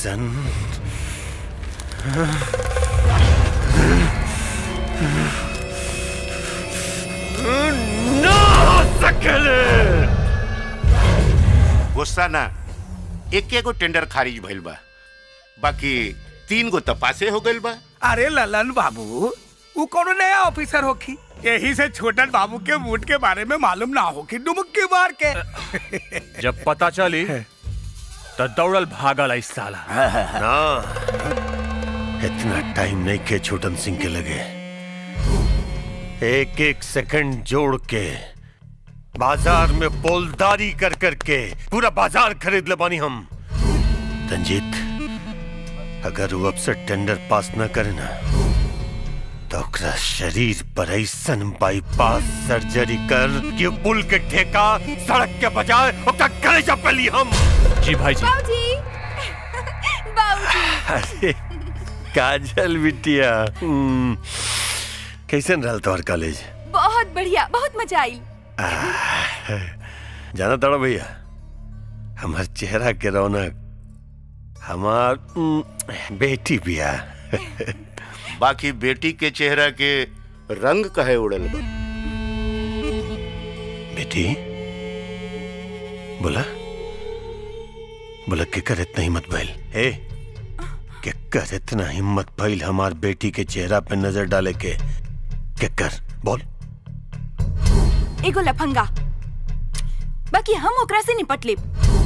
ऐसन ना हो सकले गुस्सा ना एक एगो टेंडर खारिज भइल बा बाकी तीन गो तपासे हो गइल बा अरे ललन बाबू वो कोनो नया ऑफिसर होखी यही से छोटन बाबू के मूड के बारे में मालूम ना होखी डुमक्की मार के जब पता चली तो दौड़ल भागल इस साला ना इतना टाइम नहीं के छोटन सिंह के लगे एक एक सेकंड जोड़ के बाजार में पोलदारी कर कर के पूरा बाजार खरीद ले बानी हम रंजीत अगर वो अब से टेंडर पास न करे ना तो ओकरा शरीर पर ऐसन बाईपास सर्जरी कर कि पुल के ठेका सड़क के बजाय ओकरा कलेजा पे ली हम जी भाई जी बाबूजी बाबूजी अरे काजल बिटिया हम्म, कैसन रहल तोहर कॉलेज बहुत बढ़िया बहुत मजा आई जाना तड़ो भैया हमार चेहरा के रौनक हमार हम्म, बेटी बिया बाकी बेटी के चेहरा के रंग कहे उड़ल बा बेटी बोला बोला के कर इतना हिम्मत भइल ए के कर इतना हिम्मत भइल हमार बेटी के चेहरा पे नजर डाले के के कर बोल एगो लफंगा बाकी हम ओकरा से निपट लेब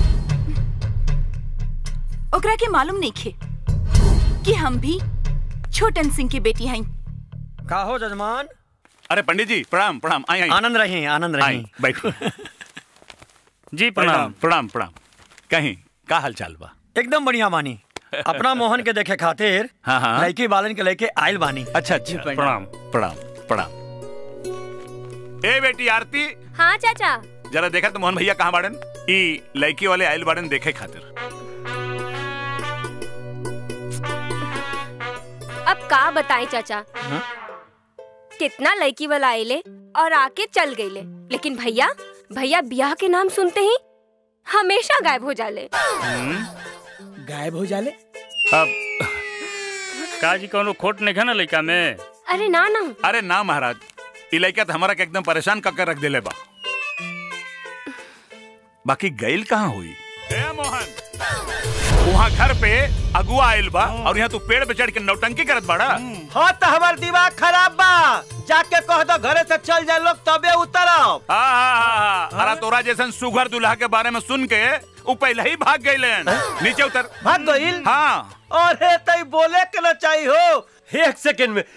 ओकरा के मालूम नहीं खे कि हम भी छोटन सिंह की बेटी हई का हो जजमान अरे पंडित जी प्रणाम प्रणाम आई आई आनंद रही आनंद आई रही बैठो जी प्रणाम प्रणाम प्रणाम कहीं का हाल चाल बा एकदम बढ़िया बानी अपना मोहन के देखे खातिर हाँ, हाँ। लड़की बालन के लेके आयल बानी अच्छा अच्छा प्रणाम प्रणाम प्रणाम ए बेटी आरती हाँ चाचा जरा देखा तो मोहन भैया कहाँ बाड़न ई लड़की वाले आयल बाड़न देखे खातिर अब का बताएं चाचा हाँ? कितना लड़की वाला आइले और आके चल गईले लेकिन भैया भैया ब्याह के नाम सुनते ही हमेशा गायब हो जाले गायब हो जाले अब का जी कोनो खोट नहीं है ना लड़का में अरे ना ना अरे ना महाराज ई लड़का तो हमारा के एकदम परेशान कर रख देले बा बाकी गैल कहाँ हुई ए मोहन वहाँ घर पे अगुआ आयल बा और यहाँ तू पेड़ पे चढ़ के नौटंकी करत बाड़ा हाँ तो हमार दिमाग खराब बा जाके कह दो घरे से चल जाए लोग तबे उतरब हाँ हाँ हाँ हाँ अरे तोरा जैसन सुघर दुल्हा के बारे में सुन के वो पहले ही भाग गए नीचे उतर भाग गईल हाँ अरे तई बोले के ना चाहिए हो एक सेकंड में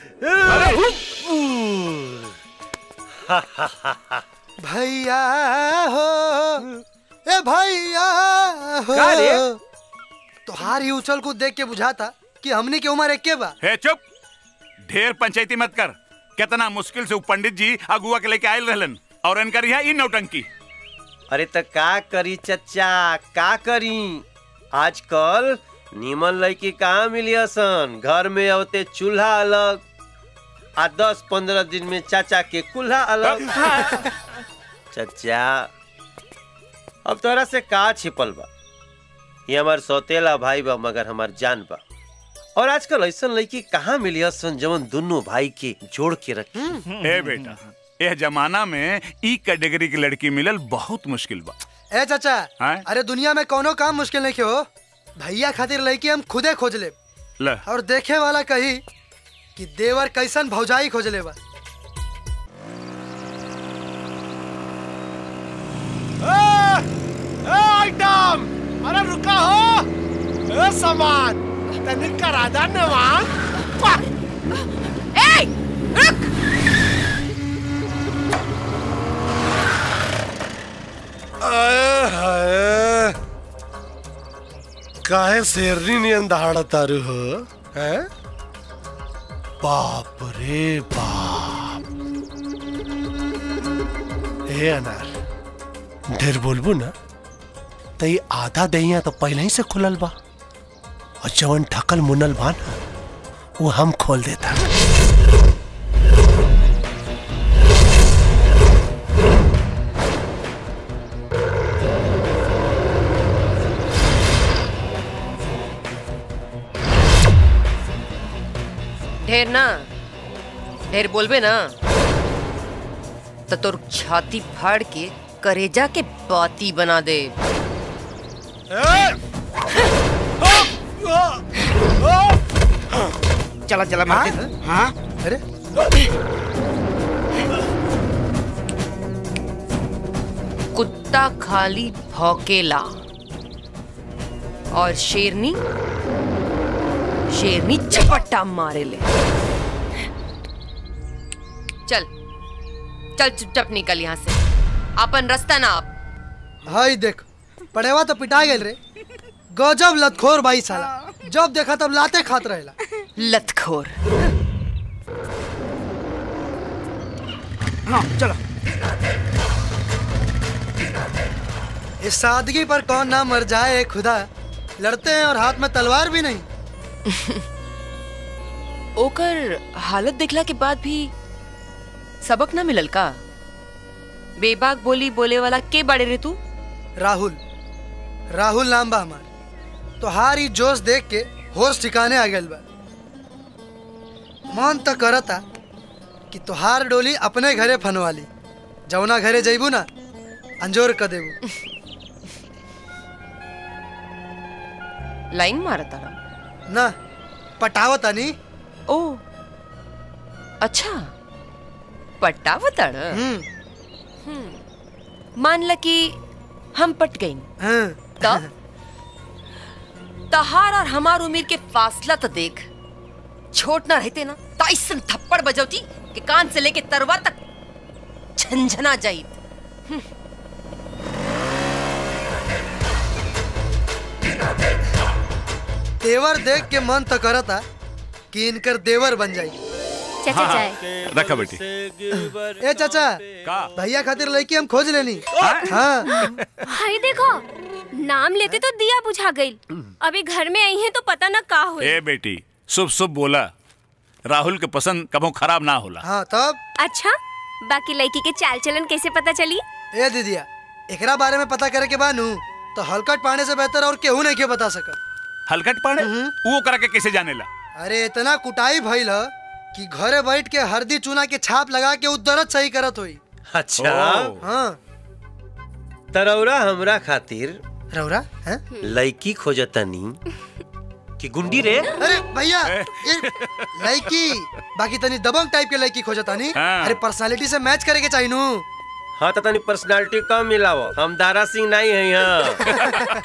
भैया हो ए भैया हो का रे? तोहार ही उछल कूद देख के बुझाता कि हमनी के उम्र एक बा हे चुप ढेर पंचायती मत कर कितना मुश्किल से वो पंडित जी अगुआ के लेके आयल रहलन और इनकर यहाँ ई नौटंकी अरे तो का करी चचा का करी आजकल नीमन लड़की कहाँ मिली सन घर में होते चूल्हा अलग आ दस पंद्रह दिन में चाचा के कुल्हा अलग चचा अब तोरा से का छिपल बा ये हमार सौतेला भाई बा मगर हमार जान बा और आजकल ऐसा लड़की कहाँ मिली सन जवन दोनों भाई के जोड़ के रखी ए बेटा यह जमाना में ई कैटेगरी की लड़की मिलल बहुत मुश्किल बा ए चाचा हैं? अरे दुनिया में कोनो काम मुश्किल नहीं हो भैया खातिर लड़की हम खुदे खोज ले ल और देखे वाला कही कि देवर कैसन भौजाई खोज ले बा आइटम अरे रुका हो ए सामान तनी करा दा नवान ए रुक आए हाय काहे शेरनी नियन दहाड़ा तारू हो हैं बाप रे बाप ए अनार ढेर बोलबू ना तो ये आधा दहिया तो पहले ही से खुलल बा और जवन ठकल मुनल बा ना वो हम खोल देता ढेर ना ढेर बोलबे ना तो तोर छाती फाड़ के करेजा के बाती बना दे चला चला मार दे हाँ अरे कुत्ता खाली भौकेला और शेरनी शेरनी झपट्टा मारे ले चल चल चुपचाप निकल यहाँ से अपन रास्ता ना आप हाय देख पड़ेवा तो पिटा गेल रे गजब लतखोर बाई साला जब देखा तब लाते खात रहेला लतखोर हाँ चलो इस सादगी पर कौन ना मर जाए खुदा लड़ते हैं और हाथ में तलवार भी नहीं ओकर हालत देखला के बाद भी सबक ना मिलल का बेबाक बोली बोले वाला के बड़े रे तू राहुल राहुल नाम बा हमार तो हार ही जोश देख के होश ठिकाने आ गइल बा मन तो करता कि तोहार डोली अपने घरे फनवाली जौना घरे जइबू ना अंजोर क देबू लाइन मारता ना पटावतानी ओ अच्छा पट्टावतड़ मान ल कि हम पट गई तब तहार और हमार उम्र के फासला तो देख छोट ना रहते ना तो ऐसा थप्पड़ बजौती कि कान से लेके तरवा तक झंझना जाई तेवर देख के मन तो करता कि इनकर देवर बन जाई चाचा चाय रखा बेटी ए चाचा भैया खातिर लड़की हम खोज लेनी हाँ हाय देखो नाम लेते तो दिया बुझा गई अभी घर में आई है तो पता ना का हुई ए बेटी शुभ शुभ बोला राहुल के पसंद कबो खराब ना होला हाँ तब अच्छा बाकी लड़की के चाल चलन कैसे पता चली ए दीदिया एकरा बारे में पता करे के बानू तो हलकट पाने से बेहतर और केहू नहीं के बता सकत हलकट पाने वो करा के कैसे जानेला अरे इतना कुटाई भइल ह कि घरे बैठ के हल्दी चूना के छाप लगा के उ दर्द सही करत होई अच्छा हाँ तरौरा हमरा खातिर रौरा हैं लड़की खोजतनी कि गुंडी रे अरे भैया ये लड़की बाकी तनी दबंग टाइप के लड़की खोजतानी हाँ। अरे पर्सनालिटी से मैच करे के चाहिए नू हाँ तो तनी पर्सनालिटी कम मिलावो हम दारा सिंह नहीं है यहाँ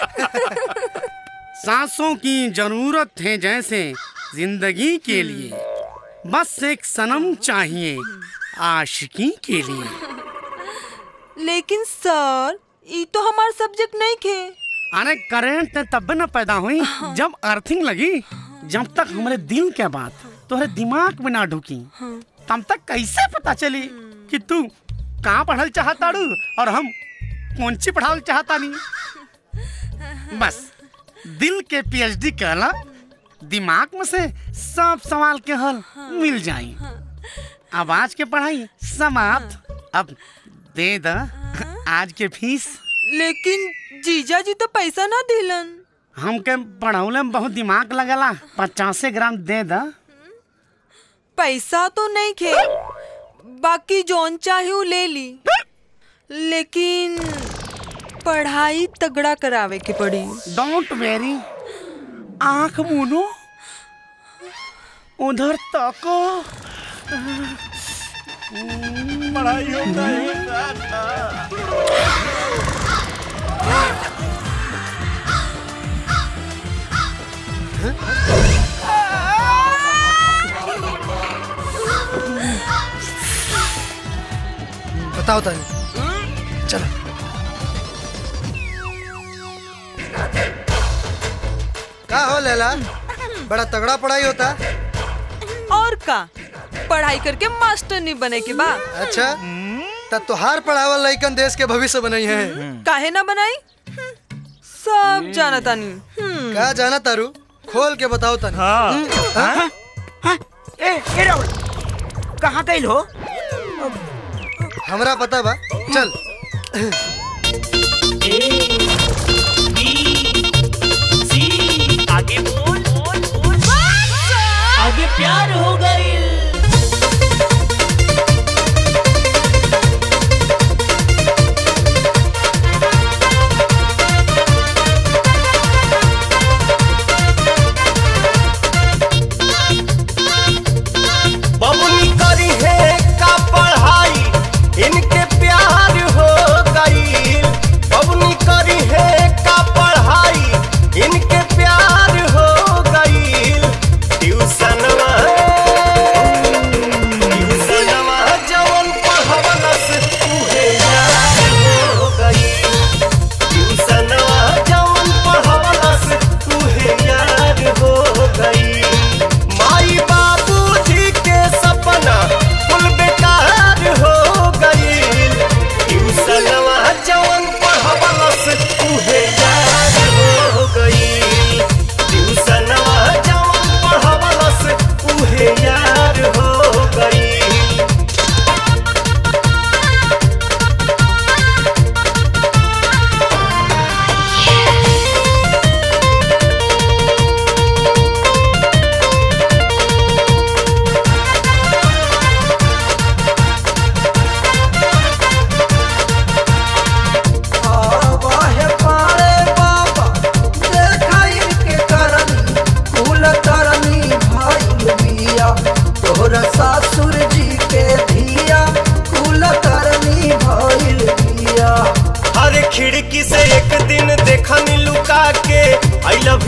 सांसों की जरूरत है जैसे जिंदगी के लिए बस एक सनम चाहिए आशिकी के लिए लेकिन सर ये तो हमारा सब्जेक्ट नहीं खे अरे करंट तब न पैदा हुई जब अर्थिंग लगी जब तक हमारे दिल के बात तुम्हारे दिमाग में ना ढुकी तब तक कैसे पता चली कि तू कहाँ पढ़ल चाहताड़ू और हम कौन सी पढ़ावल चाहता नहीं बस दिल के पीएचडी कहला दिमाग में से सब सवाल के हल मिल जाई अब आज के पढ़ाई समाप्त अब दे द आज के फीस लेकिन जीजा जी तो पैसा ना दिलन हमके पढ़ौले में बहुत दिमाग लगला पचासे ग्राम दे द पैसा तो नहीं खे बाकी जौन चाहे वो ले ली लेकिन पढ़ाई तगड़ा करावे के पड़ी डोंट वेरी आंख मुनो उधर तको पढ़ाई होता बताओ तनी चलो का हो लैला बड़ा तगड़ा पढ़ाई होता और का पढ़ाई करके मास्टर नहीं बने के बा अच्छा तब तो हार पढ़ावल लइकन देश के भविष्य बनई है काहे ना बनाई सब जाना तानी का जाना तारू खोल के बताओ तनी हाँ। ए ए राहुल कहाँ गई हो हमरा पता बा चल आगे बोल आगे प्यार हो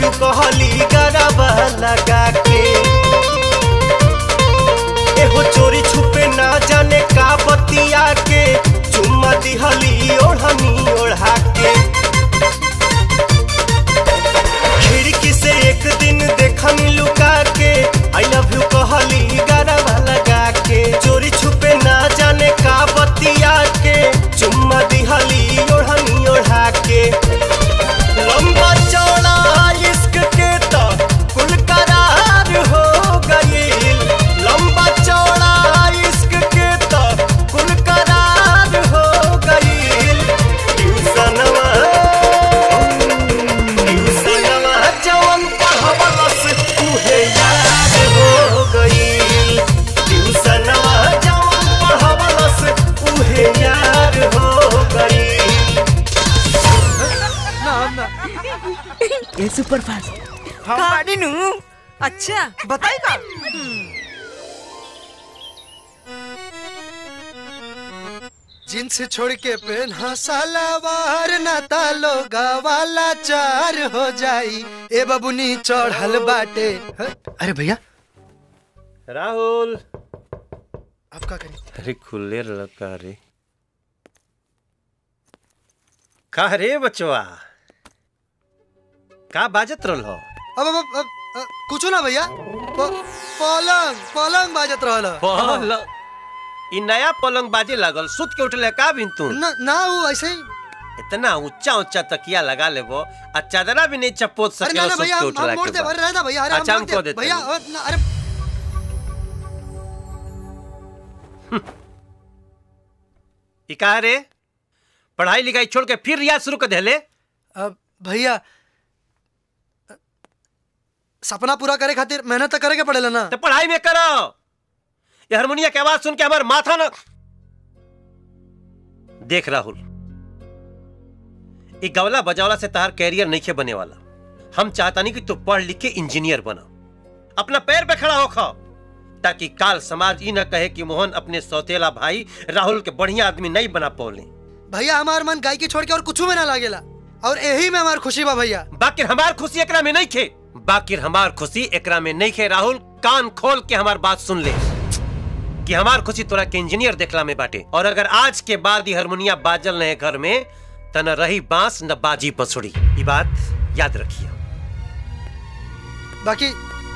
यू कहली गरबा लगा के एहो चोरी छुपे ना जाने का बतिया के चुम्मा दिहली ओढ़नी ओढ़ा के खिड़की से एक दिन देखनी लुका के आई लव यू कहली गरबा लगा के चोरी छुपे ना जाने का बतिया के चुम्मा दिहली ओढ़नी ओढ़ा के लंबा चौड़ा इश्क के तो कुल करार हो गईल लंबा चौड़ा इश्क के तो कुल करार हो गईल ट्यूशनवा ट्यूशनवा जवन पढ़वलस उहे याद हो गईल ट्यूशनवा जवन पढ़वलस उहे याद हो गईल ये सुपर फास्ट हम पानी नू अच्छा बताई का जींस छोड़ के पहना सलवार ना तालो वाला चार हो जाई ए बबुनी चढ़ल बाटे ह? अरे भैया राहुल अब का करी अरे खुले लड़का रे का रे बचवा का बाजत रहल हो अब अब अब, अब कुछ ना भैया प- पलंग पलंग बाजत रहल पलंग ई नया पलंग बाजे लागल सुत के उठले का बिन तू ना ना वो ऐसे ही इतना ऊंचा ऊंचा तकिया लगा लेबो आ चादरा भी नहीं चपोत अरे ना सके ना सुत भैया के हम उठला हम मोड़ के दे बाद। अरे रहता भैया अरे हम अच्छा, मोड़ हम दे को देते भैया हैं। अ, ना, अरे ई का रे पढ़ाई लिखाई छोड़ के फिर रियाज शुरू कर देले अब भैया सपना पूरा करे खातिर मेहनत तो करे के पड़ेला ना तो पढ़ाई में करो ये हारमोनिया की आवाज सुन के हमार माथा ना देख राहुल ई गवला बजावला से तहार कैरियर नहीं के बने वाला हम चाहता नहीं कि तू पढ़ लिख के इंजीनियर बना अपना पैर पे खड़ा होखा ताकि काल समाज ई न कहे कि मोहन अपने सौतेला भाई राहुल के बढ़िया आदमी नहीं बना पौले भैया हमार मन गायकी छोड़ के और कुछ में ना लागेला और यही में हमार खुशी बा भैया बाकिर हमार खुशी एकरा में नहीं खे बाकिर हमार खुशी एकरा में नहीं खे राहुल कान खोल के हमार बात सुन ले कि हमार खुशी तोरा के इंजीनियर देखला में बाटे और अगर आज के बाद ये हारमोनिया बाजल रहे घर में त न रही बांस न बाजी बसुड़ी ये बात याद रखिए बाकी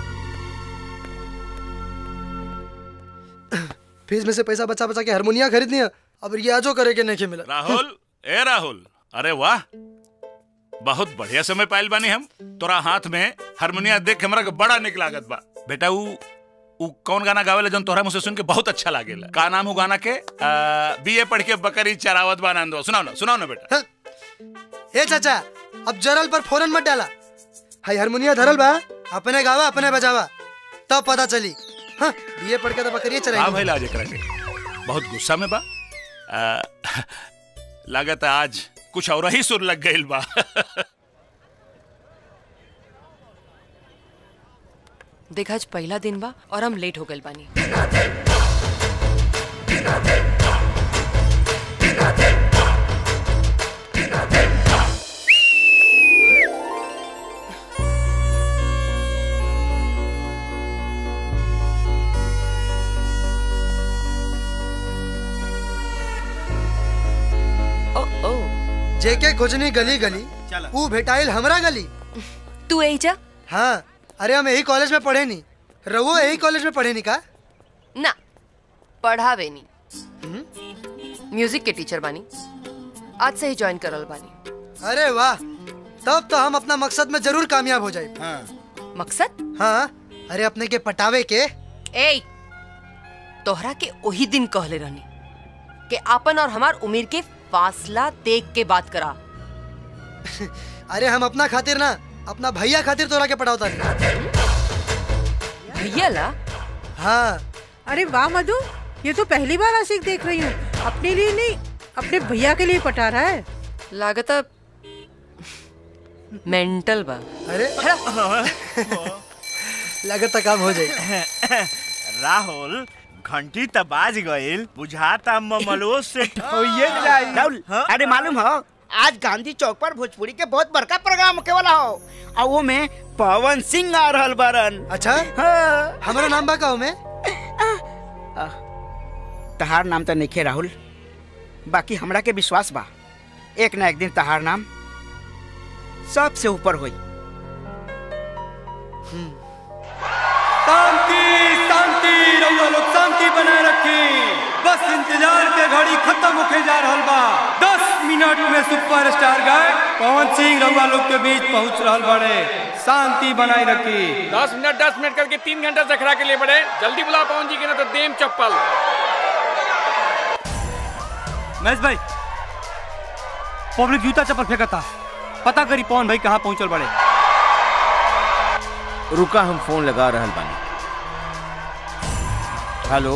फीस में से पैसा बचा बचा के हारमोनिया खरीद लिया अब रियाजो करे के नहीं मिला राहुल ए राहुल अरे वाह बहुत बढ़िया समय पाइल बानी हम तोरा हाथ में हारमोनिया देख के हमरा के बड़ा निक लागत बा बेटा ऊ ऊ कौन गाना गावेला जौन तोहरा मुझसे सुन के बहुत अच्छा लागेला का नाम ऊ गाना के बीए पढ़ के बकरी चरावत बा आनंद सुनाओ ना सुनाओ ना बेटा ए चाचा अब जरल पर फोरन मत डाला हाई हारमोनिया धरल बा अपने गावा अपने बजावा तब पता चली हाँ बीए पढ़ के तो बकरिए हाँ चराई भाई लाज एकरा के बहुत गुस्सा में बा आ, लागत है आज कुछ और ही सुर लग गइल बा देख आज पहला दिन बा और हम लेट हो गइल बानी जेके खोजनी गली गली ऊ भेटाइल हमरा गली तू यही जा हाँ अरे हम यही कॉलेज में पढ़े नी रवो यही कॉलेज में पढ़े नी का ना पढ़ावे नहीं म्यूजिक के टीचर बानी आज से ही ज्वाइन करल बानी अरे वाह तब तो हम अपना मकसद में जरूर कामयाब हो जाए मकसद हाँ अरे अपने के पटावे के ए तोहरा के वही दिन कहले रहनी कि आपन और हमार उम्र के फासला देख के बात करा अरे हम अपना खातिर ना अपना भैया खातिर तोरा के पटावता नहीं भैया ला हाँ अरे वाह मधु ये तो पहली बार आशिक देख रही हूँ अपने लिए नहीं अपने भैया के लिए पटा रहा है लागत मेंटल बा अरे लगत काम हो जाए राहुल घंटी त बाज गइल बुझाता ममलो से ठोइए जाई राहुल अरे मालूम हो आज गांधी चौक पर भोजपुरी के बहुत बड़का प्रोग्राम होके वाला हो और वो में पवन सिंह आ रहल बारन अच्छा हाँ। हमारा नाम बा का में तहार नाम तो नहीं राहुल बाकी हमरा के विश्वास बा एक ना एक दिन तहार नाम सबसे ऊपर होई शांति शांति रउआ लोग शांति बनाए रखी बस इंतजार के घड़ी खत्म होके जा रहल बा दस मिनट में सुपरस्टार गाय पवन सिंह रउआ लोग के बीच पहुंच रहल बड़े शांति बनाए रखी दस मिनट दस मिनट करके तीन घंटा से खड़ा के लिए बड़े जल्दी बुला पवन जी के ना तो देम चप्पल महेश भाई पब्लिक जूता चप्पल फेंकता पता करी पवन भाई कहाँ पहुंचल बड़े रुका हम फोन लगा रहल बानी हेलो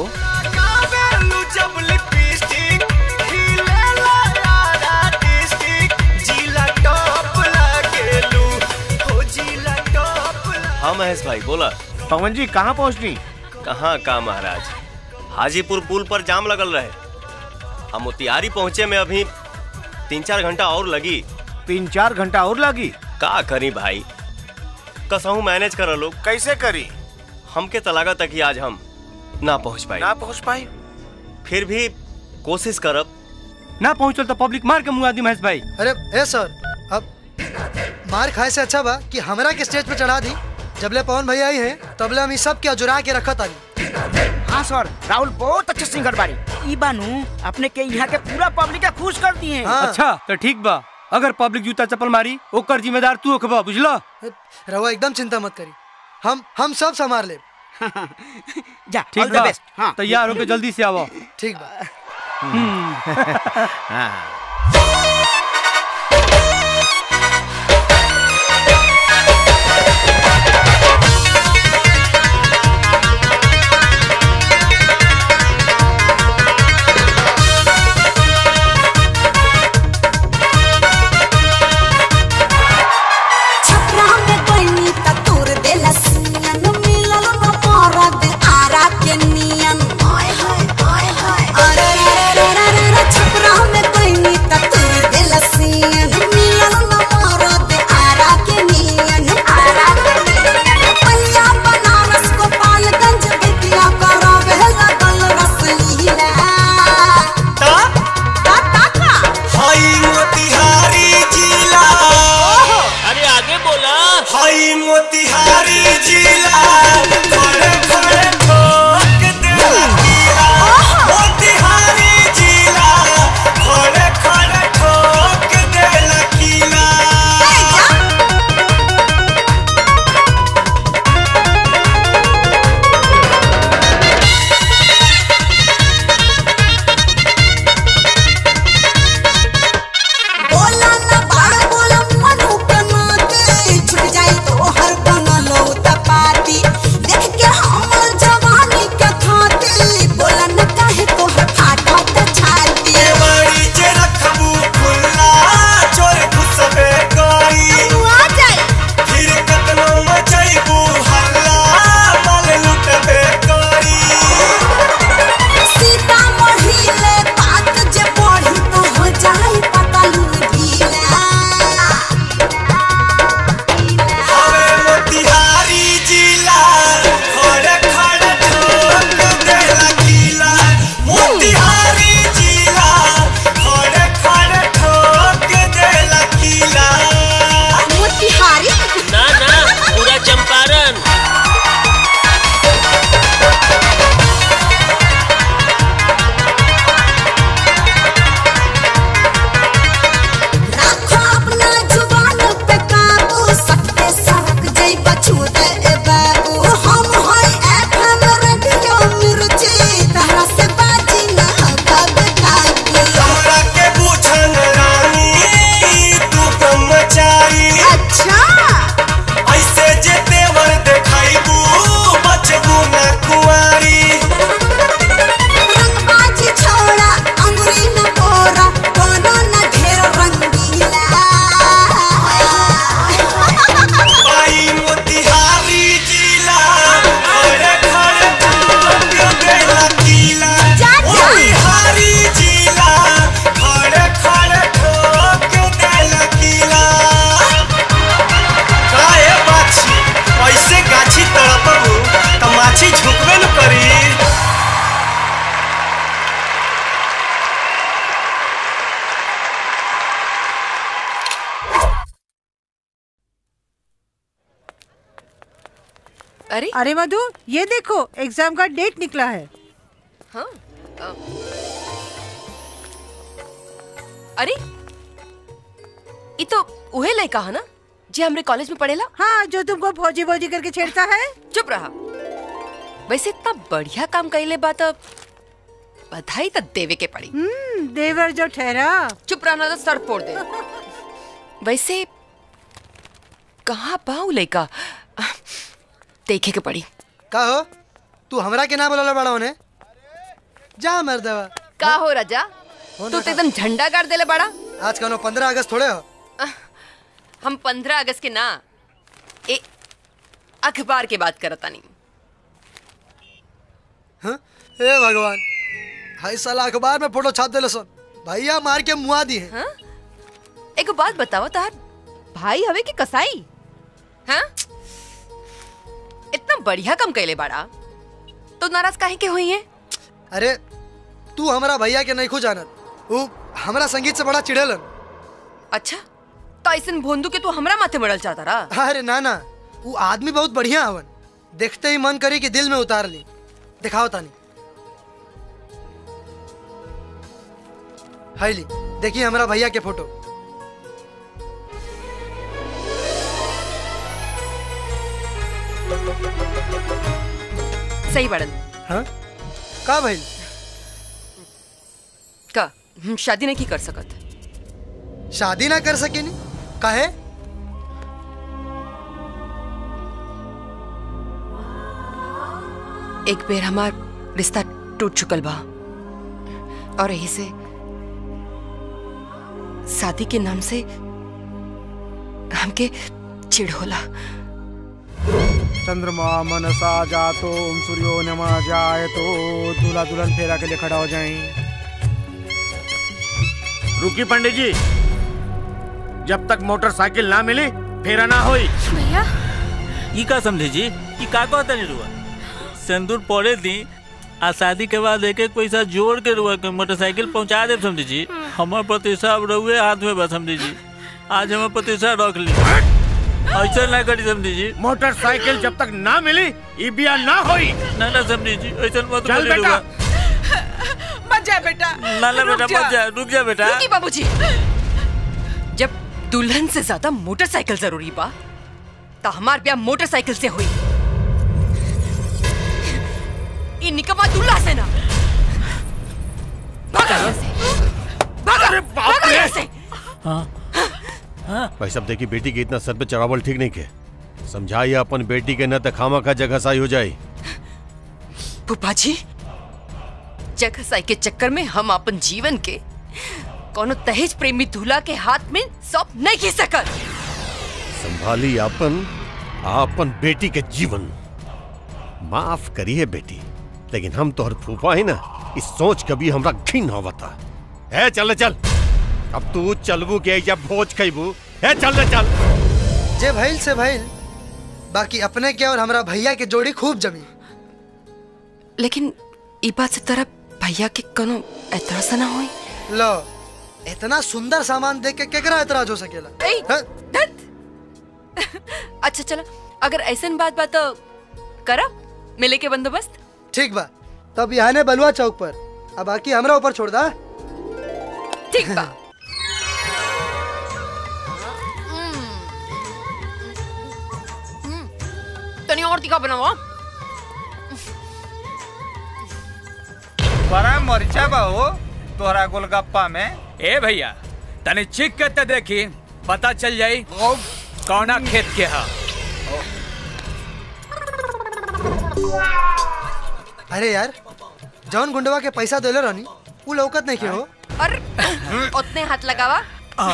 हाँ महेश भाई बोला पवन जी कहाँ पहुँचनी कहाँ का महाराज हाजीपुर पुल पर जाम लगल रहे हम मोतिहारी पहुँचे में अभी तीन चार घंटा और लगी तीन चार घंटा और लगी का करी भाई कसहू मैनेज कर लोग कैसे करी हमके तलागा तक ही आज हम ना पहुँच पाए ना पहुँच पाई फिर भी कोशिश करब ना पहुंचल तो पब्लिक मार के मुआ दी महेश भाई अरे ए सर अब मार खाए से अच्छा बा कि हमरा के स्टेज पे चढ़ा दी जबले पवन भैया आई हैं तबले हम ई सब के जुरा के रखत आनी हाँ सर राहुल बहुत अच्छे सिंगर बारी ई बानू अपने के यहाँ के पूरा पब्लिक के खुश कर दिए हैं अच्छा तो ठीक बा अगर पब्लिक जूता चप्पल मारी ओकर जिम्मेदार तू होखबा बुझला रहुआ एकदम चिंता मत करी हम हम सब संभाल ले जा ठीक all the बा best, हाँ। तैयार होके जल्दी से आवो ठीक बा छपरा में बनी त तोर देला सियन मिलल न मरद आरा के नियन ओए होए ओए होए अरे रे रे रे रे रे छपरा में बनी अरे अरे मधु ये देखो एग्जाम का डेट निकला है हाँ अ, अरे ये तो उहे लड़का है ना जी हमरे कॉलेज में पढ़ेला हाँ जो तुमको फौजी फौजी करके छेड़ता है चुप रहा वैसे इतना बढ़िया काम कैले बात बधाई तो देवे के पड़ी हम्म देवर जो ठहरा चुप रहना तो सर फोड़ दे वैसे कहाँ पाऊ लड़का देखे के पड़ी का हो तू हमरा के ना बोला बड़ा होने जा मर्दवा का हो राजा तू तो एकदम झंडा गाड़ देले बड़ा आज कौनो पंद्रह अगस्त थोड़े हो हम पंद्रह अगस्त के ना ए अखबार के बात करता नहीं हाँ? हे भगवान हाई साला अखबार में फोटो छाप देले सन भैया मार के मुआ दी है एक बात बताओ तार भाई हवे की कसाई हाँ इतना बढ़िया काम कैले बाड़ा तो नाराज काहे के हुई है अरे तू हमारा भैया के नहीं खो जानत वो हमारा संगीत से बड़ा चिढ़ेलन अच्छा तो ऐसन भोंदू के तू हमरा माथे मरल चाहता रहा अरे ना ना वो आदमी बहुत बढ़िया हवन देखते ही मन करी कि दिल में उतार ली दिखाओ तानी हाई ली देखिए हमारा भैया के फोटो सही बड़न हाँ का भाई का हम शादी नहीं की कर सकत शादी ना कर सके नी काहे एक बेर हमार रिश्ता टूट चुकल बा और यही से शादी के नाम से हमके चिढ़ होला चंद्रमा मनसा जातो सूर्यो नमा जाए तो दूल्हा दुल्हन फेरा के लिए खड़ा हो जाएं रुकी पंडित जी जब तक मोटरसाइकिल ना मिली फेरा ना होई भैया ई का समझे जी ई का कहता नहीं रुआ सिंदूर पड़े दी आ शादी के बाद एक एक पैसा जोड़ के रुआ के मोटरसाइकिल पहुंचा दे समझे जी हमार प्रतिष्ठा अब रहुए हाथ में बस समझे जी आज हमार प्रतिष्ठा रख ली ऐसा ना करी समझे जी मोटरसाइकिल जब तक ना मिली ई बिया ना होई ना ना समझे जी ऐसा मत चल बोली बेटा। रुआ मत जा बेटा ना ना रुक बेटा मत जा रुक जा बेटा रुकी बाबूजी जब दुल्हन से ज्यादा मोटरसाइकिल जरूरी बा तो हमार ब्याह मोटरसाइकिल से हुई ये निकम्मा दूल्हा से ना भागा यहाँ से भागा भागा यहाँ से भाई साहब देखिए बेटी के इतना सर पे चढ़ावल ठीक नहीं के समझाइए अपन बेटी के न तो खामा का जगह साई हो जाए फूफा जी जगह साई के चक्कर में हम अपन जीवन के कोनो दहेज प्रेमी दूल्हा के हाथ में सौंप नहीं खींच सकत संभाली अपन आपन बेटी के जीवन माफ करिए बेटी लेकिन हम तोहर फूफा है ना इस सोच कभी हमरा घिन होवता है चल चल अब तू चलबू के जब भोज खैबू है चल रे चल जे भइल से भइल बाकी अपने के और हमारा भैया के जोड़ी खूब जमी लेकिन ई बात से तरह भैया के कोनो एतराज ना होई लो इतना सुंदर सामान देख के केकरा एतराज हो सकेला ए, धत। अच्छा चलो अगर ऐसन बात बात तो करा मिले के बंदोबस्त ठीक बा तब यहाँ ने बलुआ चौक पर अब बाकी हमरा ऊपर छोड़ दा ठीक बा तनी और तीखा बनाओ बड़ा मरचा बा हो तोहरा गोलगप्पा में ए भैया तनी चिक के ते देखी पता चल जाई कौना खेत के हा अरे यार जौन गुंडवा के पैसा देले रहनी उ लौकत नहीं के हो और उतने हाथ लगावा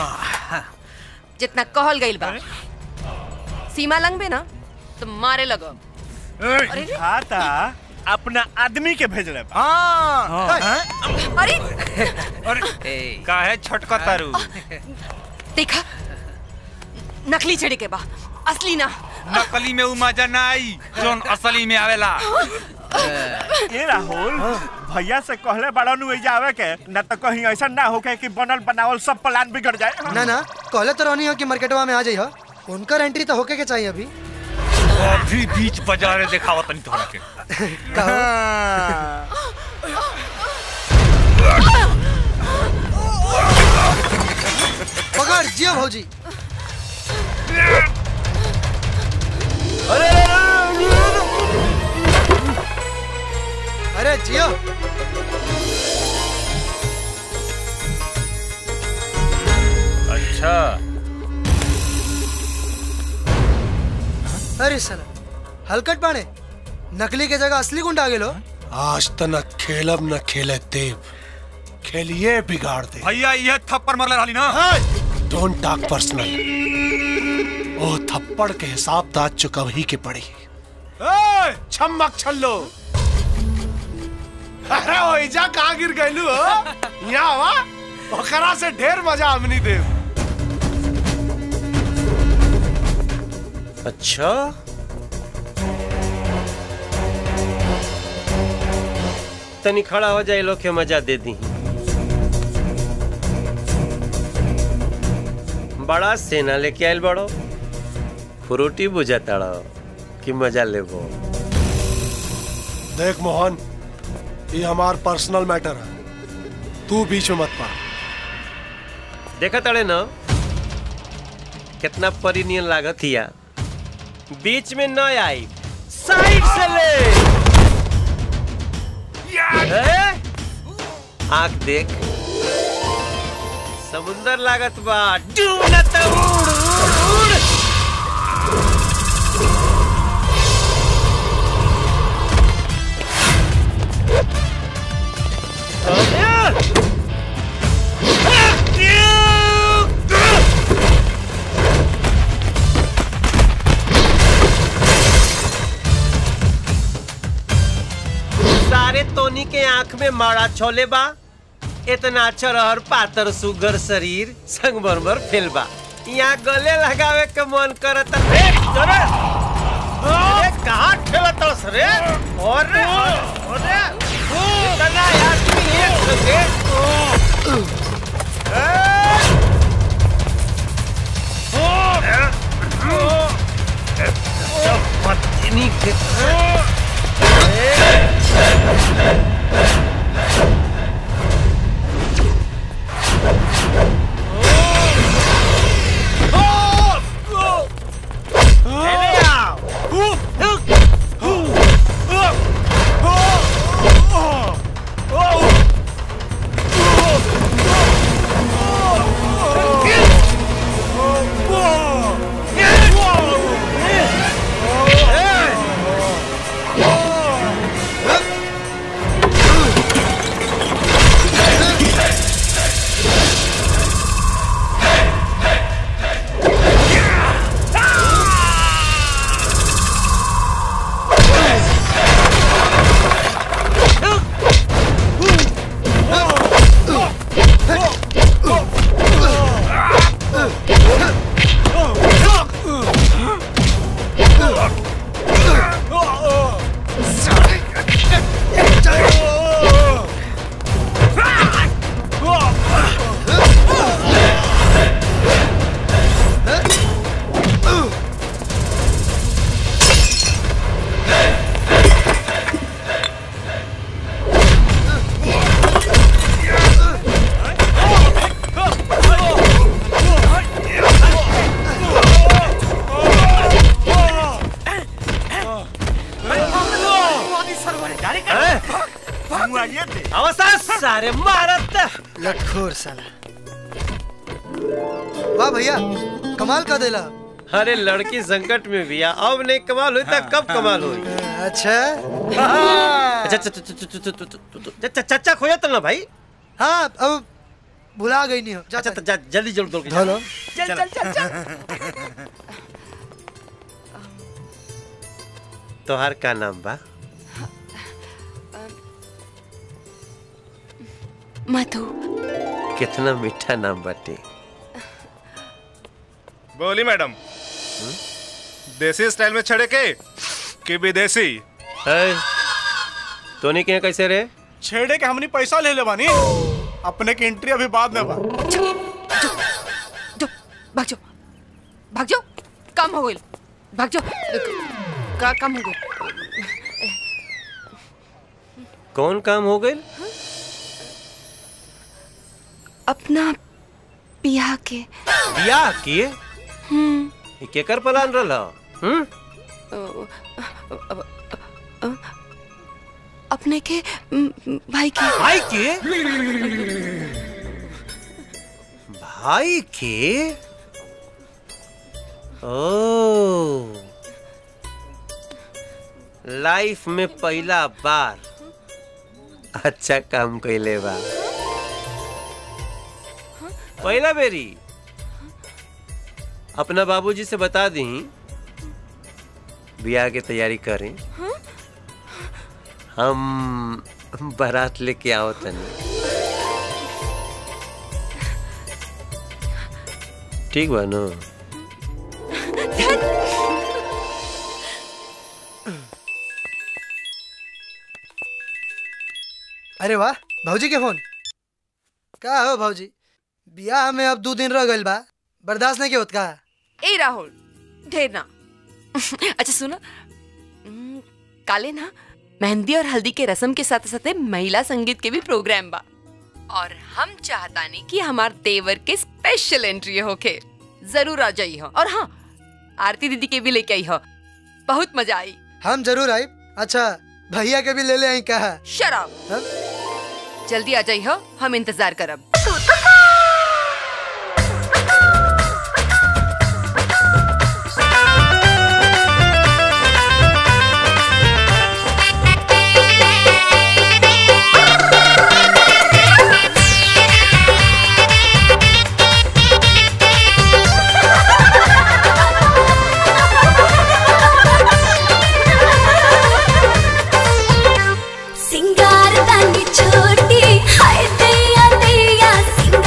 जितना कहल गइल बा सीमा लंघबे ना तो मारे लगो अरे रे। खाता अपना आदमी के भेजले बा। अरे काहे छोटका तारू देखा नकली चढ़े के बा असली ना नकली में उ मजा ना आई जोन असली में आवेला ए राहुल भैया से कहले बड़ा नु एजा आवे के न तो कहीं ऐसा ना होके कि बनल बनावल सब प्लान बिगड़ जाए ना ना कहले तो रहनी हो कि मार्केटवा में आ जाइए उनका एंट्री तो होके के चाहिए अभी अभी बीच बाजारे दिखावा तनी तोहरा के पकड़ जियो भौजी अरे जियो अच्छा अरे साला हलकट बाणे नकली के जगह असली गुंडा आ गेलो आज त न खेलब न खेले देव खेलिए बिगाड़ दे भैया ये थप्पड़ मरले रहली ना डोंट टॉक पर्सनल ओ थप्पड़ के हिसाब दाद चुकव ही के पड़ी ए, छम्मक छल्लो अरे ओइजा कहाँ गिर गइलू हो यहाँ वा ओकरा से ढेर मजा हमनी देव अच्छा तनी खड़ा हो जाए लोग के मजा दे दी बड़ा सेना लेके आयल बड़ो फ्रूटी बुझा ताड़ो कि मजा लेबो देख मोहन ये हमार पर्सनल मैटर है तू बीच में मत पा देखा तड़े न कितना परिनियन लागत हिया बीच में न आई साइड से ले ए? आंख देख समुंदर लागत बा डूब न त उड़ उड़ उड़ सारे तोनी के आंख में माड़ा छोले बा इतना चरहर पातर सुगर शरीर संगमरमर फेल बा यहाँ गले लगावे के मन करत रे अरे अरे कहाँ ठेलत हस रे अरे अरे इतना आदमी एक संगे पत्नी के अवस्था सारे मारत लटखोर साला वाह भैया कमाल का देला अरे लड़की संकट में भी आ अब नहीं कमाल हुई तो कब कमाल हुई अच्छा अच्छा अच्छा अच्छा अच्छा चाचा खोया तो ना भाई हाँ अब भुला गई नहीं हो जा अच्छा जा जल्दी जल्दी दौड़ के धो लो। चल चल चल चल तोहार का नाम बा मधु कितना मीठा नाम बाटे बोली मैडम देसी स्टाइल में छड़े के कि विदेशी तोनी के यहाँ कैसे रे छेड़े के हमनी पैसा ले ले बानी अपने की एंट्री अभी बाद में बा भाग जाओ भाग जाओ काम हो गइल भाग जाओ का काम हो गई कौन काम हो गए अपना बियाह के बियाह किए हम्म ई केकर प्लान रहल हम्म अपने के म, भाई के भाई के भाई के ओ लाइफ में पहला बार अच्छा काम कैले बा पहला बेरी अपना बाबूजी से बता दी बियाह की तैयारी करें हम बारात लेके आओ तनी ठीक बा ना अरे वाह भाजी के फोन का हो भाजी बियाह में अब दो दिन रह गइल बा बर्दाश्त नहीं के होत का ए राहुल ढेर ना अच्छा सुनो हम्म, काले ना मेहंदी और हल्दी के रस्म के साथ साथ महिला संगीत के भी प्रोग्राम बा और हम चाहतानी कि हमार देवर के स्पेशल एंट्री होके जरूर आ जाई हो और हाँ आरती दीदी के भी लेके आई हो बहुत मजा आई हम जरूर आई अच्छा भैया के भी ले ले आई कहा शराब जल्दी आ जाई हो हम इंतजार करब सिंगार दानी छोटी हाय दैया दैया सिंगार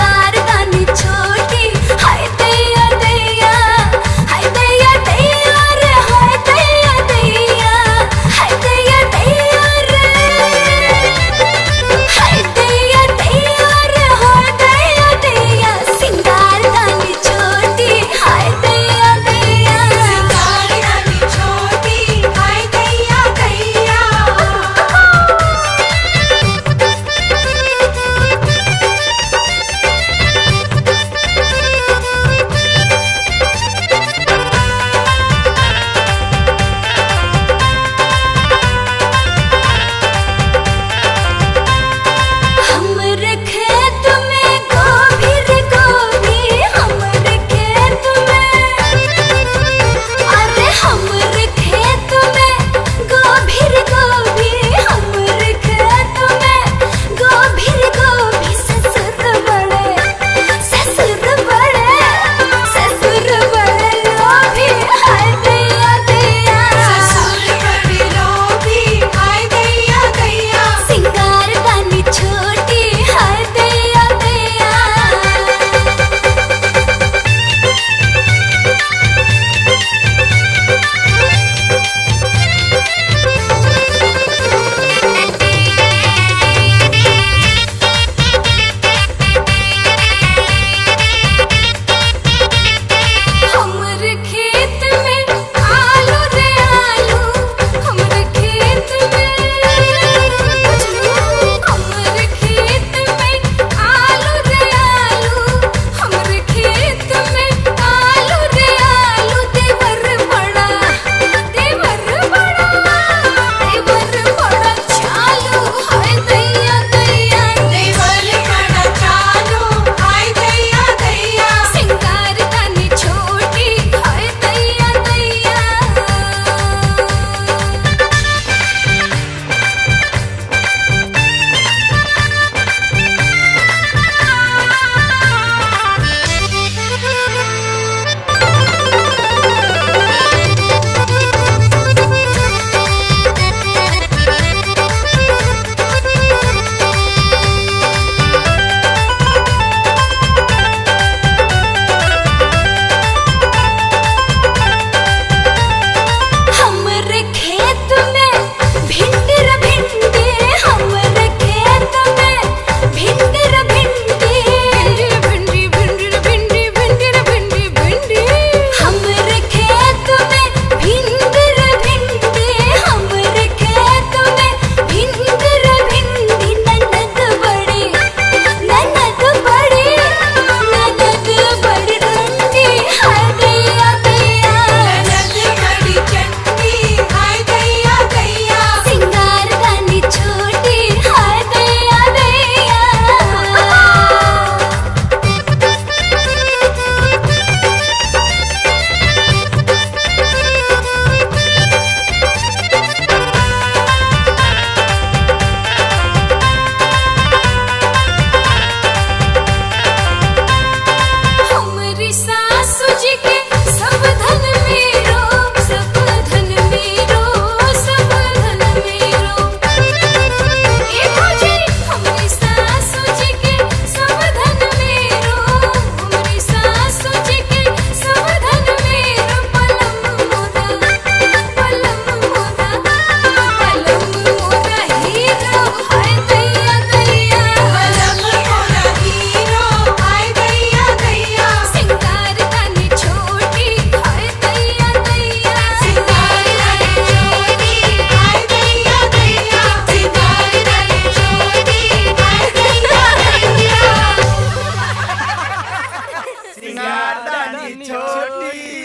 छोटी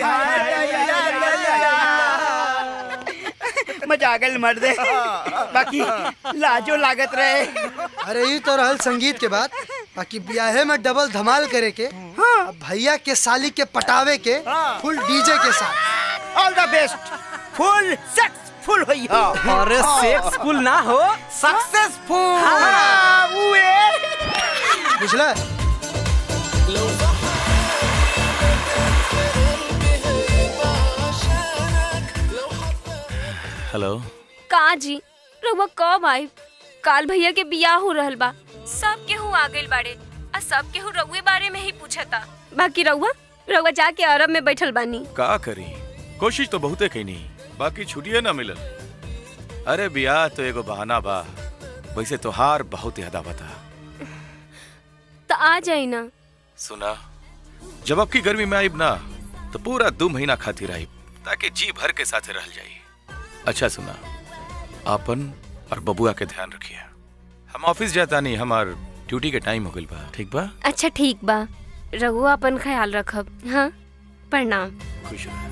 मजा आ गल मर दे बाकी लाजो लागत रहे अरे ये तो रहल संगीत के बात बाकी ब्याहे में डबल धमाल करे के अब भैया के साली के पटावे के फुल डीजे के साथ all the best full successful होई हो अरे सेक्सफुल ना हो सक्सेसफुल हाँ, उए। बुझला हेलो का जी रउआ कब आई काल भैया के बियाह हो रहल बा सब केहू आ गइल बाड़े आ सब केहू रउए बारे में ही पूछता बाकी रउआ रउआ जाके अरब में बैठल बानी का करी कोशिश तो बहुते कईनी बाकी छुट्टिए ना मिलल अरे बियाह तो एगो बहाना बा वैसे तोहार बहुत याद आवता तो आ जाई ना सुना जब अब की गर्मी में आईब ना तो पूरा दो महीना खातिर आईब ताकि जी भर के साथे रह जाई अच्छा सुना आपन और बबुआ के ध्यान रखिए हम ऑफिस जाता नहीं हमार ड्यूटी के टाइम हो गइल बा ठीक बा अच्छा ठीक बा रउआ अपन ख्याल रखब हाँ प्रणाम खुश रह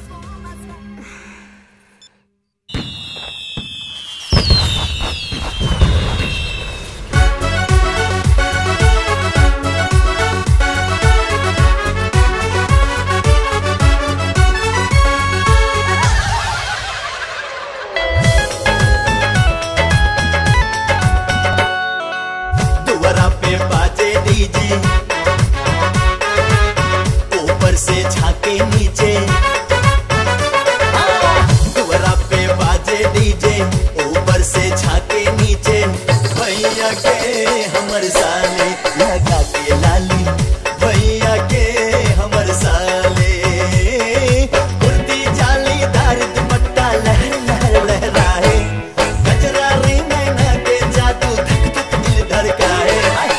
दुआरा पे बाजे डीजे ऊपर से झाके नीचे दुआरा पे बाजे डीजे ऊपर से झाके नीचे भैया के हमर साले लगा के लाली भैया के हमर साले कुर्ती जालीदार दुपट्टा लहर लहर लहराए गजरा रे मैना के जादू धक धक दिल धड़काए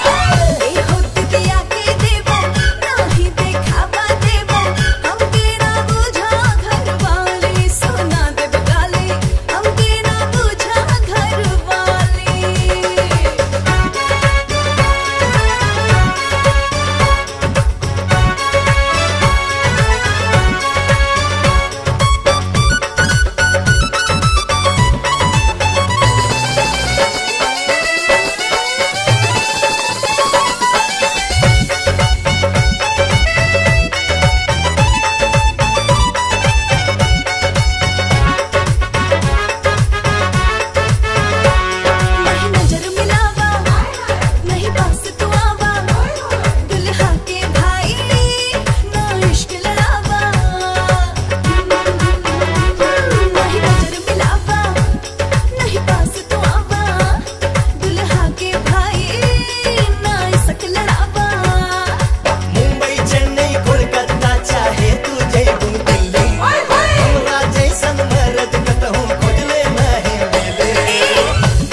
मुंबई चेन्नई कोलकाता चाहे तू जयबू दिल्ली हमरा जैसन मरद कतहूँ खोजले नहीं मिले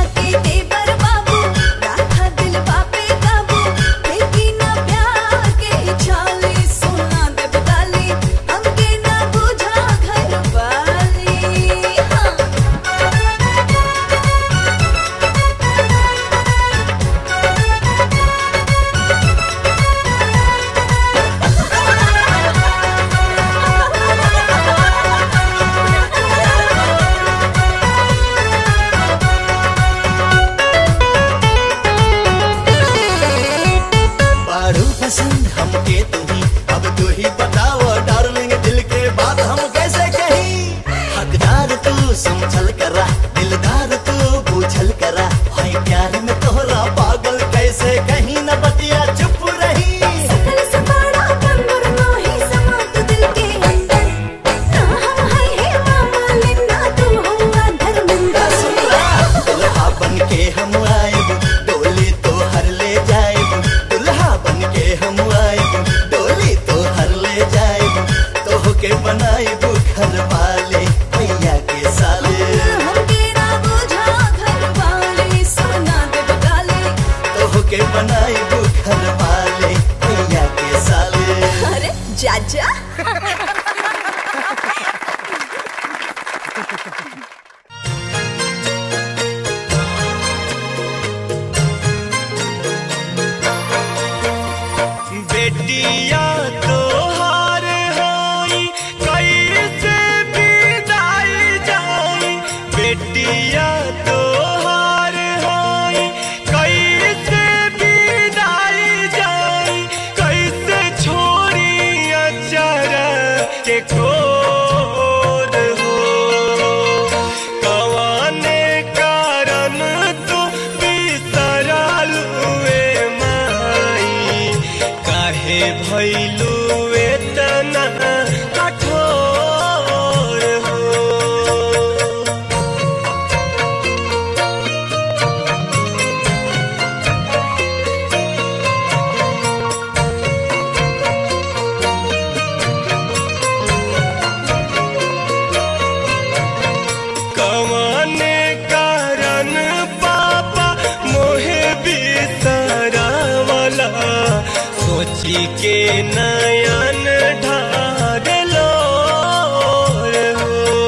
बारू पसंद हमके तू ही अब तू ही बताओ डार्लिंग दिल के बात हम कैसे कही हकदार तू समझल करा दिलदार तू बूझल करा हाय प्यार में तोहरा पागल कैसे कहीं न बतिया चुप रही दुल्हा बन के हम आएब डोली तो हर ले जाएब दुल्हा बन के हम आएब डोली तो हर ले जाएब तो के बनाएब घर वाले भैया के साले तो के बनाएब घर वाले भैया के साले अरे जाजा बेटिया तो हार है के ठोर हो कवाने कारण तू बिसरल हुए माई काहे भैलू एतना कठोर हो कवाने कारण पापा मोहे बिसरावला सोची के नयन ढारलो हो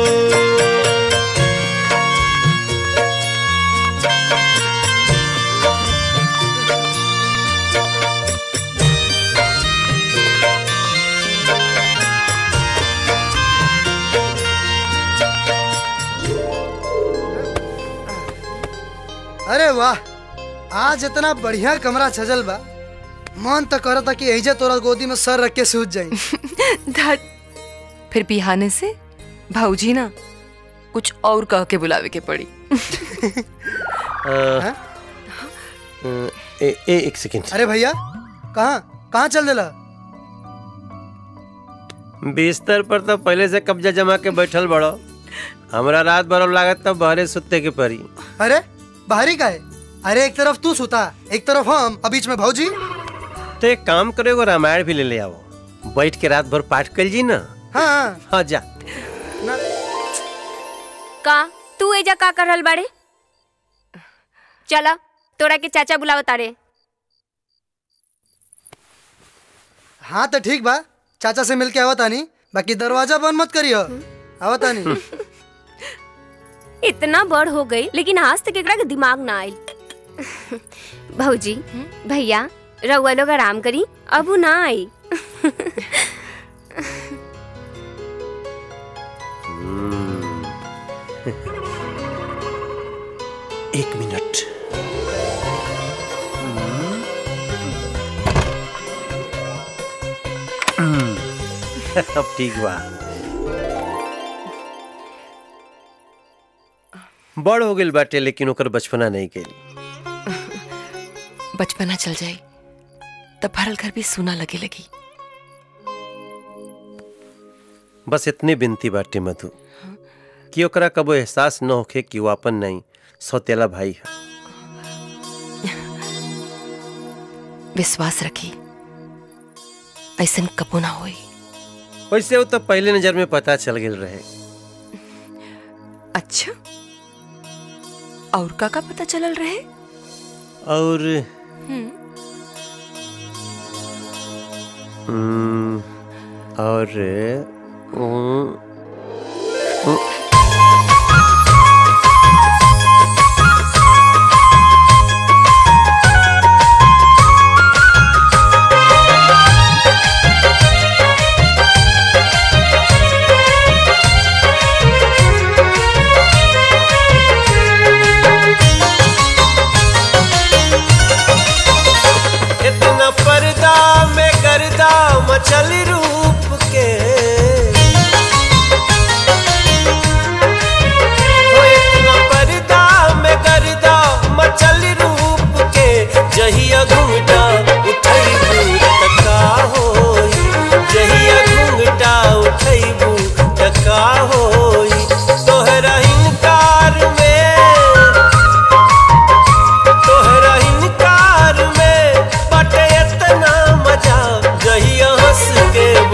अरे वाह आज इतना बढ़िया कमरा सजल बा मन तो करता कि एजे तोरा गोदी में सर रख के सूझ जाई धत फिर बिहाने से भाऊजी ना कुछ और कह के बुलावे के पड़ी अ, ए, ए, एक सेकंड अरे भैया कहाँ कहाँ चल देला बिस्तर पर तो पहले से कब्जा जमा के बैठल बड़ो हमरा रात भर लागत तो बहरे सुते के परी अरे बाहरी का है अरे एक तरफ तू सुता एक तरफ हम और बीच में भौजी तो एक काम करो एगो रामायण भी ले ले आओ बैठ के रात भर पाठ कर जी ना हाँ हाँ जा का तू एजा का कर रहल बाड़े चला तोरा के चाचा बुलाव तारे हाँ तो ठीक बा चाचा से मिलके आवत आनी बाकी दरवाजा बंद मत करियो आवत आनी इतना बड़ हो गई लेकिन आज तक एकरा के दिमाग ना आयल भौजी भैया रउआ लोग आराम करी अब उ ना आई एक मिनट अब ठीक बा बड़ हो गेल बाटे लेकिन ओकर बचपना नहीं गेली बचपना चल जाई तब भरल घर भी सुना लगे लगी बस इतनी बिनती बाटे मधु कि ओकरा कबो एहसास न होखे कि वो अपन नहीं सौतेला भाई है विश्वास रखी ऐसन कबो ना होई वैसे वो तो पहले नजर में पता चल गेल रहे अच्छा और का का पता चलल रहे और हम्म, हम्म, और हम्म, हम्म, इतना पर्दा में गर्दा मचल रूप के हो इतना पर्दा में गर्दा मचल रूप के जहिया घूंघटा उठैबू तका होई जहिया घूंघटा उठैबू तका होई तोहरा हिंकार में तोहरा हिनकार में बटे इतना मजा जहिया हंस के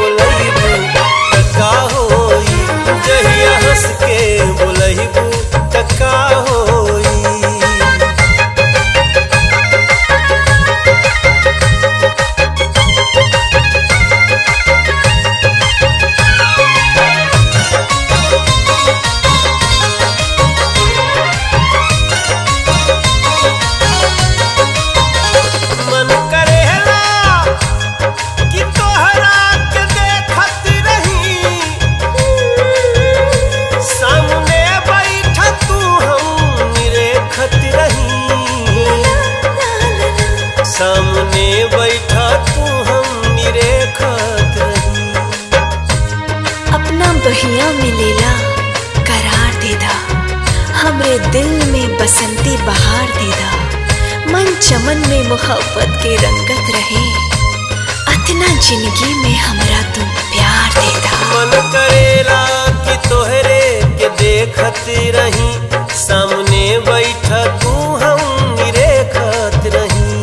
मिलेला करार देदा हमरे दिल में बसंती बहार देदा मन चमन में मोहब्बत के रंगत रहे अतना जिंदगी में हमरा तुम प्यार देदा मन करेला कि तोहरे के देखत रही सामने बैठा तू हम निरेखत रही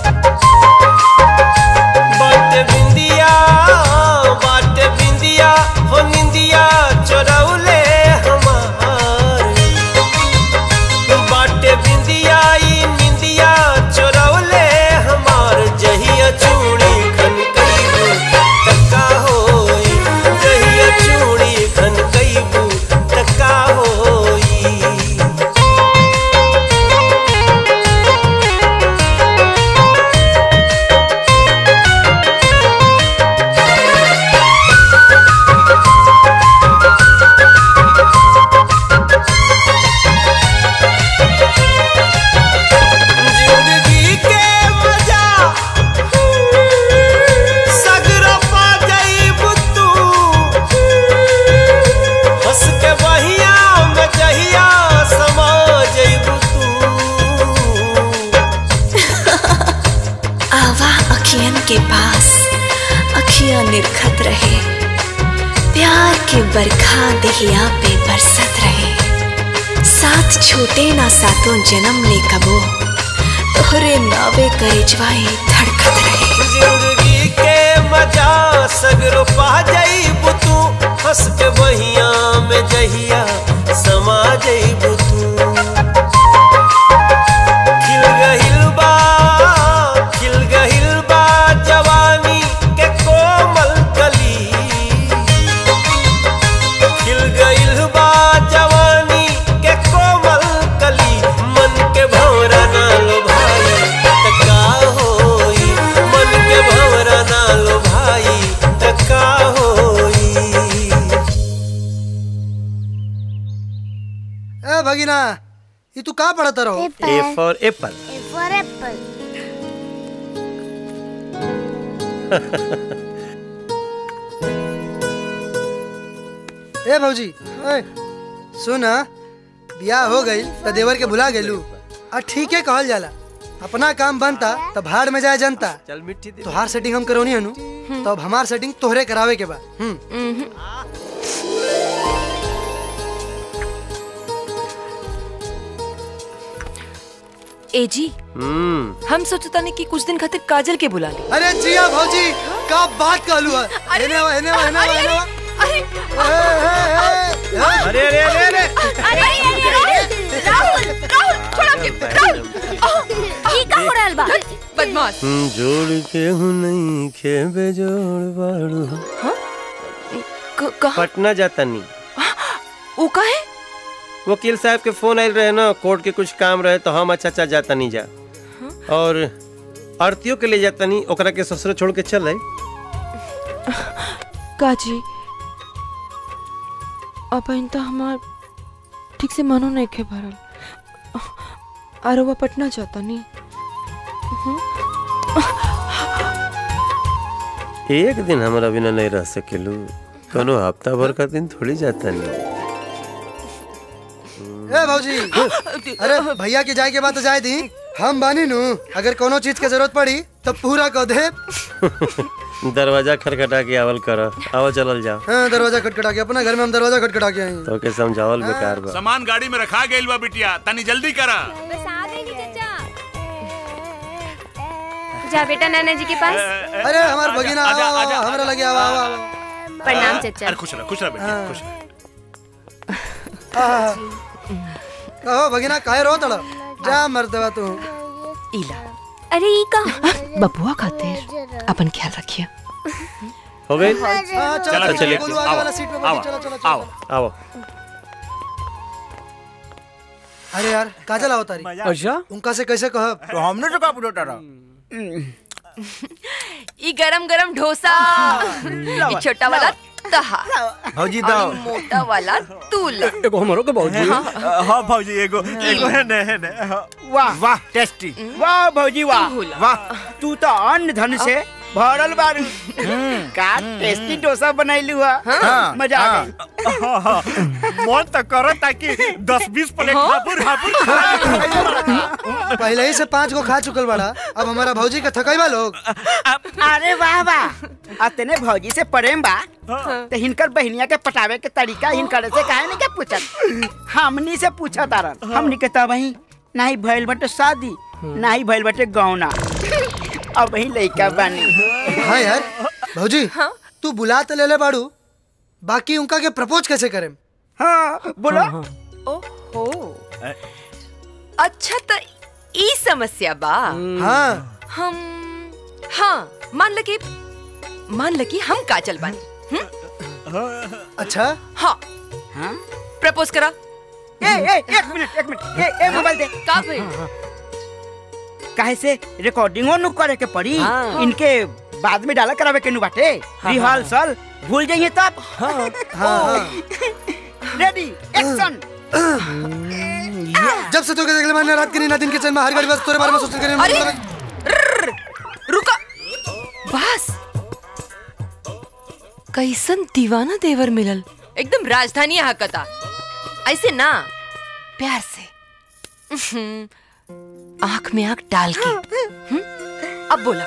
बाटे बिंदिया बाटे बिंदिया हो निंदिया चोरौले हमार बाटे बिंदिया ई निंदिया चोरौले हमार जहिया चूड़ी खन कईबू तक्का होई जहिया चूड़ी खन कईबू तक्का होई जिंदगी के मजा सगरो पा जाइब तू हंस के बहिया में जहिया समा जाइब तू आवा अखियन के पास अखियां निरखत रहे प्यार के बरखा दहिया पे बरसत रहे साथ छूटे ना सातों जन्म ले कबो तोहरे नावे करिजवाई धड़कत रहे जिंदगी के मजा सगरो पा जाइब तू हंस के बहिया में जहिया समा जाइब तू खिल गहिल बा खिल गहिल बा जवानी के कोमल कली खिल गइल बा जवानी के कोमल कली मन के भौरा ना लो भाई तका होई मन के भौरा ना लो भाई तका होई ए भगिना ये तू का पढ़ता रहो A for apple for apple. ए भौजी ए सुन बियाह हो गई तो देवर के भुला गेलू आ ठीक है कहल जाला अपना काम बनता तो भाड़ में जाए जनता चल मिट्टी दे तोहार सेटिंग हम करौनी हनु तो अब हमार सेटिंग तोहरे करावे के बा हम्म ए जी हम्म हम सोचता नहीं कि कुछ दिन खातिर काजल के बुला ले अरे जिया भौजी का बात कहलू है हेने वा हेने वा हेने वा हेने वा अरे अरे अरे अरे राहुल राहुल छोड़ के राहुल की का हो रहल बा बदमाश जोड़ के हूँ नहीं खे बेजोड़ बाड़ू पटना जाता नहीं वो का है वकील साहब के फोन आयल रहे ना कोर्ट के कुछ काम रहे तो हम अच्छा अच्छा जाता नहीं जा और आरतियों के ले जाता नहीं ओकरा के ससुर छोड़ के चल आई काजी अब इन तो हमार ठीक से मनो नहीं खे भरल आरोबा पटना जाता नहीं एक दिन हमारा बिना नहीं रह सकेलू कोनो हफ्ता भर का दिन थोड़ी जाता नहीं ए भौजी अरे भैया के जाए के बाद तो जाए दी हम बानी नु अगर कोनो चीज के जरूरत पड़ी तो पूरा कह दे दरवाजा खटखटा के आवल कर आवल चलल जाओ हाँ दरवाजा खटखटा के अपना घर में हम दरवाजा खटखटा के आई तो के समझावल बेकार बा सामान गाड़ी में रखा गइल बा बिटिया तनी जल्दी करा बस आ गई नी चाचा जा बेटा नाना जी के पास अरे हमार भगिना आजा, आवा, आजा, आवा, हमरा लगे आवा आवा आवा। प्रणाम चाचा अरे खुश रह खुश रह बेटिया खुश रह आहा। कहो भगिना काहे रो तड़ा जा मर्दवा तू इला अरे ई का बबुआ खातिर अपन ख्याल रखिए हो गई हाँ, चलो, चलो चलो, चलिए गोलू आगे वाला सीट पे बैठो, आओ चलो, चलो, चलो। आओ आओ अरे यार काजल आओ तारी अच्छा उनका से कैसे कह तो हमने तो का पूछा रहा ई गरम गरम डोसा ई छोटा वाला तहा भौजी और दाओ ई मोटा वाला तूला एगो हमरो के भौजी हाँ भौजी एगो एगो है ने है ने हाँ। वाह वाह टेस्टी वाह भौजी वाह वाह तू तो अन्न धन से भरल बारू का टेस्टी डोसा बनैलू हा हाँ। मजा आ गई मन तो करो ताकि दस बीस प्लेट हापुर हापुर खा पहले ही से पांच को खा चुकल बड़ा अब हमारा भौजी का थकैबा लोग अरे वाह वाह अतने भौजी से प्रेम बा तो हिनकर बहनिया के पटावे के तरीका हिनकर से काहे नहीं के पूछत हमनी से पूछा तारन हमनी के तब वही नहीं भइल बटे शादी नहीं भइल बटे गौना अब वही लइका बानी हाँ यार भौजी तू बुला तो ले ले बाड़ू बाकी उनका के प्रपोज कैसे करें हाँ बोलो ओहो अच्छा तो ई समस्या बा हाँ हम हाँ मान ल कि मान ल कि हम काजल बानी अच्छा हाँ हाँ प्रपोज करा ए ए एक मिनट एक मिनट ए ए मोबाइल दे का भइल काहे से रिकॉर्डिंगो नु करे के पड़ी हाँ। इनके बाद में डाला करावे के नु बाटे हाँ, रिहर्सल भूल जाइए तब हाँ हाँ रेडी एक्शन जब से तो के देखले मैंने रात के नींद दिन के चैन में हर घड़ी बस तोरे बारे में सोचते करे अरे! रुका बस कैसन दीवाना देवर मिलल एकदम राजधानी हकता ऐसे ना प्यार से उहुं, आंख में आंख डाल के हुँ? अब बोला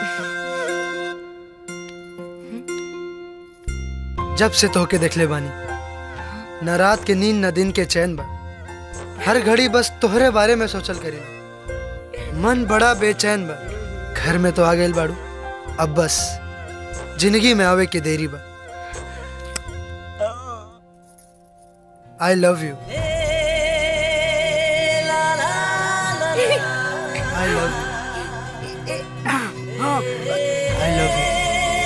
जब से तो के देखले बानी न रात के नींद न दिन के चैन बा हर घड़ी बस तोहरे बारे में सोचल करे मन बड़ा बेचैन बा घर में तो आ गए बाड़ू अब बस जिंदगी में आवे की देरी बा I love you I love you I love you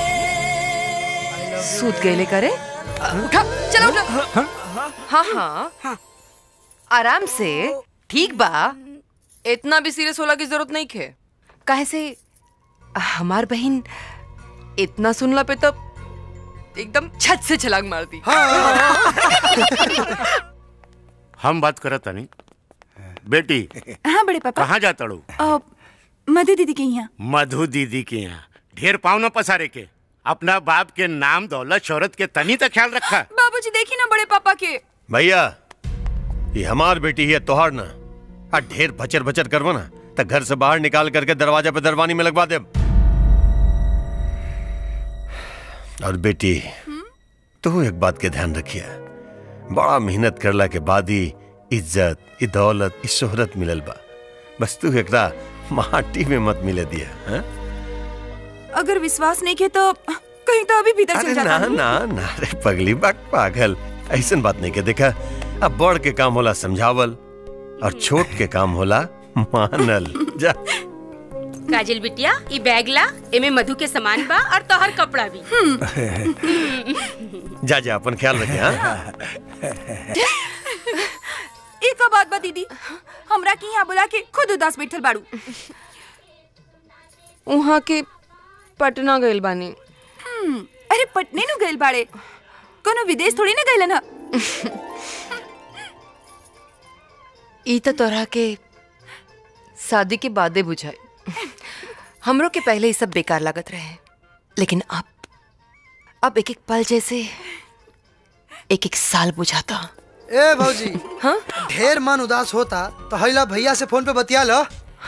सूत गए करे उठा चलो उठा हाँ हाँ आराम से ठीक बा इतना भी सीरियस होला की जरूरत नहीं खे काहे से हमार बहन इतना सुनला पे तो एकदम छत से छलांग मार दी हम बात करत तानी बेटी हाँ बड़े पापा कहाँ जाता ड़ू अ, मधु दीदी के यहाँ मधु दीदी के यहाँ ढेर पाव न पसारे के अपना बाप के नाम दौलत शोहरत के तनी तक ख्याल रखा बाबूजी देखी ना बड़े पापा के भैया ये हमार बेटी है तोहार ना आ ढेर भचर भचर करवो ना तो घर से बाहर निकाल करके दरवाजा पे दरवानी में लगवा दे और बेटी तू एक बात के ध्यान रखिए बड़ा मेहनत करला के बाद ही इज्जत ई दौलत ई शोहरत मिलल बा बस तू एकरा माटी में मत मिले दिया हाँ? अगर विश्वास नहीं के तो कहीं तो अभी भीतर चल अरे जाता ना हूँ। ना ना रे पगली बाग पागल ऐसन बात नहीं के देखा अब बड़ के काम होला समझावल और छोट के काम होला मानल जा काजल बिटिया ई बैग ला एमे मधु के सामान बा और तोहर कपड़ा भी जा जा अपन ख्याल रखे हाँ एक का बात बा दीदी हमरा के यहाँ बुला के खुद उदास बैठल बाड़ू वहाँ के पटना गइल बानी हम्म, अरे पटने नु गइल बाड़े कोनो विदेश थोड़ी ना गइलन ह ई तो तोरा के शादी के बादे बुझाए हमरो के पहले ये सब बेकार लागत रहे लेकिन अब अब एक एक पल जैसे एक एक साल बुझाता ए भौजी हाँ ढेर मन उदास होता तो हैला भैया से फोन पे बतिया लो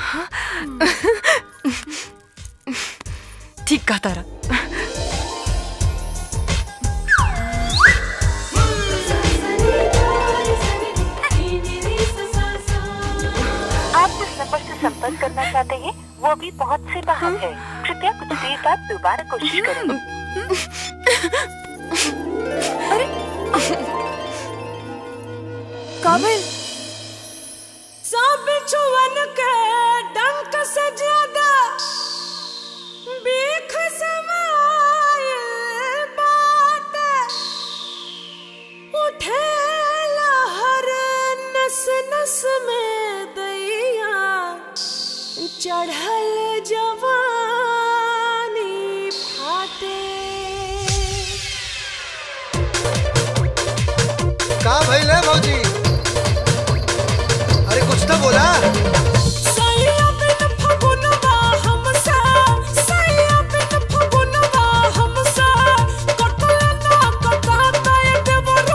ठीक कहा तारा आप जिस नंबर से संपर्क करना चाहते हैं वो अभी पहुंच से बाहर है कृपया कुछ देर बाद दोबारा कोशिश करें काबिल सब छुअन के डंक से ज्यादा बेख समायल बात उठे लहर नस नस में दैया चढ़ल जवानी फाटे का भइल है भौजी अरे कुछ तो बोला सैया बिन फगुनवा हमसा सैया बिन फगुनवा हमसा कटल ना कटाता ए देवर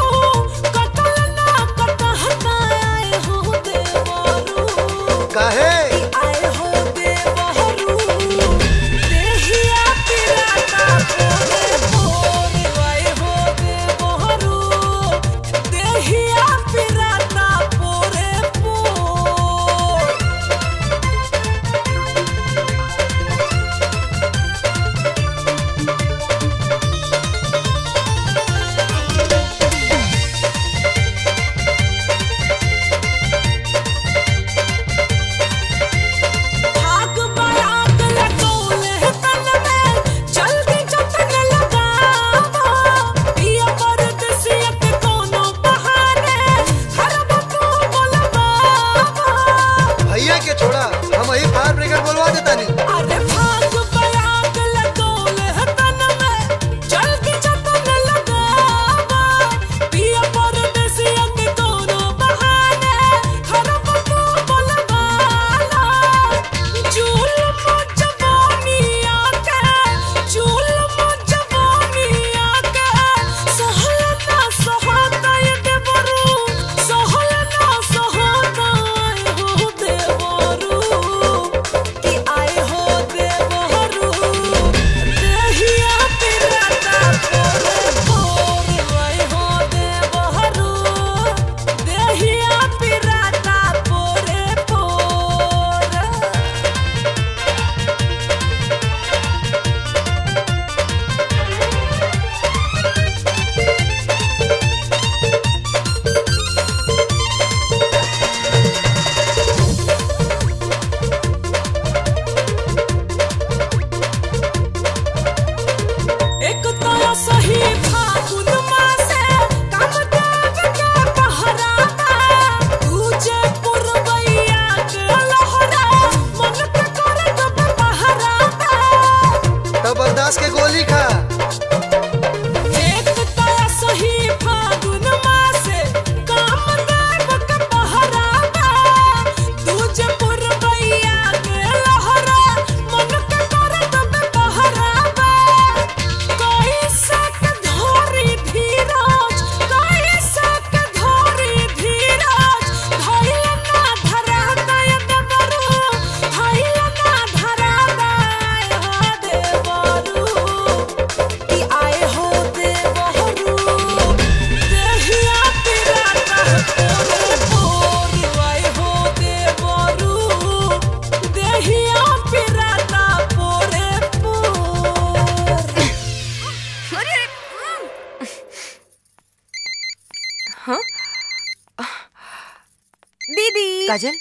काजल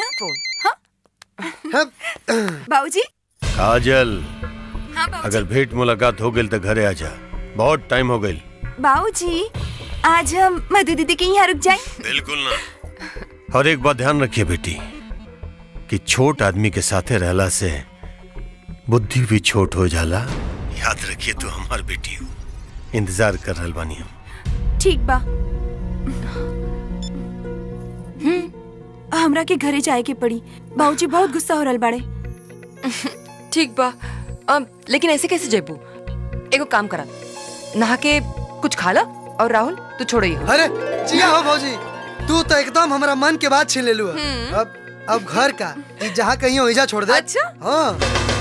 फोन बाबूजी काजल हाँ बाबूजी अगर भेंट मुलाकात हो गई तो घरे आ जा बहुत टाइम हो गई बाबूजी आज हम मधु दीदी के यहाँ रुक जाए बिल्कुल ना और एक बात ध्यान रखिए बेटी कि छोट आदमी के साथे रहला से बुद्धि भी छोट हो जाला याद रखिए तू हमार बेटी हो इंतजार कर रहल बानी हम ठीक बा हमरा के घरे जाए के पड़ी बाबूजी बहुत गुस्सा हो रहल बाड़े ठीक बा अम, लेकिन ऐसे कैसे जेबू एगो काम करा नहा के कुछ खा ला और राहुल तू छोड़ो ही अरे जिया हो भौजी तू तो एकदम हमारा मन के बात छीन ले लू अब अब घर का ई जहाँ कहीं हो छोड़ दे अच्छा हाँ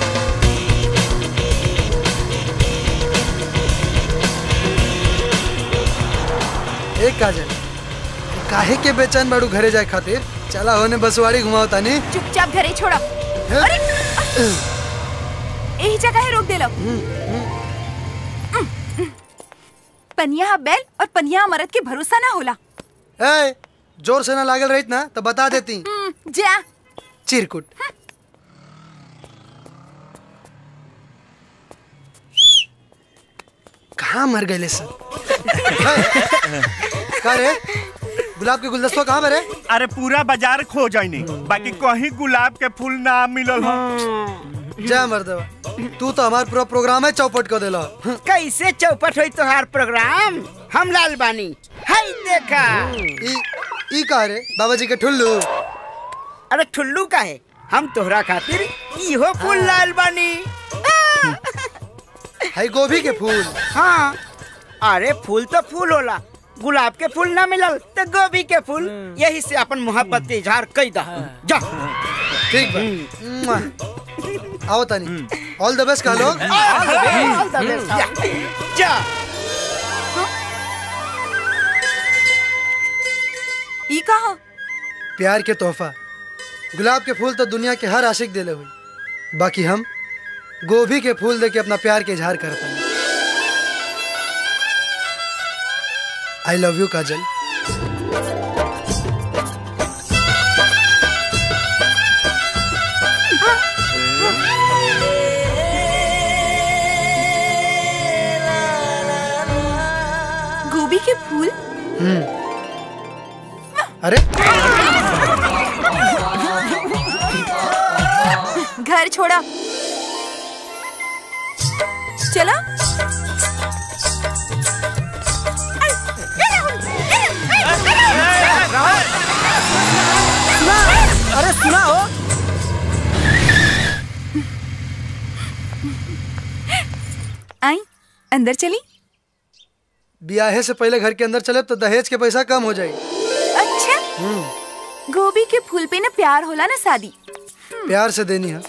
एक काजल काहे के बेचैन बाड़ू घरे जाए खातिर चला होने बसवाड़ी घुमाओ तानी चुपचाप घरे छोड़ा अरे यही जगह है रोक देलो पनिया बैल और पनिया मरद के भरोसा ना होला ए जोर से ना लागल रहित ना तो बता देती हम्म, जा चिरकुट कहाँ मर गए सर का रे गुलाब के गुलदस्ता कहाँ पर है अरे पूरा बाजार खो जाइनी बाकी कहीं गुलाब के फूल ना मिलल हो जय मर्दवा तू तो हमार पूरा प्रोग्राम है चौपट कर देला कैसे चौपट हुई तोहार प्रोग्राम हम लाल बानी हाय देखा ई ई का रे बाबा जी के ठुल्लू अरे ठुल्लू का है हम तोहरा खातिर इहो फूल लाल बानी है गोभी के फूल हाँ अरे फूल तो फूल होला गुलाब के फूल ना मिलल तो गोभी के फूल यही से अपन मोहब्बत के इजहार कई दा जा ठीक बा मुआ। आओ तानी ऑल द बेस्ट कह लो All the best. जा, जा ई कहा प्यार के तोहफा गुलाब के फूल तो दुनिया के हर आशिक दिले हुई बाकी हम गोभी के फूल दे के अपना प्यार के इजहार करता है आई लव यू काजल गोभी के फूल हम्म अरे घर छोड़ा चला अरे सुना हो आई अंदर चली ब्याहे से पहले घर के अंदर चले तो दहेज के पैसा कम हो जाएगी अच्छा हम्म गोभी के फूल पे ना प्यार होला ना शादी प्यार से देनी है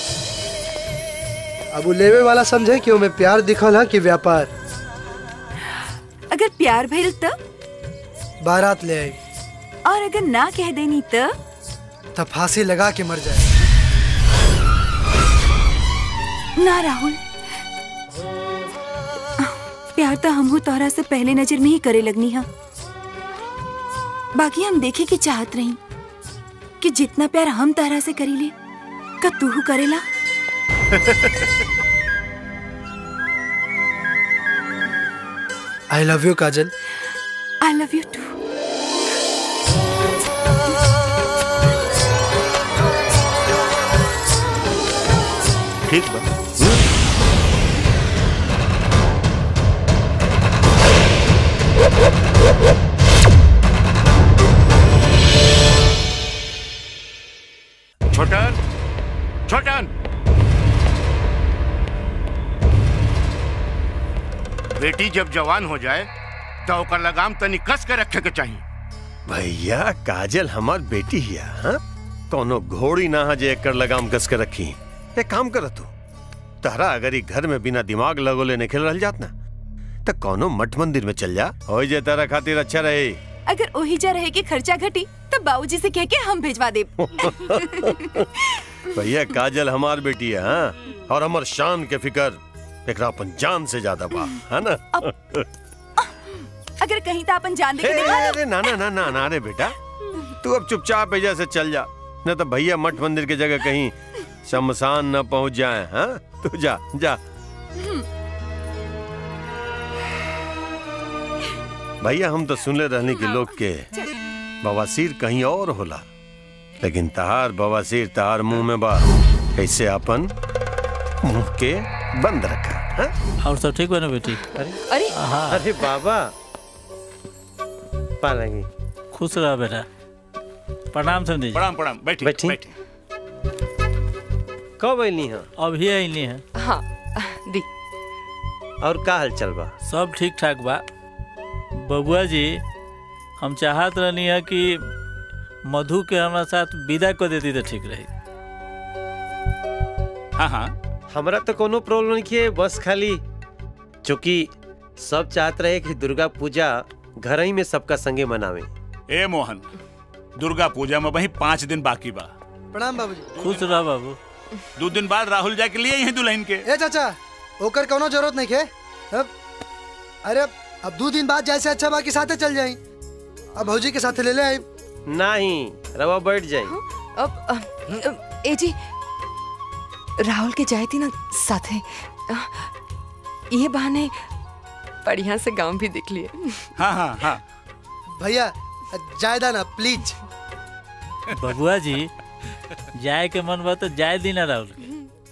अब वो लेवे वाला समझे कि मैं प्यार दिखल है कि व्यापार अगर प्यार भइल तो बारात ले आई और अगर ना कह देनी तो तब फांसी लगा के मर जाए ना राहुल प्यार तो हमहू तोहरा से पहले नजर में ही करे लगनी है बाकी हम देखे की चाहत रही कि जितना प्यार हम तोहरा से करीले का तू करेला I love you Kajal I love you too ठीक बा छोटन छोटन बेटी जब जवान हो जाए तो ओकर लगाम तनी कस के रखे के चाहिए भैया काजल हमार बेटी हिया हाँ? कोनो घोड़ी ना है जे एकर लगाम कस के रखी एक काम कर तू तहरा अगर ई घर में बिना दिमाग लगोले नहीं खेल रह जात ना तो कोनो मठ मंदिर में चल जा हो जे तारा खातिर अच्छा रहे अगर ओहिजा रहे के खर्चा घटी तो बाबूजी से कह के हम भेजवा दे भैया काजल हमार बेटी है हाँ? और हमार शान के फिकर एकरा अपन जान से ज्यादा बा है ना अगर कहीं तो अपन जान दे के हे, दिखा दो अरे ना ना ना ना ना रे बेटा तू अब चुपचाप एजा से चल जा न तो भैया मठ मंदिर की जगह कहीं शमशान न पहुंच जाए हाँ तू जा जा भैया हम तो सुनले रहने के लोग के बवासीर कहीं और होला लेकिन तहार बवासीर तहार मुंह में बा कैसे अपन मुंह के बंद रखा हाँ? और सब ठीक बा ना बेटी अरे अरे बाबा पालेंगे खुश रह बेटा प्रणाम समझी जी प्रणाम प्रणाम बैठी बैठी कब अली हैं अभी अइली है हाँ दी और का हाल चल बा सब ठीक ठाक बा बबुआ जी हम चाहत रहनी है कि मधु के हमारा साथ विदा कर देती तो ठीक रही हाँ हाँ हमरा तो कोनो प्रॉब्लम नहीं है बस खाली चूंकि सब चाहत रहे कि दुर्गा पूजा घर ही में सबका संगे मनावे ए मोहन दुर्गा पूजा में वही पाँच दिन बाकी बा प्रणाम बाबूजी खुश रह बाबू दो दिन बाद राहुल जाके लिए हैं दुल्हन के ए चाचा ओकर कोनो जरूरत नहीं के अब अरे अब दो दिन बाद जैसे अच्छा बाकी साथे चल जाई अब भौजी के साथे ले ले आई नहीं रवा बैठ जाए अब अ, अ, ए जी राहुल के जाए थी ना साथे अ, ये बहाने बढ़िया से गांव भी देख लिए हाँ हाँ हाँ भैया जायदा ना प्लीज बबुआ जी जाए के मन बा तो जाए दी ना राहुल के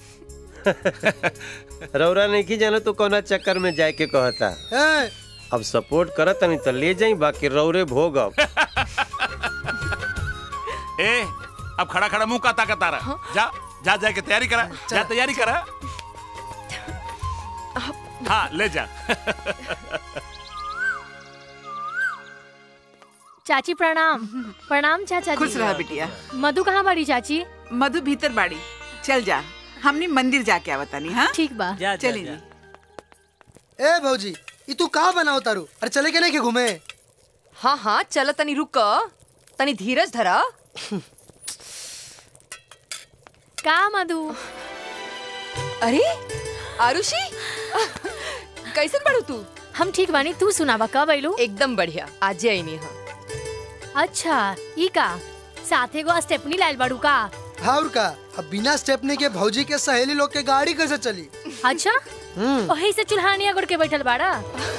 रौरा नहीं की जानो तो कोना चक्कर में जाए के कहता ए, अब सपोर्ट करत नहीं तो ले जाई बाकी रौरे भोग अब ए अब खड़ा खड़ा मुंह का ताकत आ रहा जा जा जा के तैयारी करा जा तैयारी करा हाँ ले जा चाची प्रणाम प्रणाम चाचा जी खुश रहा बिटिया मधु कहाँ बाड़ी चाची मधु भीतर बाड़ी चल जा हमने मंदिर जाके आवतानी हाँ ठीक बा चली जी ए भौजी ई तू कहाँ बनाओ तारू अरे चले के नहीं के घूमे हाँ हाँ चलो तनी रुक तनी धीरज धरा का मधु अरे आरुषि कैसे पढ़ू तू हम ठीक बानी तू सुनावा कब अइलू एकदम बढ़िया आज आई नहीं हाँ अच्छा ई का साथे गो स्टेपनी लाइल बाड़ू का हाँ और का अब बिना स्टेपनी के भौजी के सहेली लोग के गाड़ी कैसे चली अच्छा हम्म वही से चुल्हानिया गुड़ के बैठल बाड़ा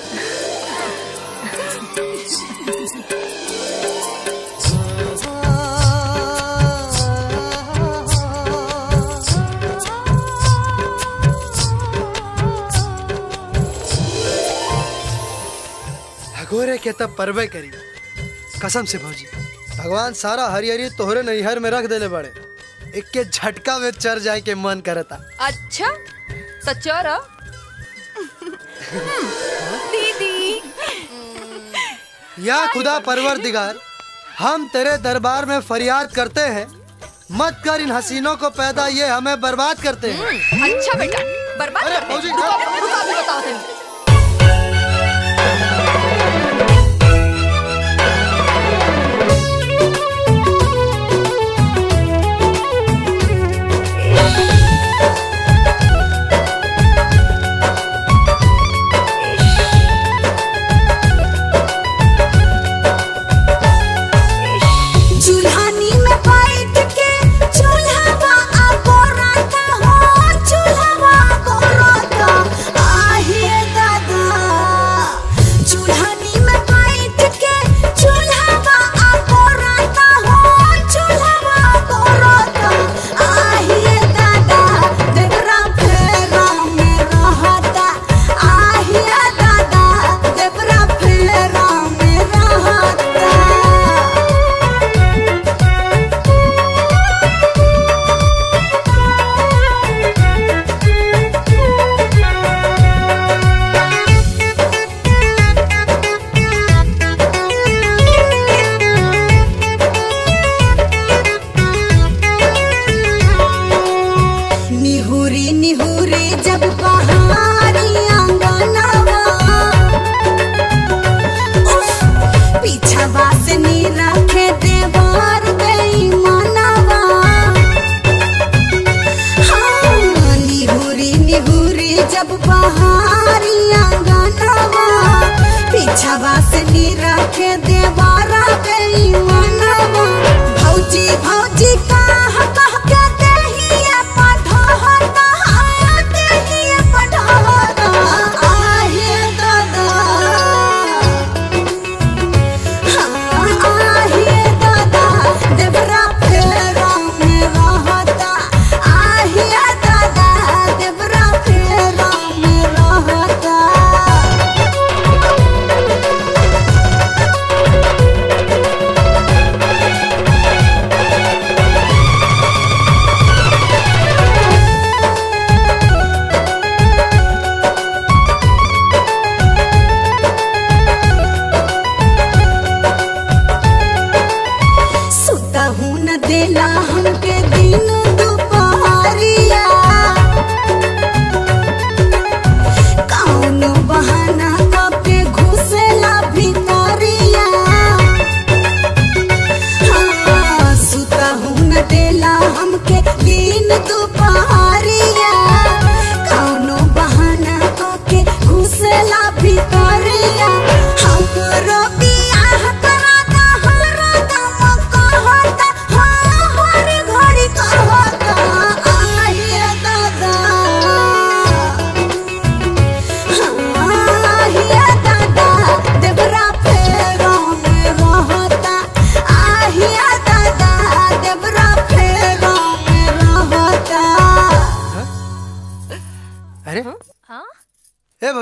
भगोरे के तब परवे करी कसम से भौजी भगवान सारा हरिहरी तोहरे नैहर में रख देले बड़े एक के झटका में चर जाए के मन करता अच्छा तो चल दीदी या खुदा परवर दिगार हम तेरे दरबार में फरियाद करते हैं मत कर इन हसीनों को पैदा ये हमें बर्बाद करते हैं अच्छा बेटा बर्बाद अरे करते फौजी, रुको, हाँ। रुको, अभी बताओ तनी चूल्हानी में बैठ के चूल्हावा आगोराता हो चूल्हावा आगोराता आहिए दा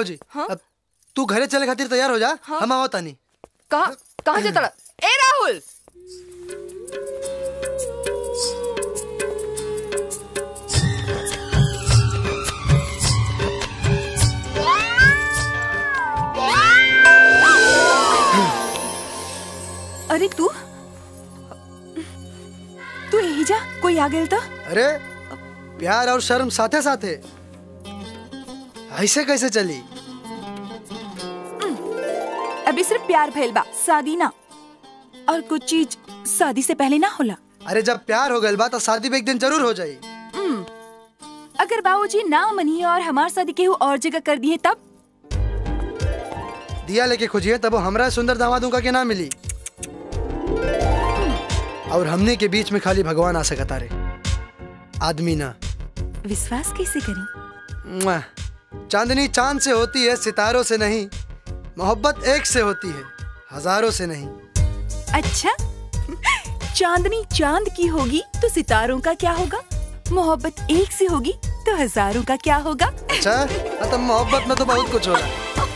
बाबूजी अब तू घरे चले खातिर तैयार हो जा हम आओ तानी कहाँ कहाँ जाता रहा? ए राहुल अरे तू तू यही जा कोई आ गेल तो अरे प्यार और शर्म साथे साथे ऐसे कैसे चली अभी सिर्फ प्यार भइल बा शादी ना और कुछ चीज शादी से पहले ना होला अरे जब प्यार हो गइल बा तो शादी भी एक दिन जरूर हो जाई हम्म, अगर बाबूजी ना मनिए और हमार शादी केहू और जगह कर दिए तब दिया लेके खोजिए तब वो हमरा सुंदर दामादों का के ना मिली और हमने के बीच में खाली भगवान आ सकता रे आदमी ना विश्वास कैसे करी मुआ। चांदनी चांद से होती है सितारों से नहीं मोहब्बत एक से होती है हजारों से नहीं अच्छा चांदनी चांद की होगी तो सितारों का क्या होगा मोहब्बत एक से होगी तो हजारों का क्या होगा अच्छा हाँ, तो मोहब्बत में तो बहुत कुछ होगा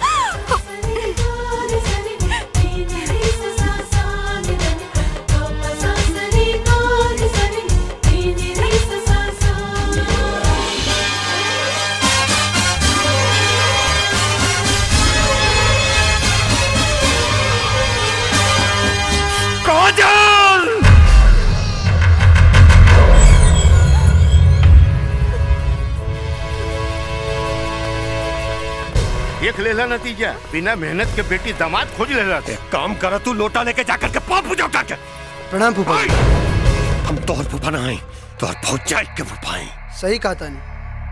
काजल देख लेला नतीजा बिना मेहनत के बेटी दामाद खोज लेला एक काम करा तू लोटा लेके जाकर के पाप पूजा उठा के प्रणाम फूफा हम तोहर फूफा ना हैं तोहर भौजाई के फूफा हैं सही कहा तानी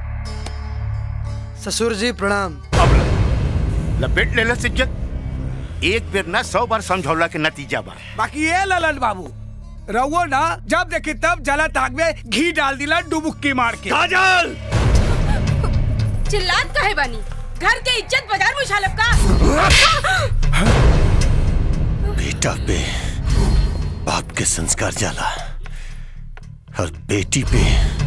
ससुर जी प्रणाम लपेट लेला इज्जत एक बेर ना सौ बार समझौला के नतीजा बा बाकी ये ललन बाबू रवो ना जब देखे तब जला ताक में घी डाल दिला डुबुक्की मार के काजल चिल्लात काहे बानी घर के इज्जत बाजार में उछालब का बेटा पे बाप के संस्कार जाला और बेटी पे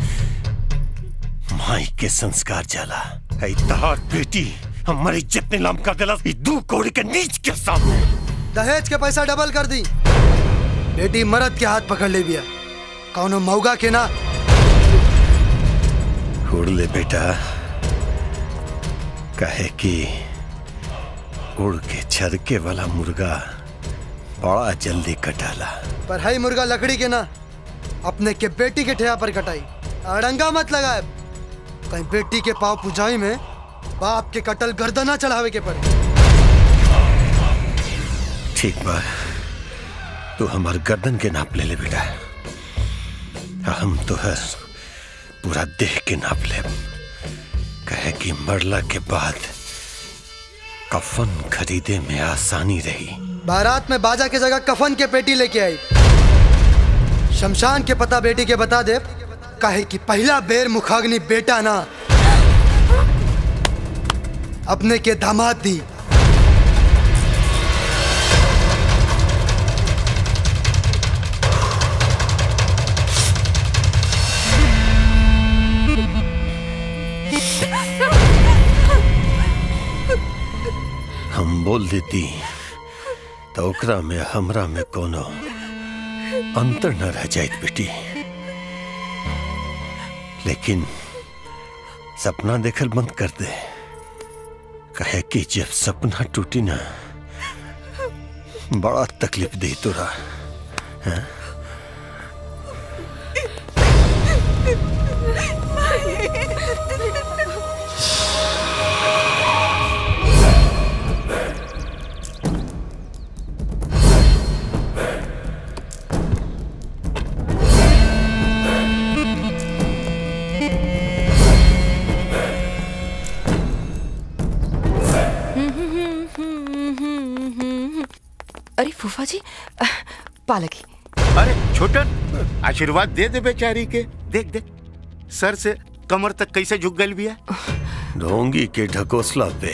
माई के संस्कार जाला ऐ तहार बेटी हमारी इज्जत नीलाम कर देला ई दू कौड़ी के नीच के सामने दहेज के पैसा डबल कर दी बेटी मरद के हाथ पकड़ ले बिया कौनो मौगा के ना उड़ ले बेटा कहे कि उड़ के छरके वाला मुर्गा बड़ा जल्दी कटाला पर हई मुर्गा लकड़ी के ना अपने के बेटी के ठेया पर कटाई अड़ंगा मत लगाए कहीं बेटी के पाव पुजाई में बाप के कटल गर्दना चढ़ावे के पड़े ठीक बा तू हमार गर्दन के नाप ले ले बेटा आ हम तो है पूरा देह के नाप ले कहे कि मरला के बाद कफन खरीदे में आसानी रही बारात में बाजा के जगह कफन के पेटी लेके आई शमशान के पता बेटी के बता दे कहे कि पहला बेर मुखाग्नि बेटा ना अपने के दामाद दी हम बोल देती तो ओकरा में हमरा में कोनो अंतर न रह जाइत बेटी लेकिन सपना देखल बंद कर दे कहे कि जब सपना टूटी ना बड़ा तकलीफ दी तोरा हैं? अरे फूफा जी पालकी अरे छोटन आशीर्वाद दे दे बेचारी के देख देख सर से कमर तक कैसे झुक गल बिया ढोंगी के ढकोसला पे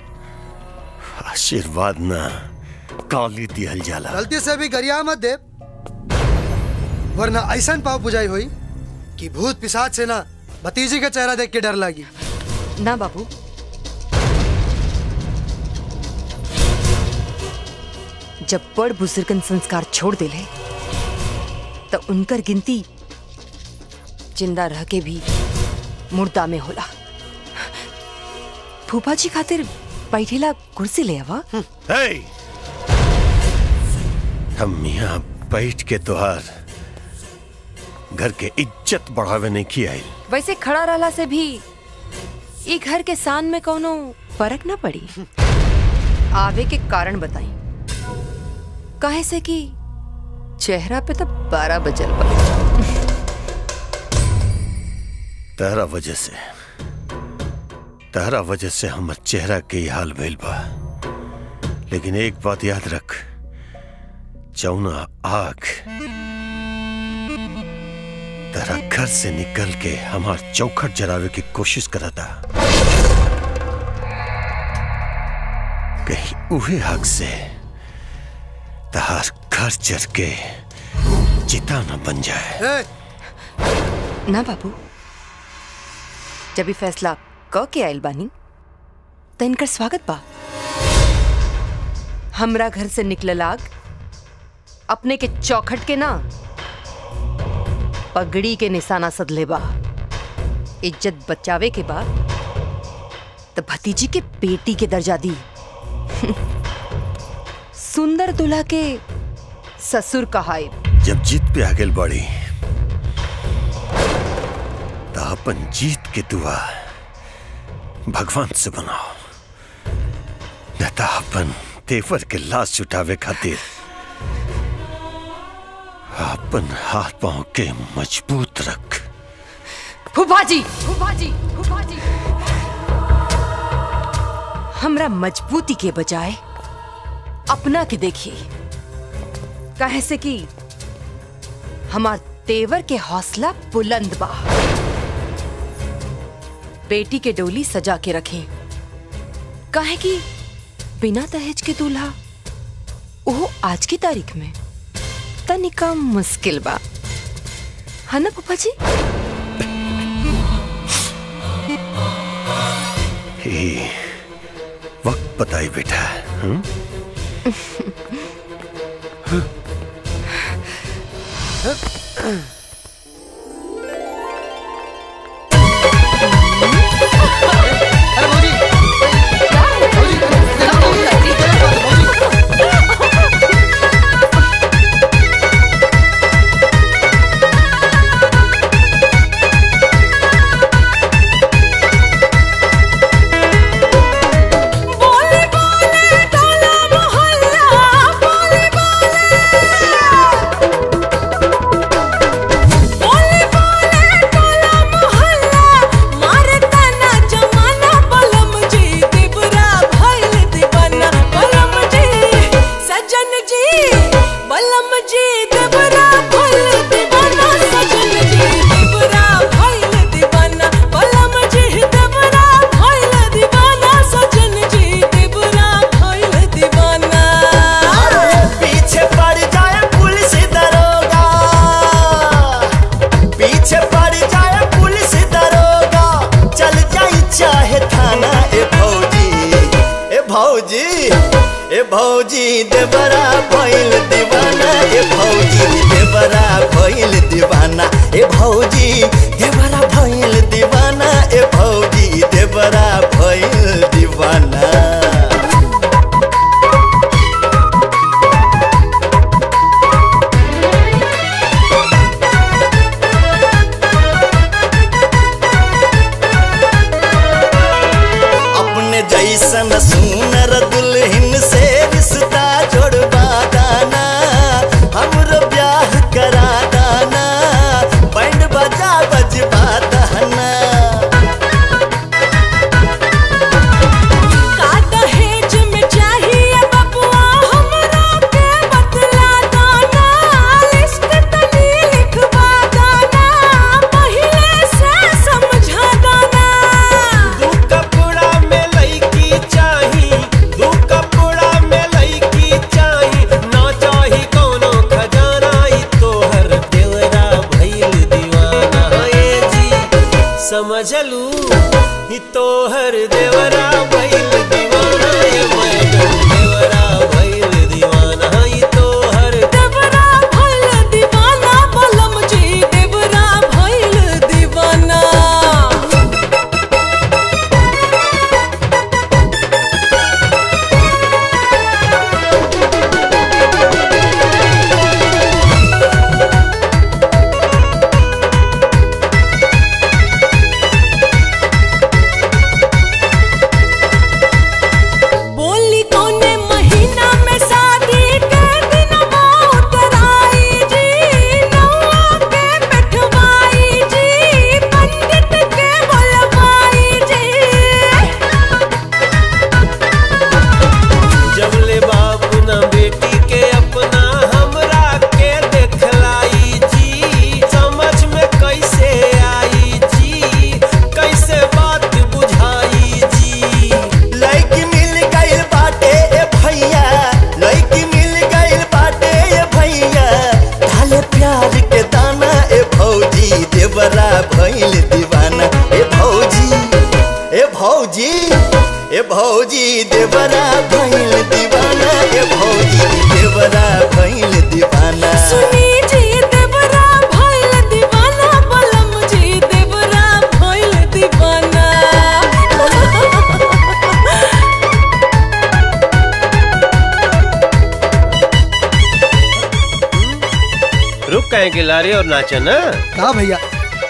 आशीर्वाद ना काली दिहल जाला गलती से भी गरिया मत दे वरना ऐसा पाव पुजाई हुई कि भूत पिशाच से ना भतीजी का चेहरा देख के डर लगी ना बाबू जब बड़ बुजुर्गन संस्कार छोड़ दिले तो उनकर गिनती जिंदा रह के भी मुर्दा में होला फूफा जी खातिर बैठेला कुर्सी ले आवा हे! हम यहाँ बैठ के तोहार घर के इज्जत बढ़ावे नहीं की आई वैसे खड़ा रहला से भी ई घर के सान में कोनो फर्क ना पड़ी आवे के कारण बताई काहे से कि चेहरा पे तो बारह बजल बा तहरा वजह से तहरा वजह से हमर चेहरा के ही हाल भइल बा लेकिन एक बात याद रख जौना आग तेरा घर से निकल के हमार चौखट जरावे की कोशिश करा था कहीं उहे आग से तहार घर जर के चिता न बन जाए ना बाबू जब ई फैसला क के आयल बानी तो इनकर स्वागत बा हमरा घर से निकलल आग अपने के चौखट के ना पगड़ी के निशाना सदले बा इज्जत बचावे के बाद तो भतीजी के बेटी के दर्जा दी सुंदर दुल्हा के ससुर कहाई जब जीत पे आगे बढ़ी तो अपन जीत के दुआ भगवान से बनाओ न तो अपन तेवर के लाश छुटावे खातिर अपन हाथ पांव के मजबूत रख फूफा जी फूफा जी फूफा जी हमरा मजबूती के बजाय अपना के देखिए काहे से कि हमार तेवर के हौसला बुलंद बा बेटी के डोली सजा के रखें काहे कि बिना दहेज के दूल्हा वो आज की तारीख में तनिका मुश्किल बा है ना पापा जी हे, वक्त बताई बेटा हम्म? बोले बोले टोला मोहल्ला बोले बोले बोले टोला मोहल्ला मारे तना जमाना बलम जी दिबरा भइल दीवाना बलम जी सजन जी बलम जी दिबरा भइल दीवाना सजन जी दिबरा भइल दीवाना बलम जी दिबरा भइल दीवाना सजन जी दिबरा भइल दीवाना पीछे पड़ जाए पुलिस दरोगा पीछे पड़ जाए पुलिस दरोगा चल जाई चाहे थाना ए भौजी ए भौजी ए भौजी देवरा भइल दीवाना ए भौजी देवरा भइल दीवाना ए भौजी देवरा भइल दीवाना ए भौजी देवरा भइल दीवाना अपने जैसन सुनर दुल्हन से रिश्ता जोड़वा दाना हमरो ब्याह करा दाना बैंड बजा बजवा दाना का दहेज में चाहिए बबुआ हमरा के बतला दाना लिस्ट तनी लिखवा दाना पहिले से समझा दाना दू कपड़ा में लईकी चाही दू कपड़ा में लईकी चाही ना चाही कोनो खजाना ई तोहर देवरा भइल दीवाना ए जी समझ लू ई तोहर देवरा भइल दीवाना ए मैडम देवरा भइल दीवाना चुप कहें के लारे और नाचा ना हाँ भैया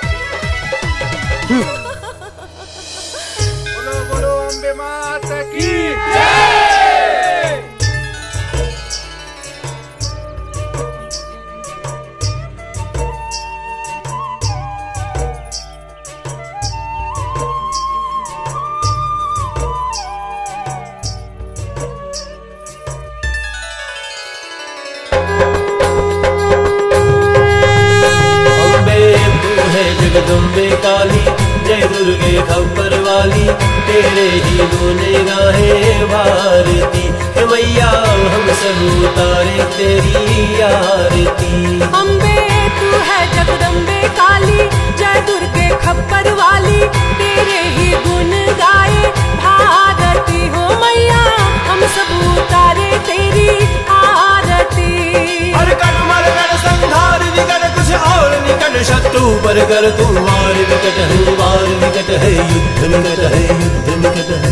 अम्बे तू है जगदम्बे काली जय दुर्गे खबर वाली तेरे ही गुने गाहे भारती हे मैया हम सब उतारे तेरी आरती अम्बे तू है जगदम्बे काली जय दुर्गे खप्पर वाली तेरे ही गुण गाए भारती हो मैया हम सब उतारे तेरी आरती हर कण मर गण संहार विकट कुछ और निकट शत्रु पर कर तू वार विकट है वार विकट है युद्ध निकट है युद्ध निकट है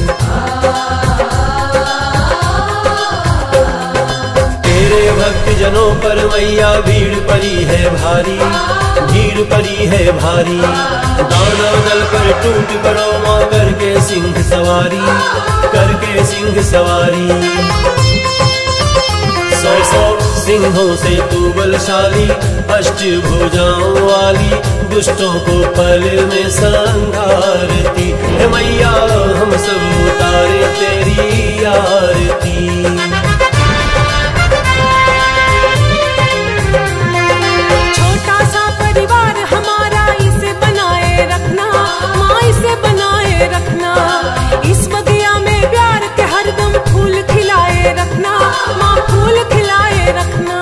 तेरे भक्त जनों पर मैया भीड़ पड़ी है भारी भीड़ पड़ी है भारी दाना दल पर टूट पड़ो माँ करके सिंह सवारी करके सिंह सवारी सौ सौ सिंहों से तू बलशाली अष्ट भुजाओं वाली दुष्टों को पल में संघारती हे मैया हम सब उतारे तेरी आरती छोटा सा परिवार हमारा इसे बनाए रखना माँ इसे बनाए रखना इस बगिया में प्यार के हरदम फूल खिलाए रखना माँ फूल खिलाए रखना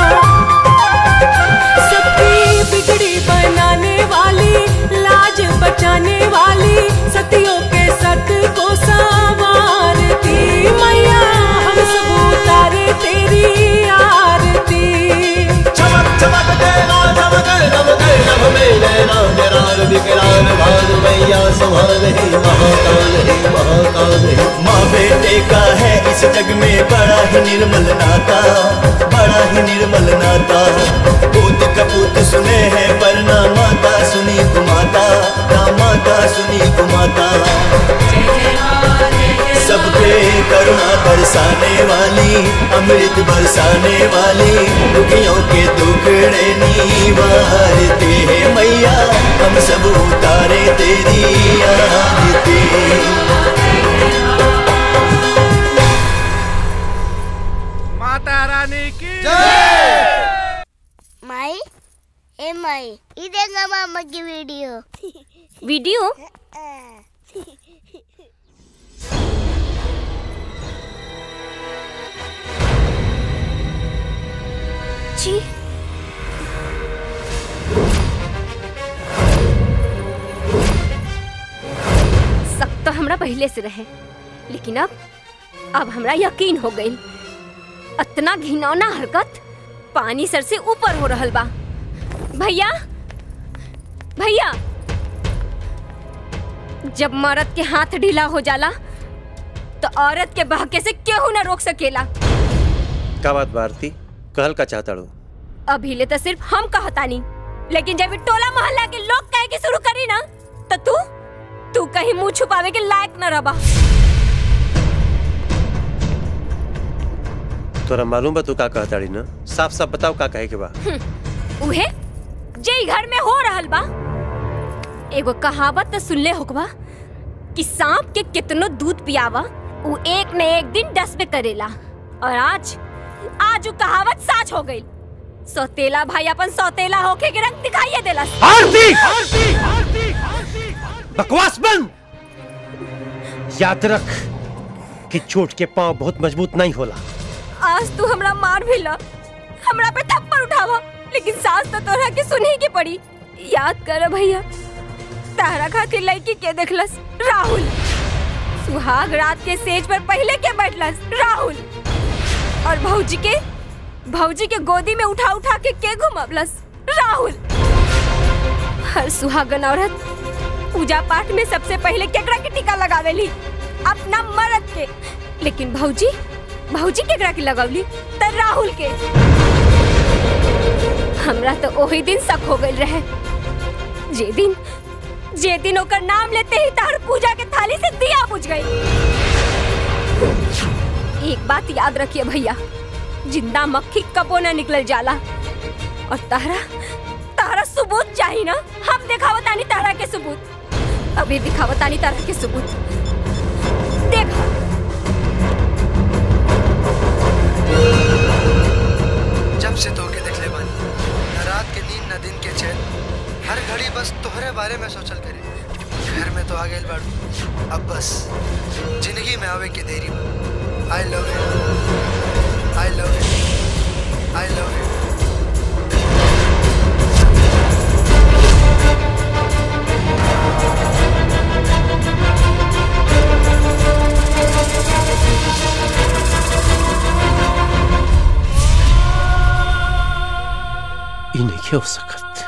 सबकी बिगड़ी बनाने वाली लाज बचाने वाली सतियों के सत को संवारती मैया हम सब उतारे तेरी आरती चमक चमक तेरा चमक दमक नभ में नैना विरार विकराल भान मैया संभाल है महाकाल है महाकाल है माँ बेटे का है इस जग में बड़ा ही निर्मल नाता बड़ा ही निर्मल नाता पूत कपूत सुने हैं पर ना माता सुनी कुमाता ना माता सुनी कुमाता सबके करुणा बरसाने वाली अमृत बरसाने वाली दुखियों के दुखड़े निवारते हैं मैया हम सब उतारे तेरी आरती माता रानी की माई ए माई ये देखा मामा की वीडियो वीडियो जी सब तो हमरा पहले से रहे लेकिन अब अब हमरा यकीन हो गई इतना घिनौना हरकत पानी सर से ऊपर हो रहल बा भैया भैया जब मर्द के हाथ ढीला हो जाला तो औरत के बहके से केहू ना रोक सकेला का बात भारती कहल का चाहता रो अभी ले तो सिर्फ हम कहतानी लेकिन जब ये टोला मोहल्ला के लोग कहे के शुरू करी ना तो तू तू कहीं मुंह छुपावे के लायक न रबा तोरा मालूम बा तू का कहताड़ी ना साफ साफ बताओ का कहे के बा हम्म, उहे जे ई घर में हो रहल बा एगो कहावत तो सुनले होकबा कि सांप के कितनो दूध पियावा उ एक न एक दिन डसबे करेला और आज आज उ कहावत साच हो गई सौतेला भाई अपन सौतेला होके के रंग दिखाइए देला आरती बकवास बंद याद रख कि चोट के पांव बहुत मजबूत नहीं होला आज तू हमरा मार भी ला हमरा पे थप्पड़ उठावा लेकिन सास तो तोरा के सुनी के पड़ी याद कर भैया तारा खातिर लड़की के देखलस राहुल सुहाग रात के सेज पर पहले के बैठलस राहुल और भौजी के भौजी के गोदी में उठा उठा के के घुमबलस राहुल हर सुहागन औरत पूजा पाठ में सबसे पहले केकरा के टीका लगावेली अपना मर्द के लेकिन भौजी भौजी केकरा के लगौली त राहुल के हमरा तो वही दिन शक हो गई रहे जे दिन जे दिन ओकर नाम लेते ही तार पूजा के थाली से दिया बुझ गई एक बात याद रखिए भैया जिंदा मक्खी कबो न निकल जाला और तारा तारा सबूत चाहिए ना हम दिखावतानी तारा के सबूत अभी दिखावतानी तारा के सबूत देखा जब से तोके देखले बानी न रात के नींद न दिन के चैन हर घड़ी बस तोहरे बारे में सोचल करे घर में तो आ गए बाड़ू अब बस जिंदगी में आवे के देरी I love you I love you I love you ई नहीं हो सकत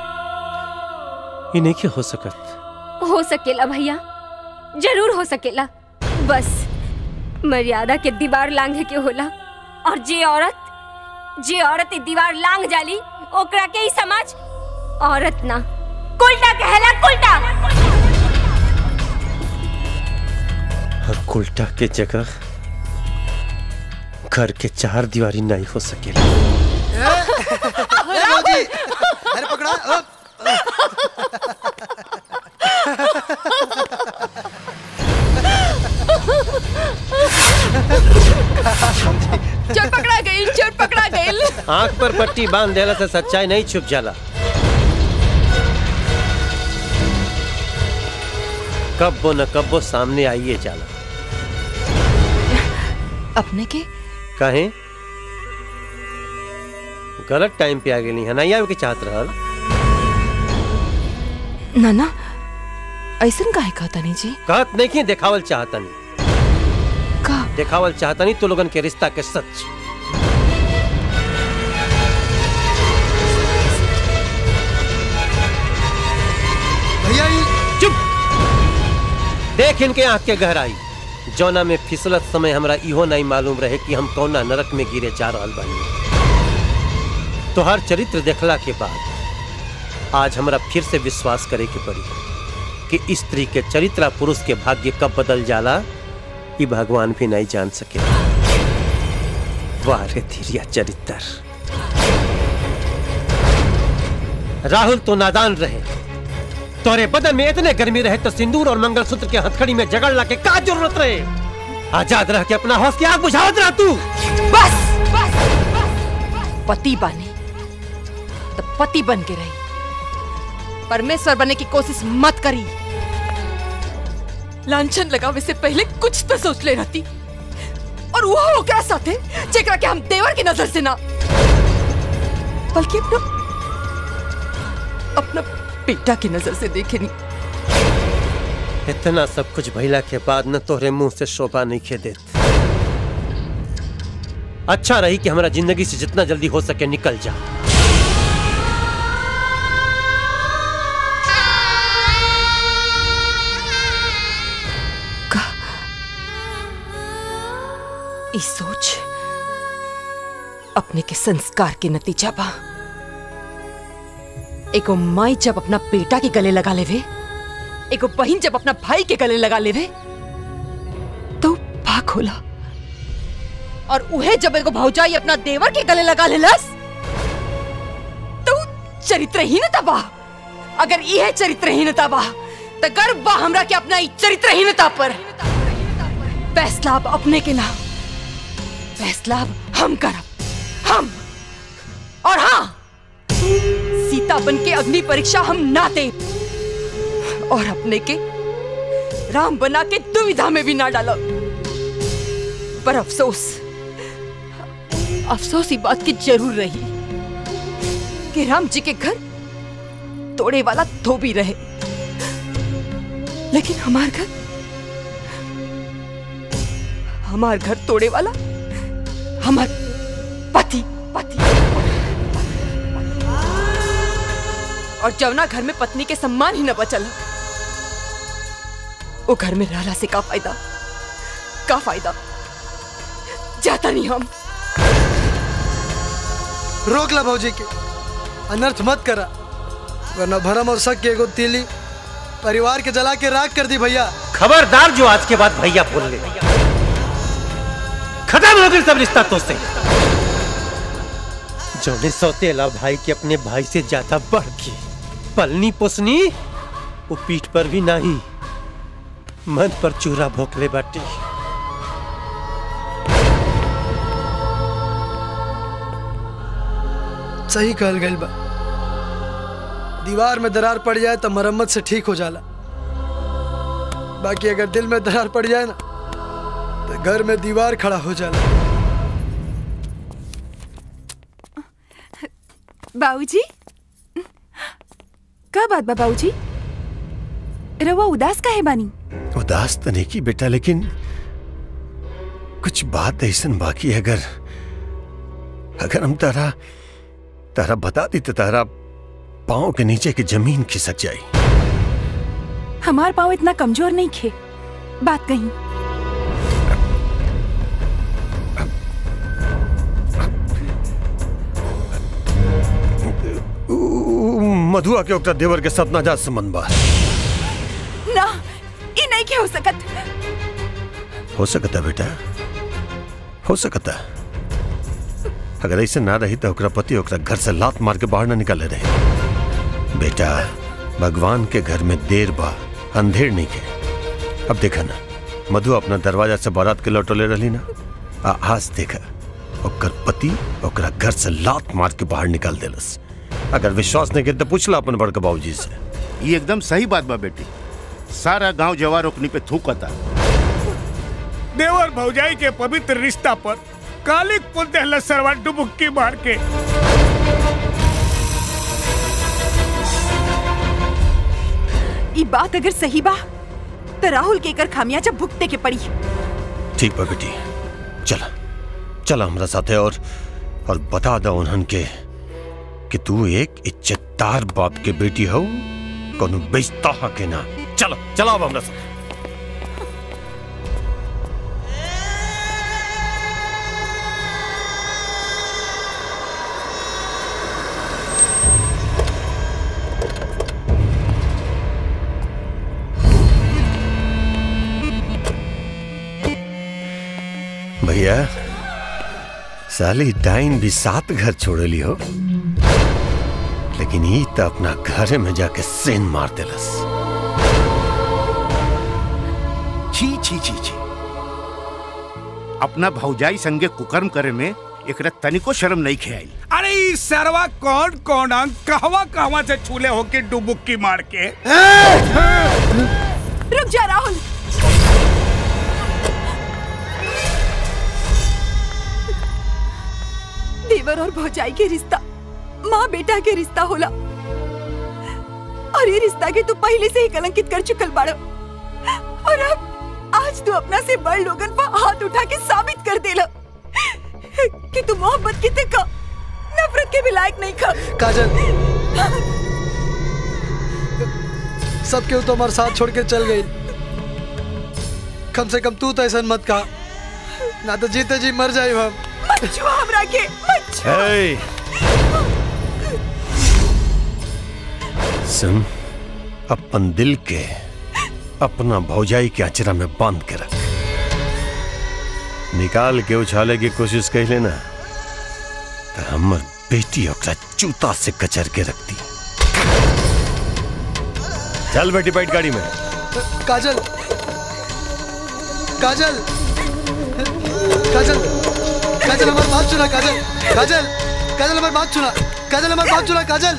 ई नहीं हो सकत हो सकेला भैया जरूर हो सकेला बस मर्यादा के दीवार लांघे के होला और जे औरत जे औरत ई दीवार लांघ जाली ओकरा के ही समाज औरत ना कुलटा कहला कुलटा और उल्टा के जगह घर के चार दीवारी नहीं हो सकेला अरे मौजी अरे पकड़ा अ, चोर पकड़ा गई चोर पकड़ा गई आंख पर पट्टी बांध देला से सच्चाई नहीं छुप जाला कब्बो न कब्बो सामने आइए जाला अपने के कहे गलत टाइम पे आ गेली है नहीं आवे के चाहत रहल नाना ऐसन काहे कहता नहीं जी कहत नहीं कि देखावल चाहतनी का देखावल चाहतनी तो लोगन के रिश्ता के सच भैया ई चुप देख इनके आंख के गहराई जौना में फिसलत समय हमरा इहो नहीं मालूम रहे कि हम कौना नरक में गिरे जा रहल बानी तोहर चरित्र देखला के बाद आज हमरा फिर से विश्वास करे के पड़ी कि स्त्री के चरित्र आ पुरुष के भाग्य कब बदल जाला ये भगवान भी नहीं जान सके वाह रे धीरिया चरित्र राहुल तो नादान रहे तोरे बदन में इतने गर्मी रहे तो सिंदूर और मंगलसूत्र के हथकड़ी में जगड़ ला के का जरूरत रहे आजाद रह के अपना हौस की आग बुझावत रहा तू बस बस पति बने तो पति बन के रही परमेश्वर बनने की कोशिश मत करी लांछन लगावे से पहले कुछ तो सोच ले रहती और वो ओकरा साथे जेकरा के हम देवर की नजर से ना बल्कि अपना अपना बेटा की नजर से देखे नहीं इतना सब कुछ भइला के बाद न तोहरे मुंह से शोभा नहीं खे देत अच्छा रही कि हमारा जिंदगी से जितना जल्दी हो सके निकल जा इस सोच अपने के संस्कार के नतीजा बा एगो माई जब अपना बेटा के गले लगा लेवे एगो बहन जब अपना भाई के गले लगा लेवे तो भाग होला और उहे जब एगो भौजाई अपना देवर के गले लगा लेलस तो चरित्रहीनता बा अगर यह चरित्रहीनता बा तो गर्व बा हमरा के अपना ई चरित्रहीनता पर फैसला अब अपने के नाम फैसला अब हम करब हम और हाँ सीता बन के अग्नि परीक्षा हम ना दे और अपने के राम बना के दुविधा में भी ना डालो पर अफसोस अफसोस ही बात की जरूर रही कि राम जी के घर तोड़े वाला धोबी रहे लेकिन हमार घर हमार घर तोड़े वाला हमार पति पति और जवना घर में पत्नी के सम्मान ही न बचल वो घर में रहला से का फायदा का फायदा जाता नहीं हम रोक ला भौजी के अनर्थ मत करा वरना भरम और शक के एगो तीली परिवार के जला के राख कर दी भैया खबरदार जो आज के बाद भैया बोल ले खत्म हो गई सब रिश्ता तो से जोने सौतेला भाई के अपने भाई से ज्यादा बढ़ के पलनी पोसनी वो पीठ पर भी नहीं मन पर चूरा भोकले बाटी सही कहल गई बा दीवार में दरार पड़ जाए तो मरम्मत से ठीक हो जाला बाकी अगर दिल में दरार पड़ जाए ना तो घर में दीवार खड़ा हो जाला बाबूजी का बात बा बाबूजी रवा उदास का है बानी उदास तो नहीं की बेटा लेकिन कुछ बात ऐसन बाकी है अगर अगर हम तारा तारा बता दी तो तारा पाँव के नीचे की जमीन खिसक जाई हमार पाँव इतना कमजोर नहीं खे बात कही ऊ, ऊ, मधुआ के ओकरा देवर के साथ नाजात संबंध बा ना ई नहीं के हो सकत हो सकता बेटा हो सकता अगर ऐसे ना रही तो ओकरा पति ओकरा घर से लात मार के बाहर ना निकाले रहे बेटा भगवान के घर में देर बा अंधेर नहीं के अब देखा ना मधु अपना दरवाजा से बारात के लौटोले रही ना आ आज देखा ओकर पति ओकरा घर से लात मार के बाहर निकाल देलस अगर विश्वास नहीं के तो पूछला अपन बड़का बाबूजी से ये एकदम सही बात बा बेटी सारा गांव जवार ओकनी पे थूकता देवर भौजाई के पवित्र रिश्ता पर कालिक पुल दहला सरवा डुबुक्की मार के ई बात अगर सही बा तो राहुल के कर खामियाजा भुगते के पड़ी ठीक बा बेटी चला चला हमरा साथे और और बता दो उन्हन के कि तू एक इज्जतदार बाप के बेटी हो कोनो बेचता हा के ना चलो चला अब हमरा साथ भैया साली डाइन भी सात घर छोड़ली हो लेकिन ई तो अपना घरे में जाके सेन मार देलस छी छी छी छी अपना भौजाई संगे कुकर्म करे में एकरा तनिको शर्म नहीं खेआई अरे ई सरवा कौन कौन अंग कहवा कहवा से छूले होके डुबुक्की मार के रुक जा राहुल देवर और भौजाई के रिश्ता माँ बेटा के रिश्ता होला और ये रिश्ता के तू पहले से ही कलंकित कर चुकल बाड़ो और अब आज तू अपना से बड़ लोगन पर हाथ उठा के साबित कर देला कि तू मोहब्बत की का नफरत के भी लायक नहीं खा काजल सब केहू तो हमारे साथ छोड़ के चल गई कम से कम तू तो ऐसा मत कहा ना तो जीते जी मर जाए हम मत छुआ हमरा के मत छुआ हे सुन अपन दिल के अपना भौजाई के अचरा में बांध के रख निकाल के उछाले की कोशिश कर लेना तो हमर बेटी ओकरा जूता से कचर के रखती चल बेटी बैठ गाड़ी में काजल काजल काजल काजल हमारी बात सुना काजल काजल काजल हमारी बात सुना काजल हमारी बात सुना काजल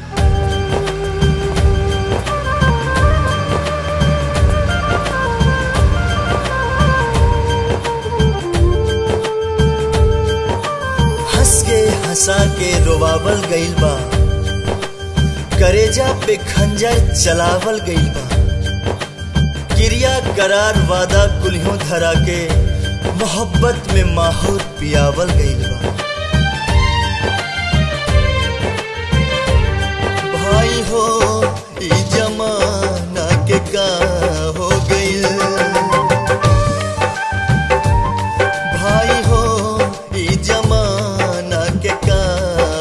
हंस के हंसा के रोवावल गइल बा करेजा पे खंजर चलावल गइल बा क्रिया करार वादा कुल्हों धरा के मोहब्बत में माहौर पियावल गइल बा भाई हो ई जमाना के का हो गइल भाई हो ई जमाना के का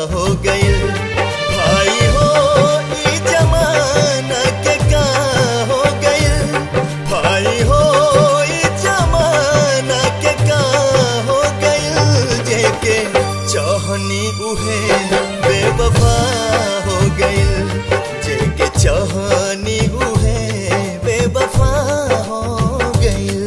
उहे बेवफा हो गइल जेके चाहनी उहे बेवफा हो गइल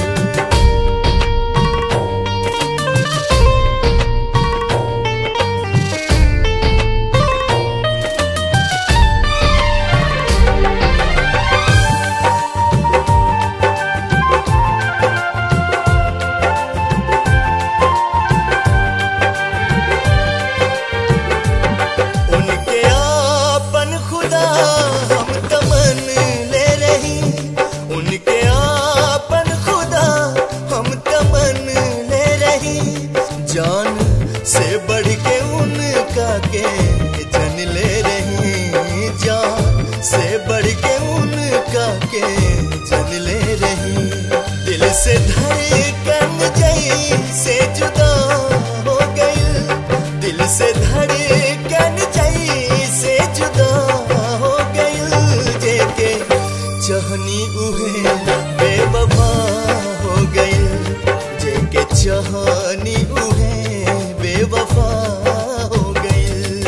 उनके आपन खुदा हम तमन ले रही उनके आपन खुदा हम तमन ले रही जान से बढ़ के उनका के जन ले रही जान से बढ़ के उनका के जन ले रही दिल से धड़कन जई से जुदा हो गई दिल से धड़कन जई से जुदा हो गई जेके चाहनी उहे बेवफा हो गई जेके चाहनी उहे बेवफा हो गई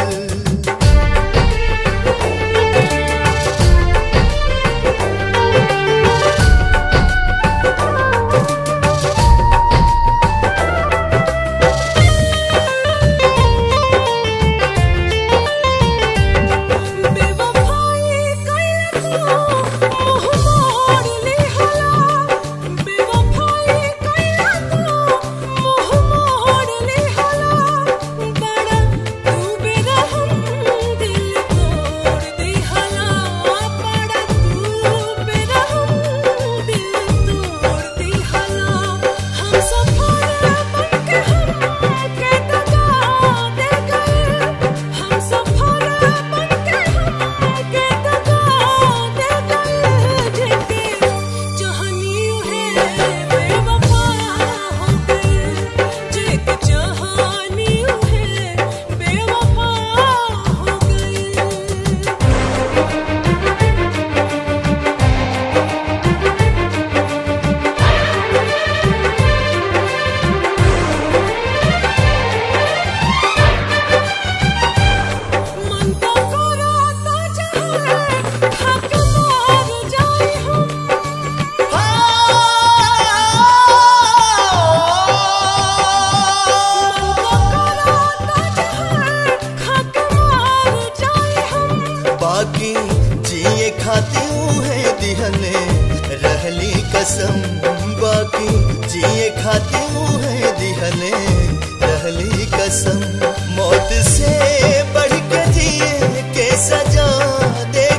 बाकी जिए खाती है दिहने रहली कसम बाकी जिए खाती है दिहने रहली कसम मौत से बढ़ के जिए के सजा दे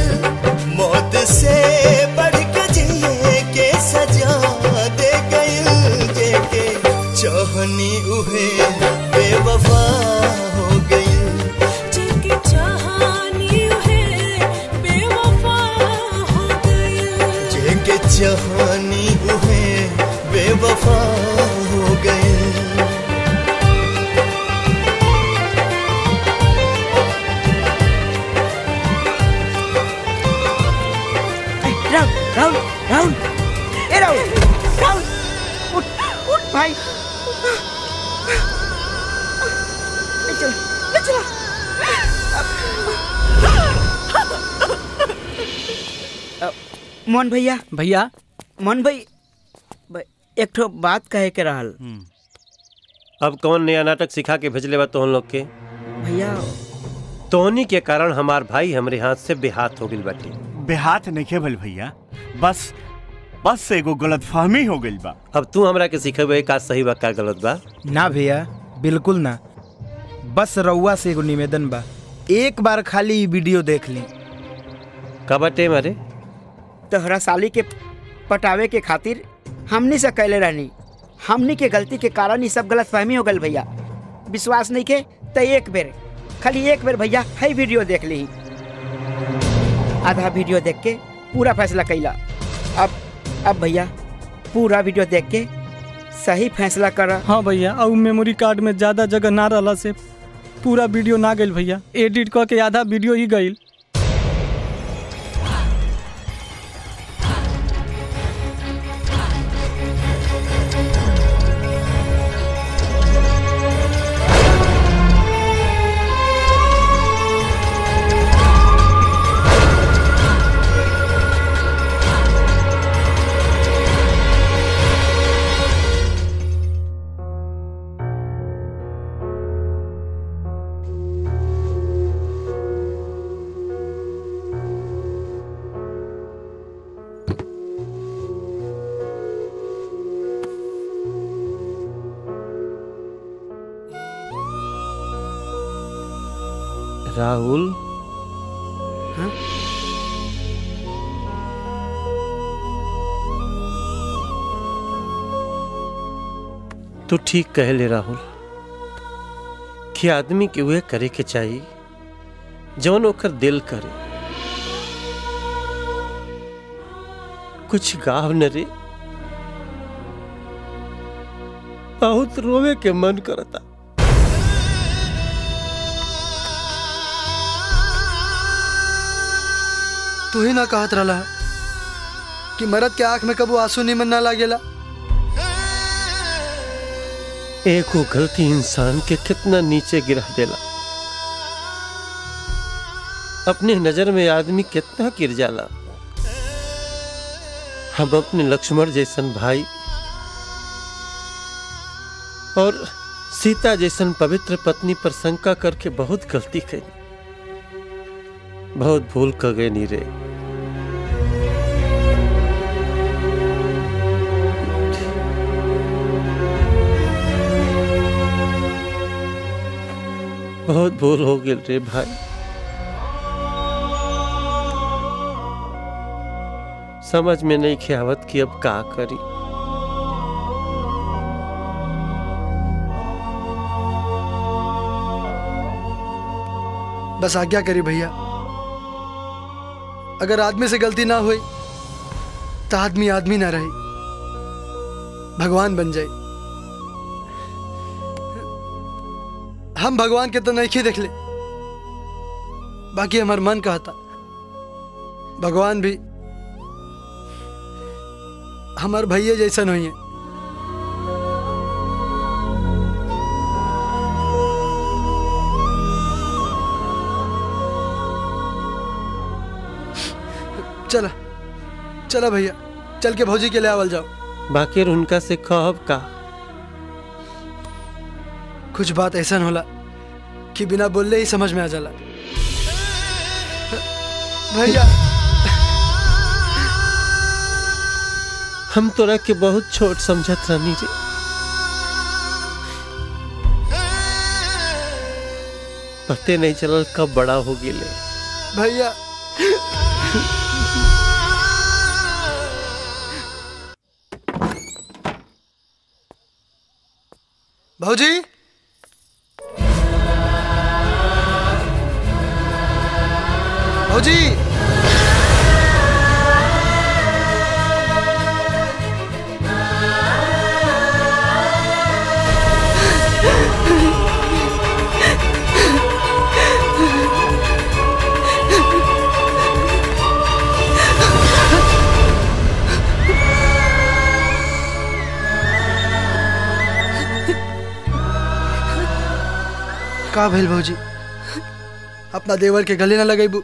गई मौत से बढ़ के जिए के सजा दे गई जेके चाहनी उहे बेवफा हो गई जेके चाहनी है बेवफा हो गई जेके चाहनी उहे बेवफा हो गई राहुल राहुल राहुल ए राहुल राहुल उठ उठ भाई ले चलो ले चलो अ, मोहन भैया भैया मोहन भाई ब- एक ठो बात कहे के रहल अब कौन नया नाटक सिखा के भेजले बा तोहन लोग के भैया तोहनी के कारण हमार भाई हमरे हाथ से बेहाथ हो गइल बाटे बेहात नहीं भल भैया बस बस एगो गलत फहमी हो गइल बा अब तू हमरा के सिखेबे का सही बा का गलत बा ना भैया बिल्कुल ना बस रउआ से एगो निवेदन बा एक बार खाली ई वीडियो देख ली का बाटे मारे तोहरा साली के पटावे के खातिर हमनी से कैले रहनी हमनी के गलती के कारण ही सब गलत फहमी हो गल भैया विश्वास नहीं के तो एक बेर खाली एक बेर भैया है वीडियो देख ली आधा वीडियो देख के पूरा फैसला कैला अब अब भैया पूरा वीडियो देख के सही फैसला कर हाँ भैया और मेमोरी कार्ड में ज्यादा जगह ना रहला से पूरा वीडियो ना गइल भैया एडिट क के आधा वीडियो ही गइल राहुल तू ठीक कह ले राहुल कि आदमी के उहे करे के चाहिए जौन ओकर दिल करे कुछ गाव न रे बहुत रोवे के मन करता तू ही ना कहत रहा कि मरद के आंख में कबू आंसू निमन ना लागेला एक वो गलती इंसान के कितना नीचे गिरा देला अपने नजर में आदमी कितना गिर जाला हम अपने लक्ष्मण जैसन भाई और सीता जैसन पवित्र पत्नी पर शंका करके बहुत गलती करी बहुत भूल कर गए नीरे बहुत भूल हो गई रे भाई समझ में नहीं खियावत कि अब का करी बस आज्ञा करी भैया अगर आदमी से गलती ना हुई तो आदमी आदमी ना रहे भगवान बन जाए हम भगवान के तो नहीं देख ले बाकी हमार मन कहता भगवान भी हमार भैया जैसन हुई है चला चला भैया चल के भौजी के ले आवल जाओ बाकी उनका से कहब का कुछ बात ऐसा होला कि बिना बोलले ही समझ में आ जाला भैया हम तोरा के बहुत छोट समझत रहनी रे पते नहीं चलल कब बड़ा हो गेले भैया भौजी भौजी का भइल भौजी अपना देवर के गले ना लगेबू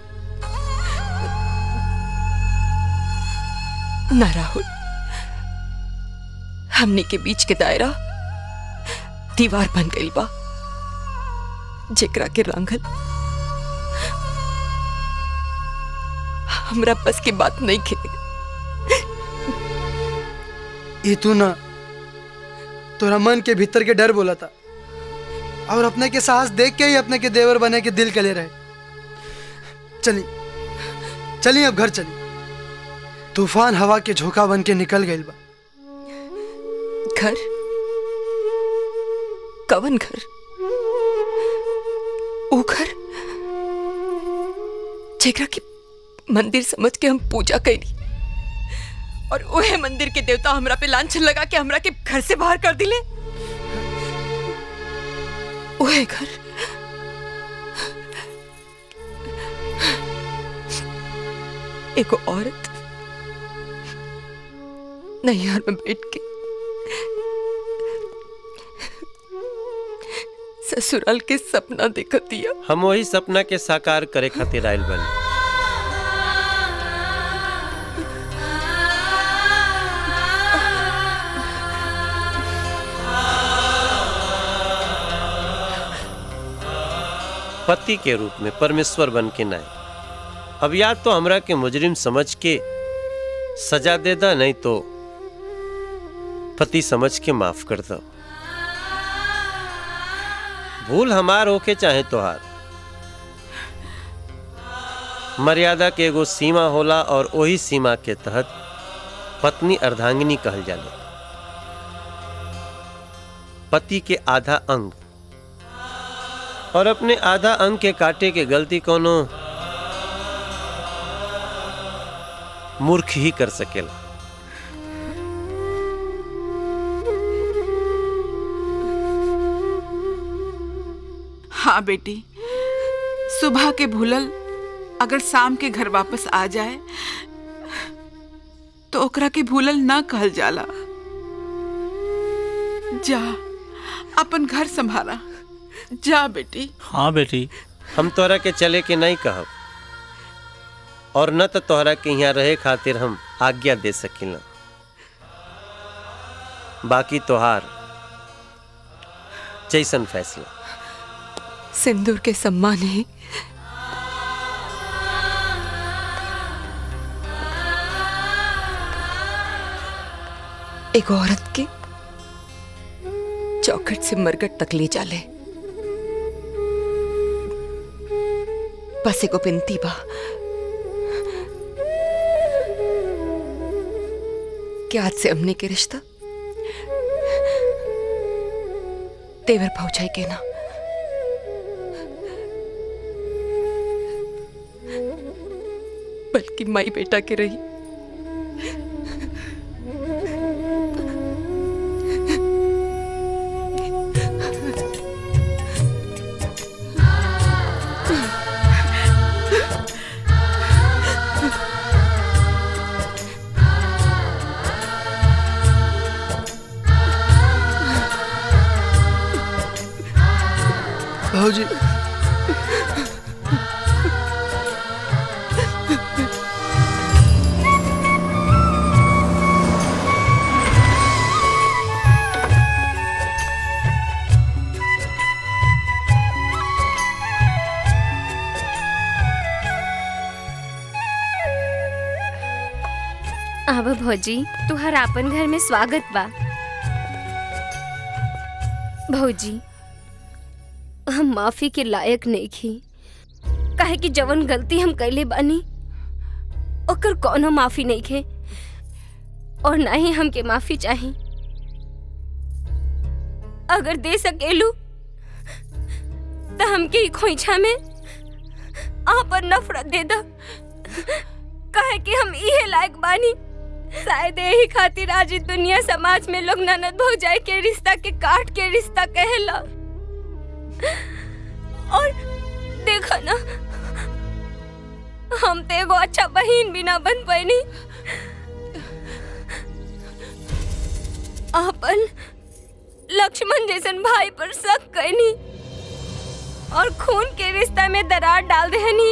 ना राहुल हमने के बीच के दायरा दीवार बन गई बा जेकरा के रंगल हमरा बस की बात नहीं खे ये तू ना तोरा मन के भीतर के डर बोला था और अपने के साहस देख के ही अपने के देवर बने के दिल कले रहे चली चली अब घर चली तूफान हवा के झोंका बन के निकल गई बा घर कवन घर वो घर जेकरा के मंदिर समझ के हम पूजा कैली और ओहे मंदिर के देवता हमरा पे लांछन लगा के हमरा के घर से बाहर कर दिले ओहे घर एगो औरत नैहर में बैठ के ससुराल के सपना देखत दिया हम वही सपना के साकार करे खातिर आयल बनी पति के रूप में परमेश्वर बन के नाय अब या तो हमरा के मुजरिम समझ के सजा दे दा नहीं तो पति समझ के माफ कर दो भूल हमार होके चाहे तोहार मर्यादा के एगो सीमा होला और वही सीमा के तहत पत्नी अर्धांगिनी कहल जाले पति के आधा अंग और अपने आधा अंग के काटे के गलती कोनो मूर्ख ही कर सकेला हाँ बेटी सुबह के भूलल अगर शाम के घर वापस आ जाए तो ओकरा के भूलल ना कहल जाला जा अपन घर संभाला जा बेटी हाँ बेटी हम तोहरा के चले के नहीं कहब और न तो तोहरा के यहाँ रहे खातिर हम आज्ञा दे सकिला बाकी तोहार जैसन फैसला सिंदूर के सम्मान ही एक औरत के चौखट से मरकट तक ले जाले बस एगो बिनती बा कि आज से हमने के रिश्ता तेवर पहुंचाई के ना बल्कि माई बेटा के रही भाजी अब भौजी तुहर आपन घर में स्वागत बा भौजी हम माफी के लायक नहीं खी काहे कि जवन गलती हम कैले बानी ओकर कोनो माफी नहीं खे और ना ही हमके माफी चाही अगर दे सकेलू तो हमके ई खोइछा में आपन नफरत दे दा काहे कि हम इहे लायक बानी शायद यही खातिर आज ई दुनिया समाज में लोग ननद भौजाई के रिश्ता के काट के रिश्ता कहेला और देखा ना हम तो एगो अच्छा बहन भी ना बन पैनी अपन लक्ष्मण जैसन भाई पर शक कैनी और खून के रिश्ता में दरार डाल देहनी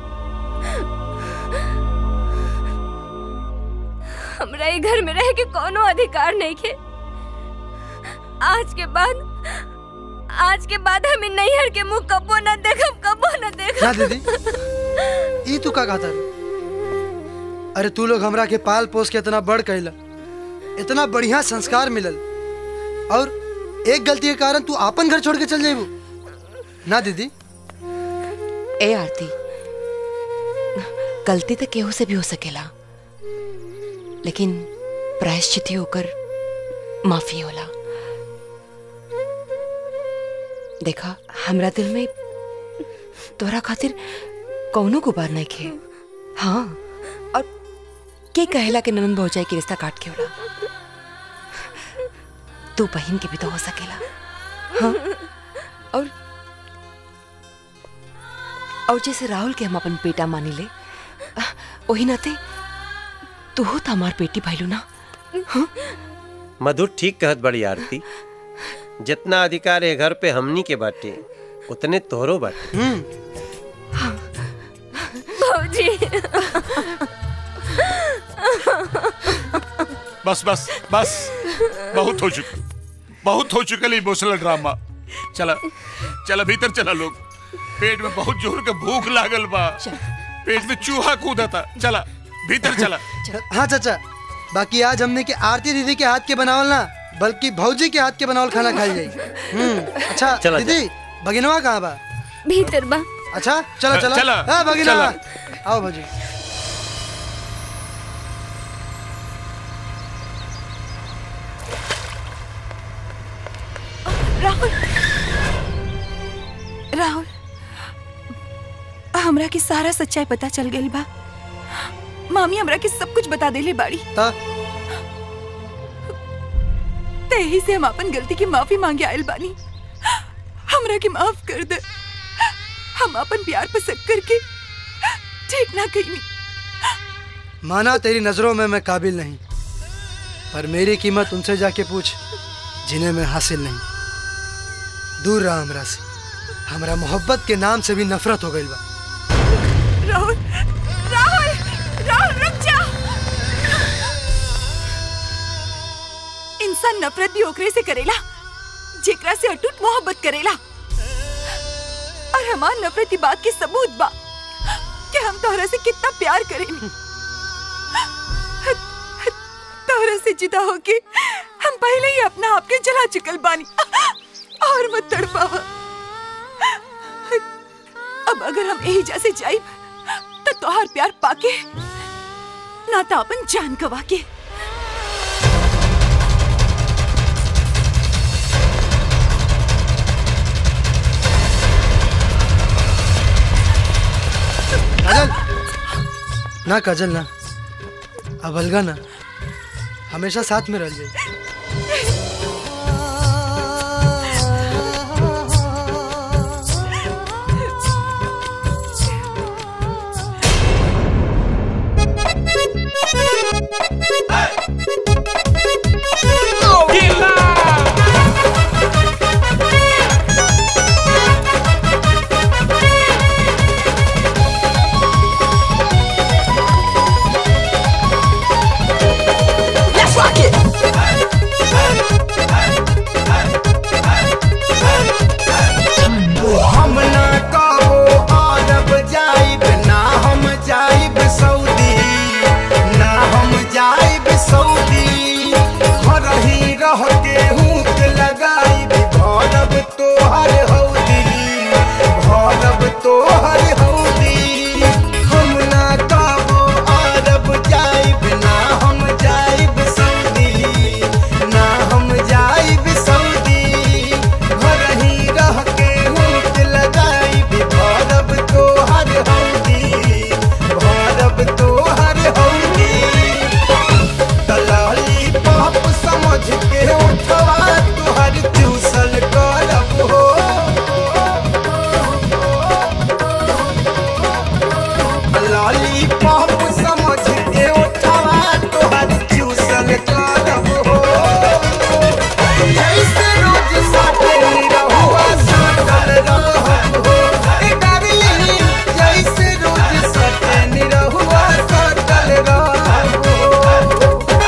हमरा ई घर में रह के कोनो अधिकार नहीं के आज के बाद आज के बाद हमें नैहर के मुंह कबो न देखब कबो न ना देखब दीदी ई तू का कहता अरे तू लोग हमरा के पाल पोस के इतना बड़ कैला इतना बढ़िया संस्कार मिलल और एक गलती के कारण तू आपन घर छोड़ के चल जाइबू ना दीदी ए आरती गलती तो केहू से भी हो सकेला लेकिन प्रायश्चित ही होकर माफी होला देखा हमरा दिल में तोरा खातिर कौनो गुबार नहीं खे हाँ और के कहेला कि ननन भौजाई के रिश्ता काट के होला तू बहन के भी तो हो सकेला हाँ और और जैसे राहुल के हम अपन बेटा मानी ले वही नाते तू हो तो हमार बेटी भाईलू ना मधुर ठीक कहत बड़ी आरती जितना अधिकार है घर पे हमनी के बाटे उतने तोहरो बाटे भौजी बस बस बस बहुत हो चुका बहुत हो चुका इमोशनल ड्रामा चला चला भीतर चला लोग पेट में बहुत जोर के भूख लागल बा पेट में चूहा कूदा था चला भीतर चला हाँ चाचा बाकी आज हमने के आरती दीदी के हाथ के बनावल ना बल्कि भौजी के हाथ के बनावल खाना खाई जाई हम्म अच्छा चला, दीदी भगिनवा कहाँ बा भीतर बा अच्छा चला चला चला, हाँ भगिनवा चला। आओ भौजी राहुल राहुल हमरा के सारा सच्चाई पता चल गई बा मामी हमरा के सब कुछ बता देले बाड़ी ता? ते यही से हम अपन गलती की माफी मांगे आयल बानी हमरा के माफ कर दे हम अपन प्यार पर शक करके ठीक ना कहीं माना तेरी नजरों में मैं काबिल नहीं पर मेरी कीमत उनसे जाके पूछ जिन्हें मैं हासिल नहीं दूर रहा हमरा से हमरा मोहब्बत के नाम से भी नफरत हो गई बा राहुल राहुल राहुल रुक जा इंसान नफरत भी ओकरे से करेला जेकरा से अटूट मोहब्बत करेला और हमार नफरत की बात के सबूत बा कि हम तोहरा से कितना प्यार करेनी तोहरा से जुदा होके हम पहले ही अपना आप के जला चुकल बानी और मत तड़पावा अब अगर हम यही जैसे जाई तो तोहार प्यार पाके ना तो अपन जान गवा के काजल ना काजल ना अब अलगा ना हमेशा साथ में रह जाए Let's rock it! हम ना कबो अरब जाइब ना हम जाइब सऊदी ना हम जाइब सऊदी घर ही रह के हुक लगाइब भरब तोहर हौदी भरब तोहर हौदी हम ना कबो अरब जाइब ना हम जाइब सऊदी ना हम जाइब सऊदी घर ही रह के हुक लगाइब भरब तोहर हौदी भरब तोहर हौदी दलाली पाप समझ के उठवा तोहर चूसल करब हो दलाली पाप समझ के उठवा तोहर चूसल करब हो जैसे रोज साथे रहुआ साटल रहब हो ए डार्लिंग जैसे रोज साथे रहुआ साटल रहब हो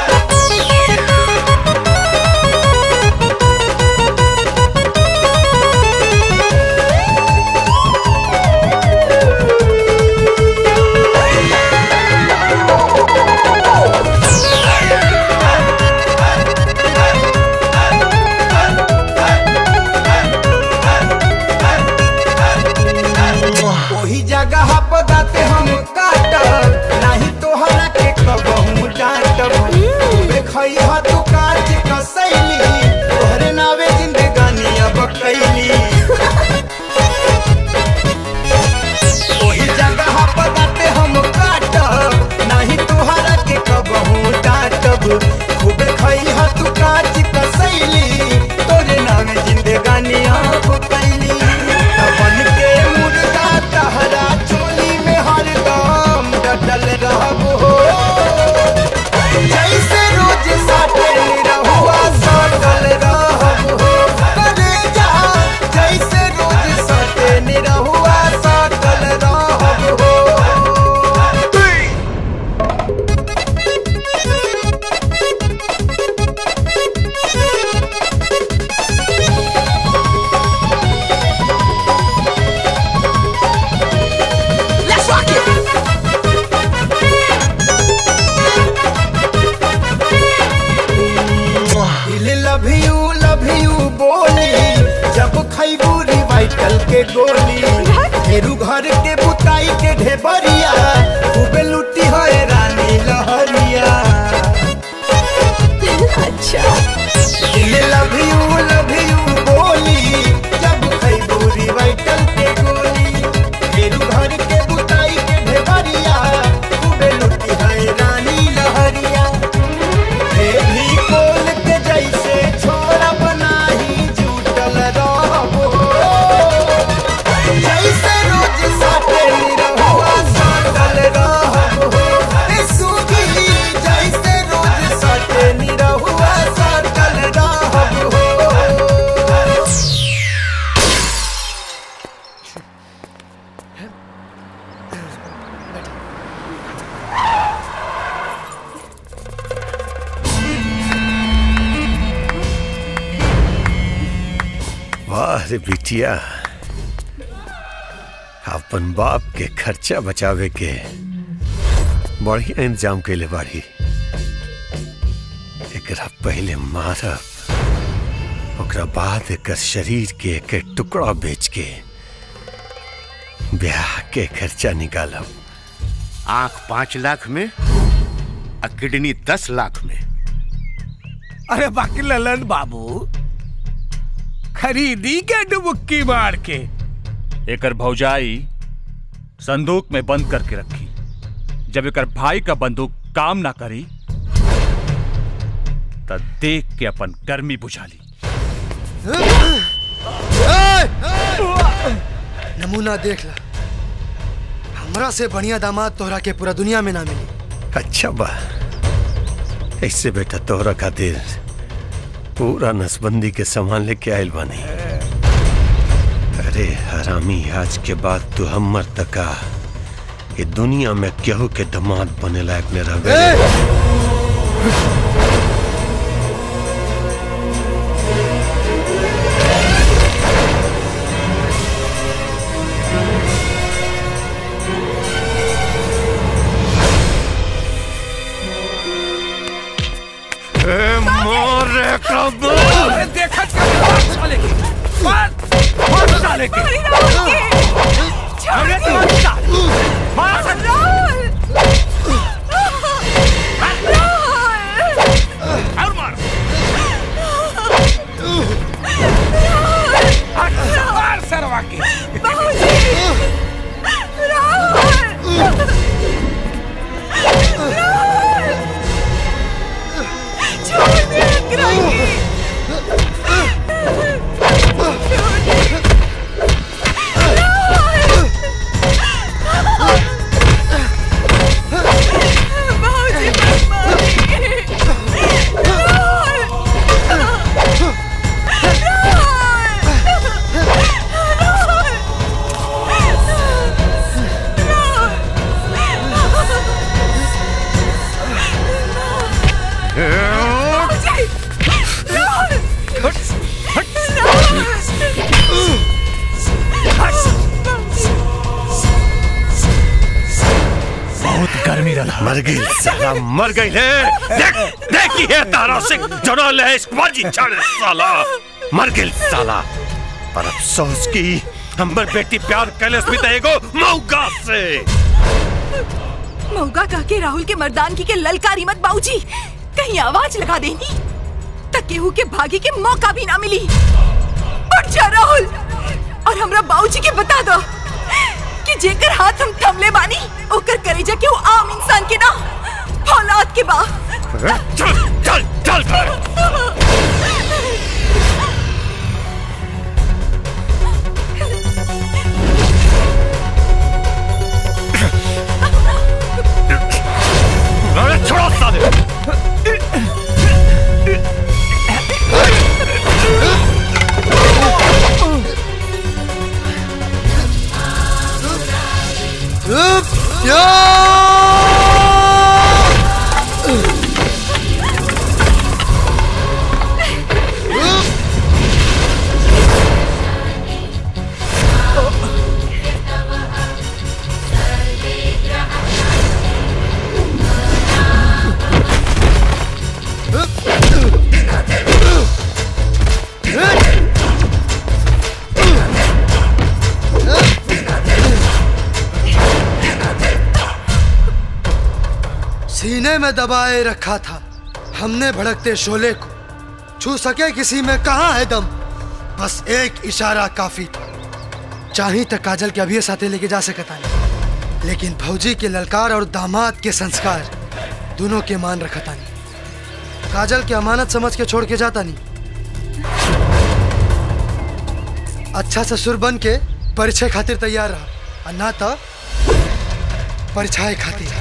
ओही जगह पर दाते हम काटब नाही तोहरा के कबहू डांटब तूबे खइहा तू काट कसैली तोहरे नावे जिंदगानी अब कैली ओही जगह पर दाते हम काटब नाही तोहरा के कबहू डांटब खूबे खइहा तू काट कसैली तोरे नावे जिंदगानी अब कैली बन के मुर्गा तहरा चोली में हरदम डटल रहब हो जैसे रोज साटे रहुआ सटल रहब हो करे जा जैसे रोज साटे रहुआ सटल रहब हो Let's rock it! दिल लव यू लव यू बोली जब खैबू रिवाइटल के गोली फेरू घर के बुताई के ढेबरिया से बिटिया अपन बाप के खर्चा बचावे के बढ़िया इंतजाम कैले बाड़ी एकरा पहले मारब ओकरा बाद एकर शरीर के एक एक टुकड़ा बेच के ब्याह के खर्चा निकालब आंख पांच लाख में और किडनी दस लाख में अरे बाकी ललन बाबू खरीदी के डुबुक्की मार के एकर भौजाई संदूक में बंद करके रखी जब एकर भाई का बंदूक काम ना करी तब देख के अपन गर्मी बुझा ली नमूना देख ला हमरा से बढ़िया दामाद तोहरा के पूरा दुनिया में ना मिली अच्छा बा ऐसे बेटा तोहरा खातिर पूरा नसबंदी के सामान लेके आयल बानी अरे हरामी आज के बाद तू हमर तका ये दुनिया में केहू के दामाद बने लायक न रह गए ए, मोर एकरा अरे देखा क्या मार साले के मार मार साले के अरे तू साले मार और मार मार सरवा के बहुत गर्मी रहा मर गई साला मर गई है देख देखी है तारा सिंह जनल है इस मर्जी चढ़ साला मर गई साला पर अफसोस की हमर बेटी प्यार कैलस भी तएगो मौका से मौका कह के राहुल के मर्दानगी के ललकारी मत बाबूजी कहीं आवाज लगा देनी तक केहू के भागी के मौका भी ना मिली उठ जा राहुल और हमरा बाबूजी के बता दो कि जेकर हाथ हम थमले बानी ओकर करेजा के वो आम इंसान के ना औलाद के बा चल चल चल अरे छोड़ो साले सीने में दबाए रखा था हमने भड़कते शोले को छू सके किसी में कहा है दम बस एक इशारा काफी था चाही तक काजल के अभी साथे लेके जा सकता नहीं लेकिन भौजी के ललकार और दामाद के संस्कार दोनों के मान रखता नहीं काजल की अमानत समझ के छोड़ के जाता नहीं अच्छा ससुर बन के परिचय खातिर तैयार रहा और ना तो परिचय खातिर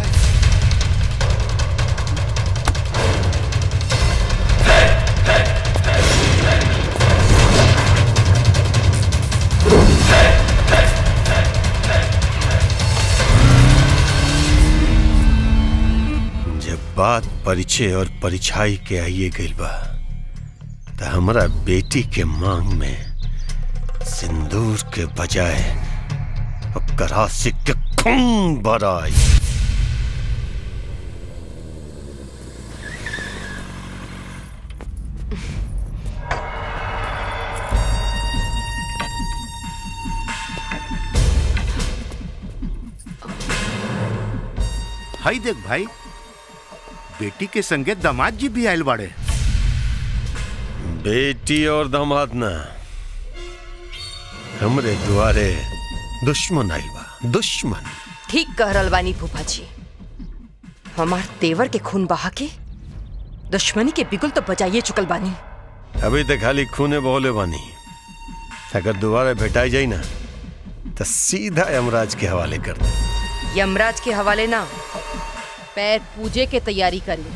जब बात परिचय और परिछाई के आइए गइल बा त हमरा बेटी के मांग में सिंदूर के बजाय ओकर आशिक के खून भराई हाई देख भाई बेटी के संगे दामाद जी भी आयल बाड़े बेटी और दामाद ना हमरे दुआरे दुश्मन आइल बा दुश्मन ठीक कह रहल बानी फूफा जी हमार तेवर के खून बहा के दुश्मनी के बिगुल तो बजाइए चुकल बानी अभी तक खाली खूने बोले बानी अगर दोबारा भेटाई जाई ना तो सीधा यमराज के हवाले कर दे यमराज के हवाले ना पैर पूजे के तैयारी करी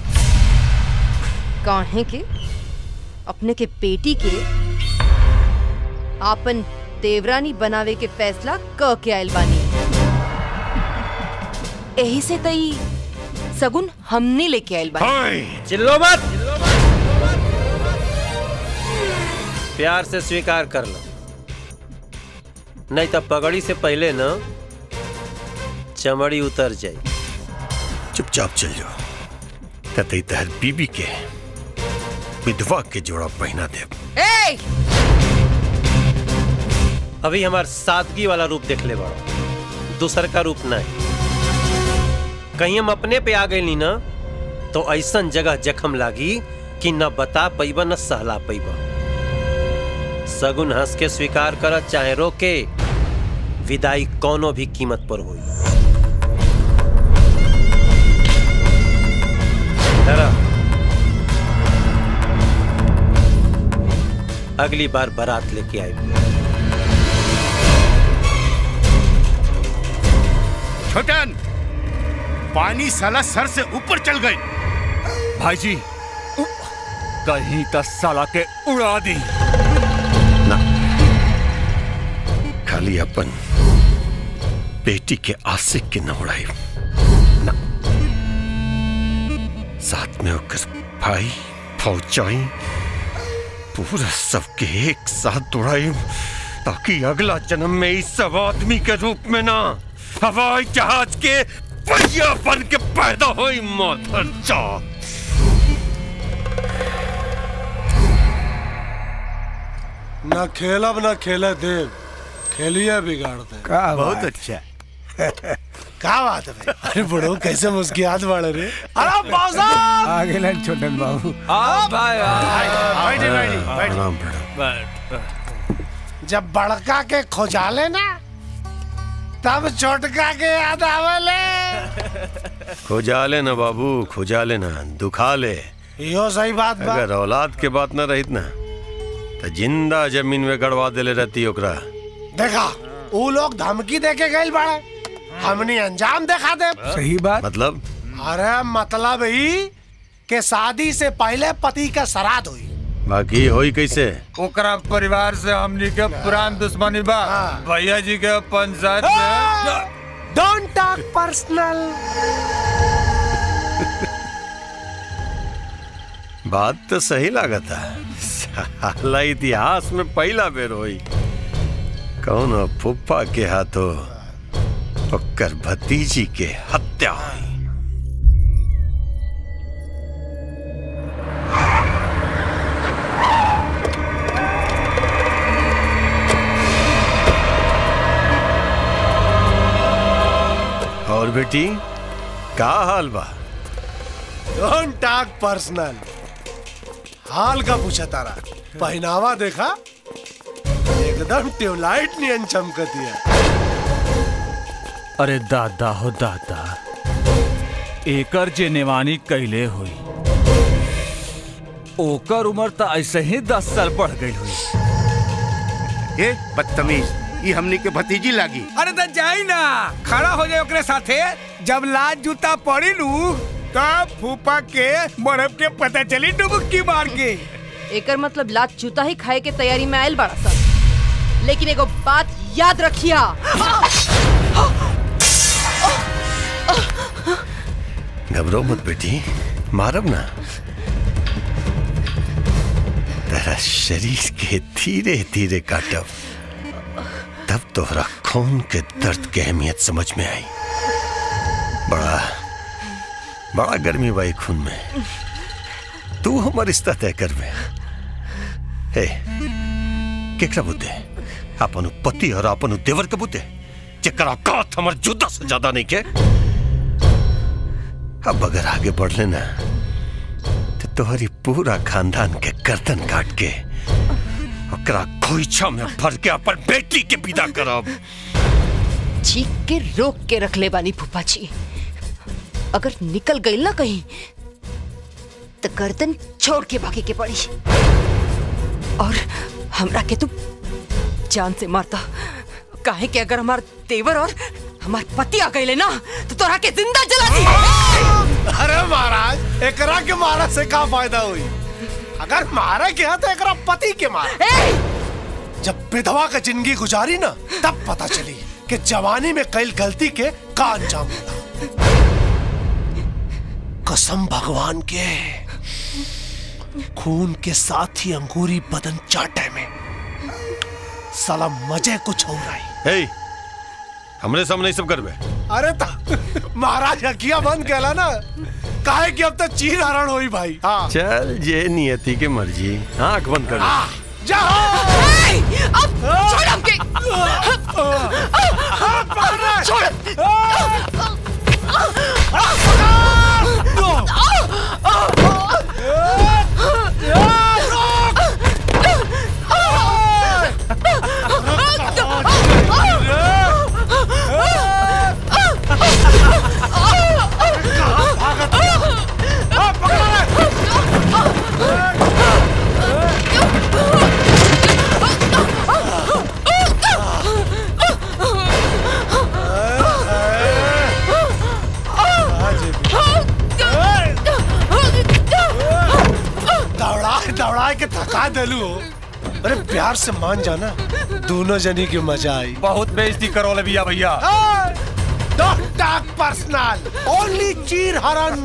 काहे के अपने के बेटी के आपन देवरानी बनावे के फैसला क के आयल बानी यही से तई सगुन हमने लेके आयल बानी चिल्लो मत प्यार से स्वीकार कर लो नहीं तो पगड़ी से पहले ना चमड़ी उतर जाए चुपचाप चल जाओ ततई तहर बीबी के विधवा के जोड़ा पहना दे ए! अभी हमार सादगी वाला रूप देख ले बड़ो दूसर का रूप नहीं कहीं हम अपने पे आ गई ना तो ऐसन जगह जखम लागी कि न बता पैबा न सहला पैबा सगुन हंस के स्वीकार कर चाहे रोके विदाई कोनो भी कीमत पर हुई अगली बार बारात लेके आए छोटन पानी साला सर से ऊपर चल गई भाई जी कहीं तो साला के उड़ा दी खाली अपन बेटी के आशिक के न उड़ाई ना साथ में होकर भाई फौजाई पूरा सबके एक साथ उड़ाई ताकि अगला जन्म में इस सब आदमी के रूप में ना हवाई जहाज के पहिया बन के पैदा हुई मदर जात ना खेलब ना खेले देव खेलिए बिगाड़ दे का बहुत अच्छा का बात है भाई? अरे बड़ो कैसे मुस्कियात बाड़े रे अरे बाबा आ गेलन छोटन बाबू आ भाई बैठे, बैठे बैठे जब बड़का के खोजाले ना तब छोटका के याद आवेले खुजा ले ना बाबू खुजा ले ना दुखा ले यो सही बात बा अगर औलाद के बात न रहित ना तो जिंदा जमीन में गड़वा देले रहती ओकरा देखा वो लोग धमकी दे के गए बाड़े हमनी अंजाम देखा दे सही बात मतलब अरे मतलब ही के शादी से पहले पति का श्राद्ध हुई बाकी होई कैसे ओकरा परिवार से हमनी के पुरान दुश्मनी बा भैया जी के पंचायत में डोंट टॉक पर्सनल बात तो सही लागत है साला इतिहास में पहला बेर होई कौन हो फुफ्फा के हाथों ओकर भतीजी के हत्या हुई और बेटी का हाल बा डोंट टॉक पर्सनल हाल का पूछा तारा पहनावा देखा एकदम ट्यूबलाइट नियन चमकती है अरे दादा हो दादा एकर जे नेवानी कैले हुई ओकर उम्र तो ऐसे ही दस साल बढ़ गई हुई ए बदतमीज ये हमनी के भतीजी लागी अरे तो जाई ना खड़ा हो जाए ओकरे साथे जब लाज जूता पड़ी लू तब फूफा के बर्फ के पता चली डुबकी मार के एकर मतलब लात जूता ही खाए के तैयारी में आयल बड़ा सा लेकिन एगो बात याद रखिया घबरो मत बेटी मारब ना तेरा शरीर के धीरे धीरे काटब तोहरा खून के दर्द के अहमियत समझ में आई बड़ा बड़ा गर्मी बाई खून में तू हमर रिश्ता तय कर में हे केकरा बुद्धे अपन उ पति और अपन उ देवर के बुद्धे जेकरा कात हमर जुदा से ज्यादा नहीं के अब अगर आगे बढ़ लेना तो तोहरी पूरा खानदान के गर्दन काट के ओकरा खोइछा में भर के अपन बेटी के विदा करब चीख के रोक के रख ले बानी फूफा जी अगर निकल गई ना कहीं तो गर्दन छोड़ के भागे के पड़ी और हमरा के तू जान से मारता काहे कि अगर हमार देवर और हमार पति आ गए ना तो तोरा के जिंदा जला दी अरे महाराज एकरा के मारा से का फायदा हुई अगर मारा के तो एकरा पति के मारा जब विधवा का जिंदगी गुजारी ना तब पता चली कि जवानी में कई गलती के का अंजाम होला कसम भगवान के खून के साथ ही अंगूरी बदन चाटे में साला मजे कुछ हो रहा है हे हमरे सामने ही सब करबे अरे ता महाराज हकिया बंद कहला ना काहे कि अब तक चीर हरण हुई भाई हाँ चल ये नियति के मर्जी आंख बंद कर ले जाओ अब छोड़ हमके छोड़ दौड़ा दौड़ा के थका दलू हो अरे प्यार से मान जाना दोनों जनी की मजा आई बहुत बेइज्जती करो ले भैया भैया डोंट टॉक पर्सनल ओनली चीर हरण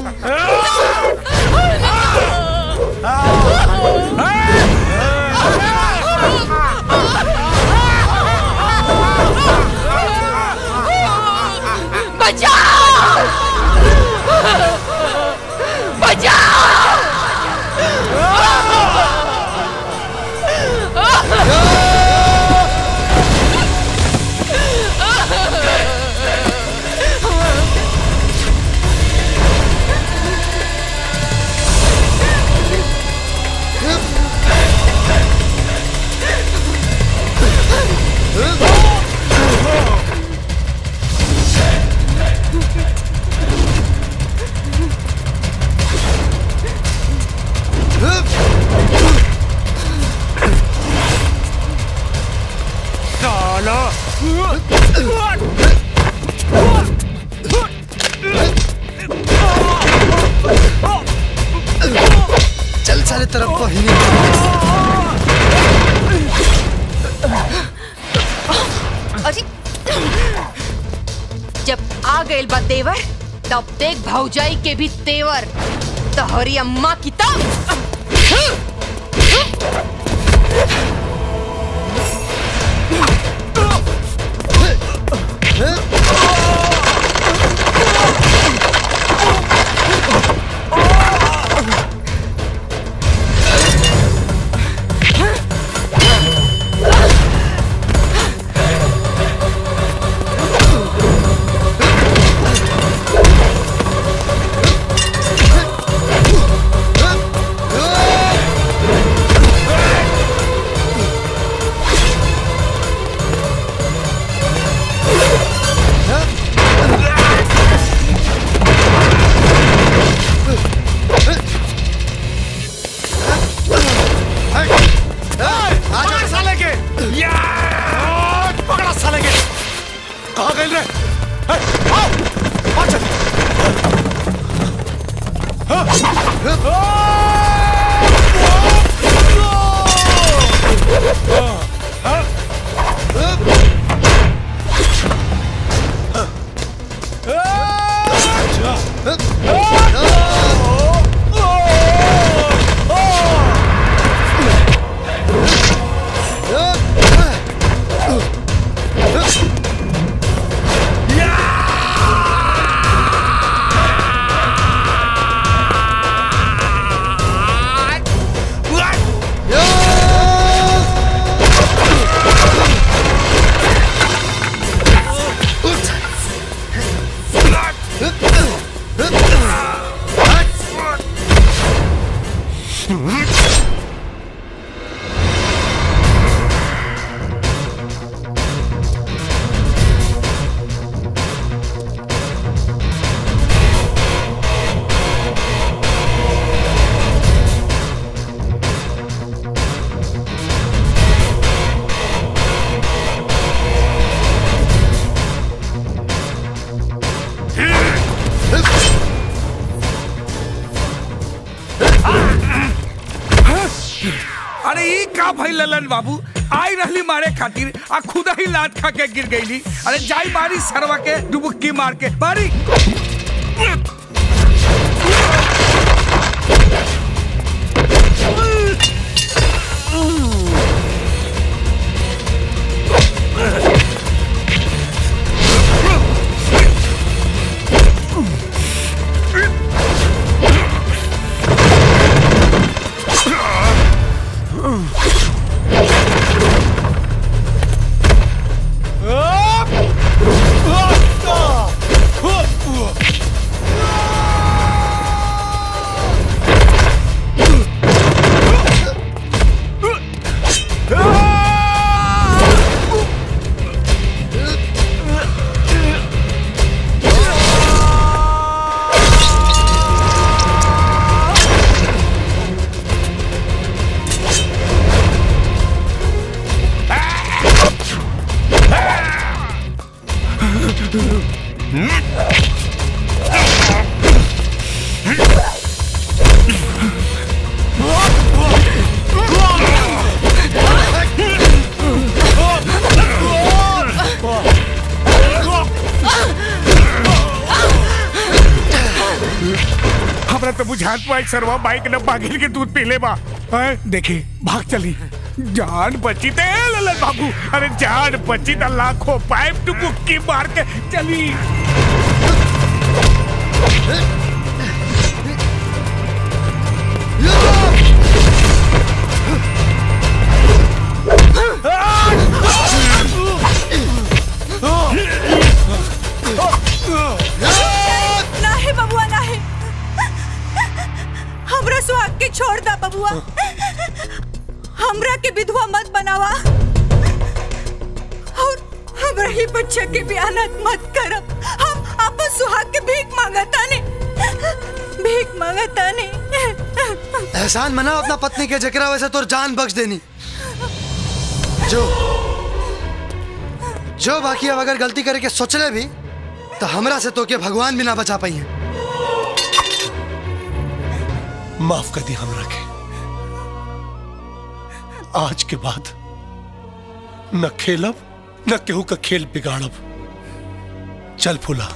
बचाओ बचाओ साला चल सारे तरफ को अजी जब आ गए बा देवर तब देख भौजाई के भी तेवर तोहरी अम्मा की तब पकड़ साले के या पकड़ा साले के कहाँ गए रे हे, आओ आओ चल ललन बाबू आई रहली मारे खातिर आ खुदा ही लात खा के गिर गईली अरे जाई मारी सरवा के डुबुक्की मार के मारी हमरा तो बुझात पाई सरवा बाइक न बागिल के दूध पीले बा हैं? देखी भाग चली जान बची ते ललन बाबू अरे जान बची त लाखों पाइप डुबुक्की मार के चली नाही बबुआ नाही हमरा सुहाग के छोड़ दा बबुआ हमरा के विधवा मत बनावा और हमरा ही बच्चा के बयानत मत करब हम अपन सुहाग के भीख मांगता ने भीख मांगता ने एहसान मना अपना पत्नी के जकरा वैसे तो जान बख्श देनी जो जो बाकी अब अगर गलती करके सोचले भी तो हमरा से तो के भगवान भी ना बचा पाई है माफ कर दी हमरा के आज के बाद न खेलब न केहू का खेल बिगाड़ब चल फूला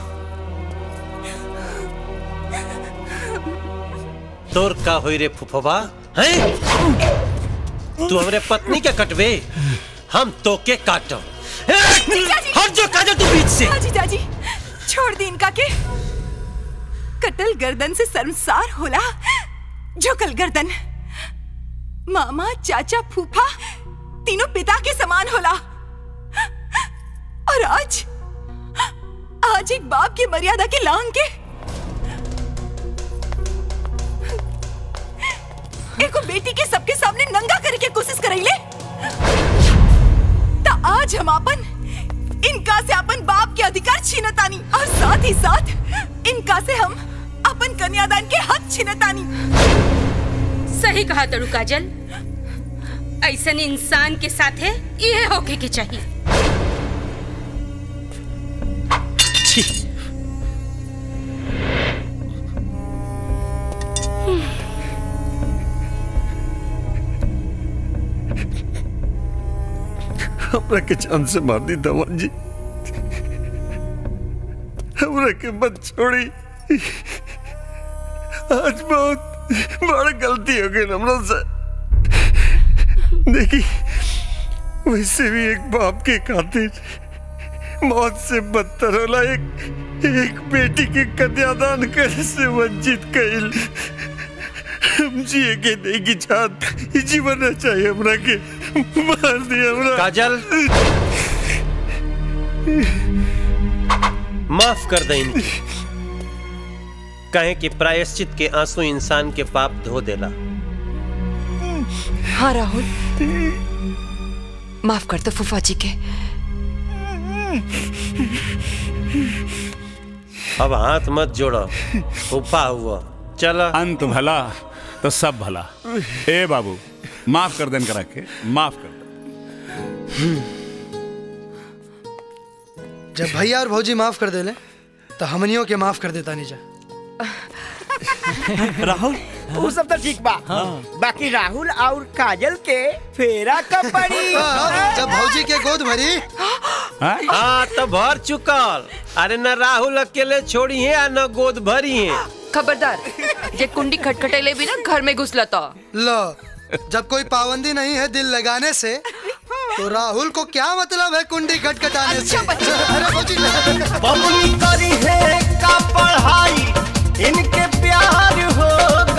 तोर का होई रे फुफवा हैं तू हमरे पत्नी के कटबे हम तोके काटब हट जो काजल तू बीच से जी जाजी छोड़ दी इनका के कटल गर्दन से शर्मसार होला झुकल गर्दन मामा चाचा फूफा तीनों पिता के समान होला और आज आज एक बाप की मर्यादा के लांग के एको बेटी के सबके सामने नंगा करे के कोशिश करैले ता आज हम अपन इनका से अपन बाप के अधिकार छीनतानी और साथ ही साथ इनका से हम अपन कन्यादान के हक छीनतानी सही कहा तड़ू काजल ऐसन इंसान के साथ है ये होके के चाहिए हमरा के जान से मार दी धवन जी हमरा के मत छोड़ी आज बहुत बड़ा गलती हो गई हमरा से देखी वैसे भी एक बाप के खातिर मौत से बदतर होला एक एक बेटी के कन्यादान करे से वंचित कइल हम जिए के नहीं की चाहत ई जीवन ना चाहिए हमरा के मार दिया हमरा काजल माफ कर दे इनकी कहे कि प्रायश्चित के आंसू इंसान के पाप धो देला हाँ राहुल माफ कर दो फूफा जी के अब हाथ मत जोड़ो फूफा हुआ चला अंत भला तो सब भला ए बाबू माफ कर देन करा के माफ कर जब भैया और भौजी माफ कर देले तो हमनियों के माफ कर देता नहीं जा राहुल वो सब तो ठीक बा बाकी राहुल और काजल के फेरा कब पड़ी जब भौजी के गोद भरी हाँ तो भर चुकल अरे न राहुल अकेले छोड़ी है न गोद भरी है खबरदार ये कुंडी खटखटेले भी ना घर में घुस लता लो जब कोई पाबंदी नहीं है दिल लगाने से तो राहुल को क्या मतलब है कुंडी खटखटाने से अरे भौजी बबुनी करी है का पढ़ाई इनके प्यार हो